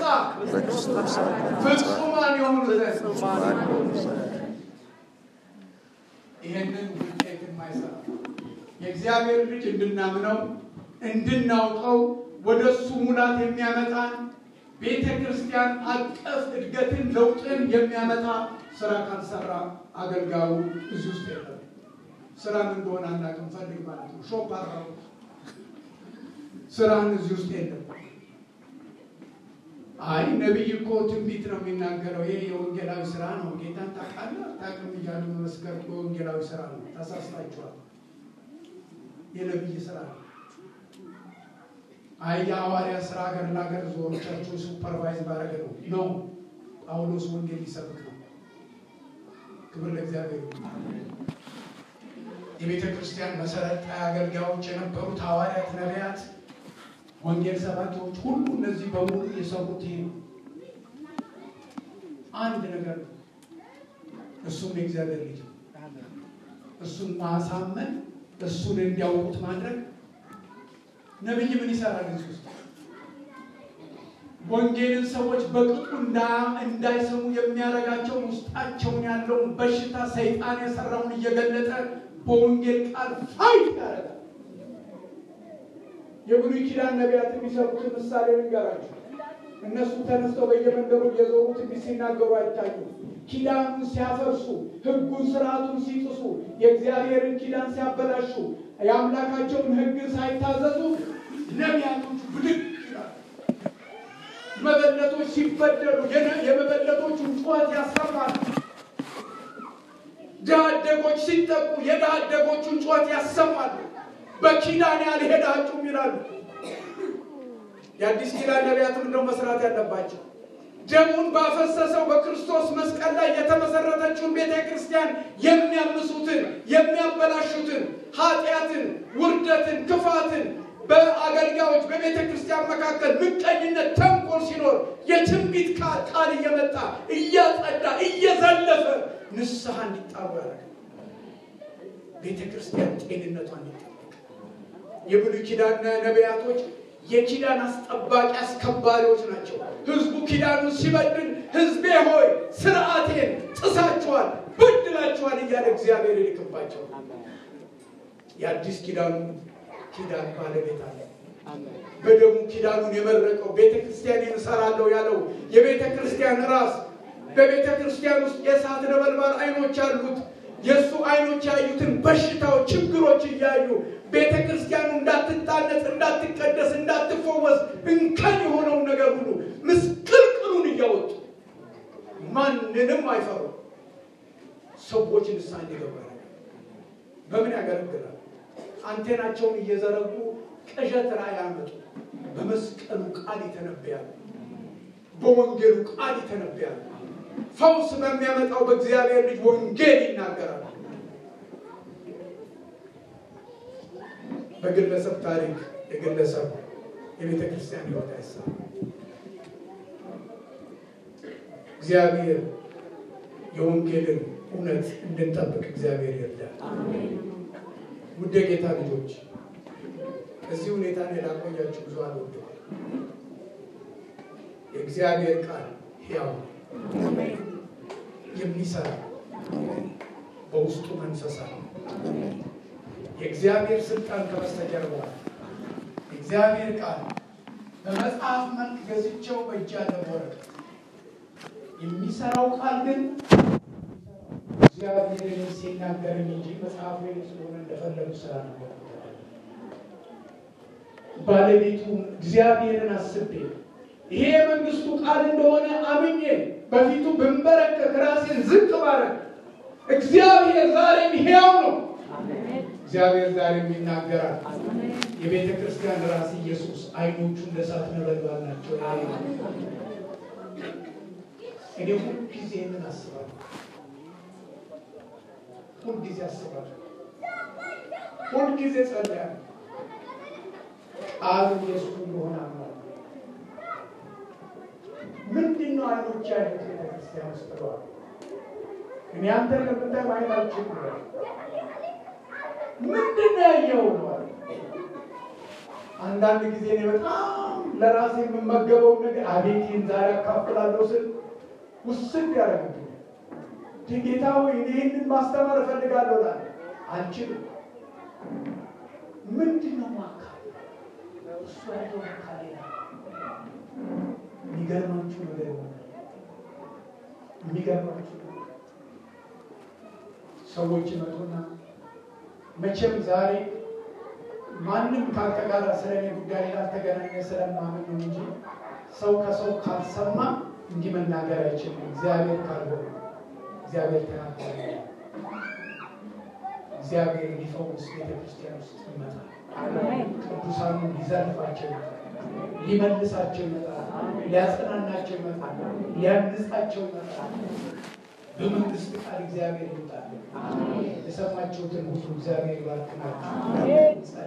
ፍጹማን የሆኑ ዘንድ ይህንን ውጤት የማይሰራ የእግዚአብሔር ልጅ እንድናምነው እንድናውቀው ወደ እሱ ሙላት የሚያመጣን ቤተ ክርስቲያን አቀፍ እድገትን ለውጥን የሚያመጣ ስራ ካልሰራ አገልጋዩ እዚህ ውስጥ የለም። ስራ ምን እንደሆነ አናውቅም። ፈልግ ማለት ነው። ሾፕ አራው ስራን እዚህ ውስጥ የለም። አይ ነቢይ እኮ ትንቢት ነው የሚናገረው። ይሄ የወንጌላዊ ስራ ነው። ጌታን ታውቃለህ አታውቅም እያሉ መመስከር የወንጌላዊ ስራ ነው። ተሳስታችኋል። የነቢይ ስራ ነው። አይ የሐዋርያ ስራ ሀገር ለሀገር ዞሮቻቸው ሱፐርቫይዝ ባረገ ነው ነው ጳውሎስ ወንጌል ሊሰብክ ነው። ክብር ለእግዚአብሔር። የቤተ ክርስቲያን መሰረት አገልጋዮች የነበሩት ሐዋርያት፣ ነቢያት፣ ወንጌል ሰባኪዎች ሁሉ እነዚህ በሙሉ የሰሩት ይሄ ነው። አንድ ነገር ነው። እሱም የእግዚአብሔር ልጅ ነው። እሱን ማሳመን፣ እሱን እንዲያውቁት ማድረግ ነቢይ ምን ይሰራል? እዚህ ውስጥ ወንጌልን ሰዎች በቅጡ እንዳይሰሙ የሚያደርጋቸውን ውስጣቸውን ያለውን በሽታ ሰይጣን የሰራውን እየገለጠ በወንጌል ቃል ፋይት ያደርጋል። የብሉይ ኪዳን ነቢያት የሚሰሩትን ምሳሌ ልንገራቸው። እነሱ ተነስተው በየመንደሩ እየዞሩ ትንቢት ሲናገሩ አይታዩም። ኪዳኑን ሲያፈርሱ፣ ሕጉን ስርዓቱን ሲጥሱ፣ የእግዚአብሔርን ኪዳን ሲያበላሹ፣ የአምላካቸውን ሕግ ሳይታዘዙ ነቢያቶች ብድግ ይላሉ። መበለቶች ሲበደሉ የመበለቶቹን ጩኸት ያሰማሉ። ድሃ አደጎች ሲጠቁ የድሃ አደጎቹን ጩኸት ያሰማሉ። በኪዳን ያልሄዳችሁም ይላሉ። የአዲስ ኪዳን ነቢያትም እንደው መስራት ያለባቸው ደሙን ባፈሰሰው በክርስቶስ መስቀል ላይ የተመሰረተችውን ቤተ ክርስቲያን የሚያምሱትን፣ የሚያበላሹትን፣ ኃጢአትን፣ ውርደትን፣ ክፋትን በአገልጋዮች በቤተ ክርስቲያን መካከል ምቀኝነት፣ ተንኮል ሲኖር የትንቢት ቃል እየመጣ እያጸዳ እየዘለፈ ንስሐ እንዲጣሩ ያደርጋል። ቤተ ክርስቲያን ጤንነቷ እንዲጠበቅ የብሉይ ኪዳን ነቢያቶች የኪዳን አስጠባቂ አስከባሪዎች ናቸው። ህዝቡ ኪዳኑን ሲበድል ህዝቤ ሆይ ስርዓቴን ጥሳችኋል፣ በድላችኋል እያለ እግዚአብሔር ይልክባቸው። የአዲስ ኪዳኑ ኪዳን ባለቤት አለ። በደሙ ኪዳኑን የመረቀው ቤተ ክርስቲያንን እሰራለሁ ያለው የቤተ ክርስቲያን ራስ በቤተ ክርስቲያን ውስጥ የእሳት ነበልባል አይኖች አሉት። የእሱ አይኖች ያዩትን በሽታዎች፣ ችግሮች እያዩ ቤተ ክርስቲያኑ እንዳትታነጽ፣ እንዳትቀደስ፣ እንዳትፈወስ እንከን የሆነውን ነገር ሁሉ ምስቅልቅሉን እያወጡ ማንንም አይፈሩ ሰዎች ንስሐ እንዲገቡ በምን ያገለግላል? አንቴናቸውን እየዘረጉ ቅዠት ራእይ ያመጡ በመስቀሉ ቃል ይተነብያሉ። በወንጌሉ ቃል ይተነብያሉ። ፈውስ በሚያመጣው በእግዚአብሔር ልጅ ወንጌል ይናገራል። በግለሰብ ታሪክ የግለሰብ የቤተ ክርስቲያን ሕይወት አይሰራ። እግዚአብሔር የወንጌልን እውነት እንድንጠብቅ እግዚአብሔር ይርዳል። ውድ ጌታ ልጆች እዚህ ሁኔታ ላይ ላቆያችሁ ብዙ አልወደው። የእግዚአብሔር ቃል ሕያው የሚሰራ በውስጡ መንፈስ አለ። የእግዚአብሔር ስልጣን ከበስተጀርባ የእግዚአብሔር ቃል በመጽሐፍ መልክ ገዝቼው በእጅ ያለ ወረቀት የሚሰራው ቃል ግን እግዚአብሔርን ሲናገርን እንጂ መጽሐፍ ላይ ስለሆነ እንደፈለጉ ስራ ነበር። ባለቤቱ እግዚአብሔርን አስቤ ይሄ የመንግስቱ ቃል እንደሆነ አምኜ በፊቱ ብንበረከክ ራሴን ዝቅ ባረግ እግዚአብሔር ዛሬም ሕያው ነው። እግዚአብሔር ዛሬም ይናገራል። የቤተ ክርስቲያን ራስ ኢየሱስ አይኖቹ እንደ እሳት ነበልባል ናቸው። እኔ ሁልጊዜ ምን አስባለሁ? ሁልጊዜ አስባለሁ። ሁልጊዜ ጸልያለሁ። ቃሉ ኢየሱስ እንደሆነ አምናለሁ። ምንድን ነው አይኖች ያሉት ቤተክርስቲያን ውስጥ ብለዋል። እኔ አንተን ለምታይ ማየት አልችልም ብለዋል። ምንድን ነው ያየው ብለዋል። አንዳንድ ጊዜ እኔ በጣም ለራሴ የምመገበውን ነገር አቤት ይህን ዛሬ አካፍላለሁ ስል ውስድ ያደረግብኛል። ጌታ ሆይ እኔ ይህንን ማስተማር እፈልጋለሁ እላለሁ። አልችልም። ምንድን ነው ማካፈል? እሱ ያለው አካል የሚገርማችሁ ነገር ይሆናል። የሚገርማችሁ ነገር ሰዎች ይመጡና መቼም ዛሬ ማንም ከአንተ ጋር ስለ እኔ ጉዳይ ላልተገናኘ ስለማምን ነው እንጂ ሰው ከሰው ካልሰማ እንዲህ መናገር አይችልም። እግዚአብሔር ካልሆነ እግዚአብሔር ተናገረ። እግዚአብሔር ሊፈውስ ቤተክርስቲያን ውስጥ ይመጣል። ቅዱሳኑ ሊዘርፋቸው ይመጣል። ሊመልሳቸው ይመጣል። ሊያጽናናቸው ይመጣል። ሊያንጻቸው ይመጣል። በመንግስት ቃል እግዚአብሔር ይመጣል። የሰማችሁትን ሁሉ እግዚአብሔር ይባርክናችሁ።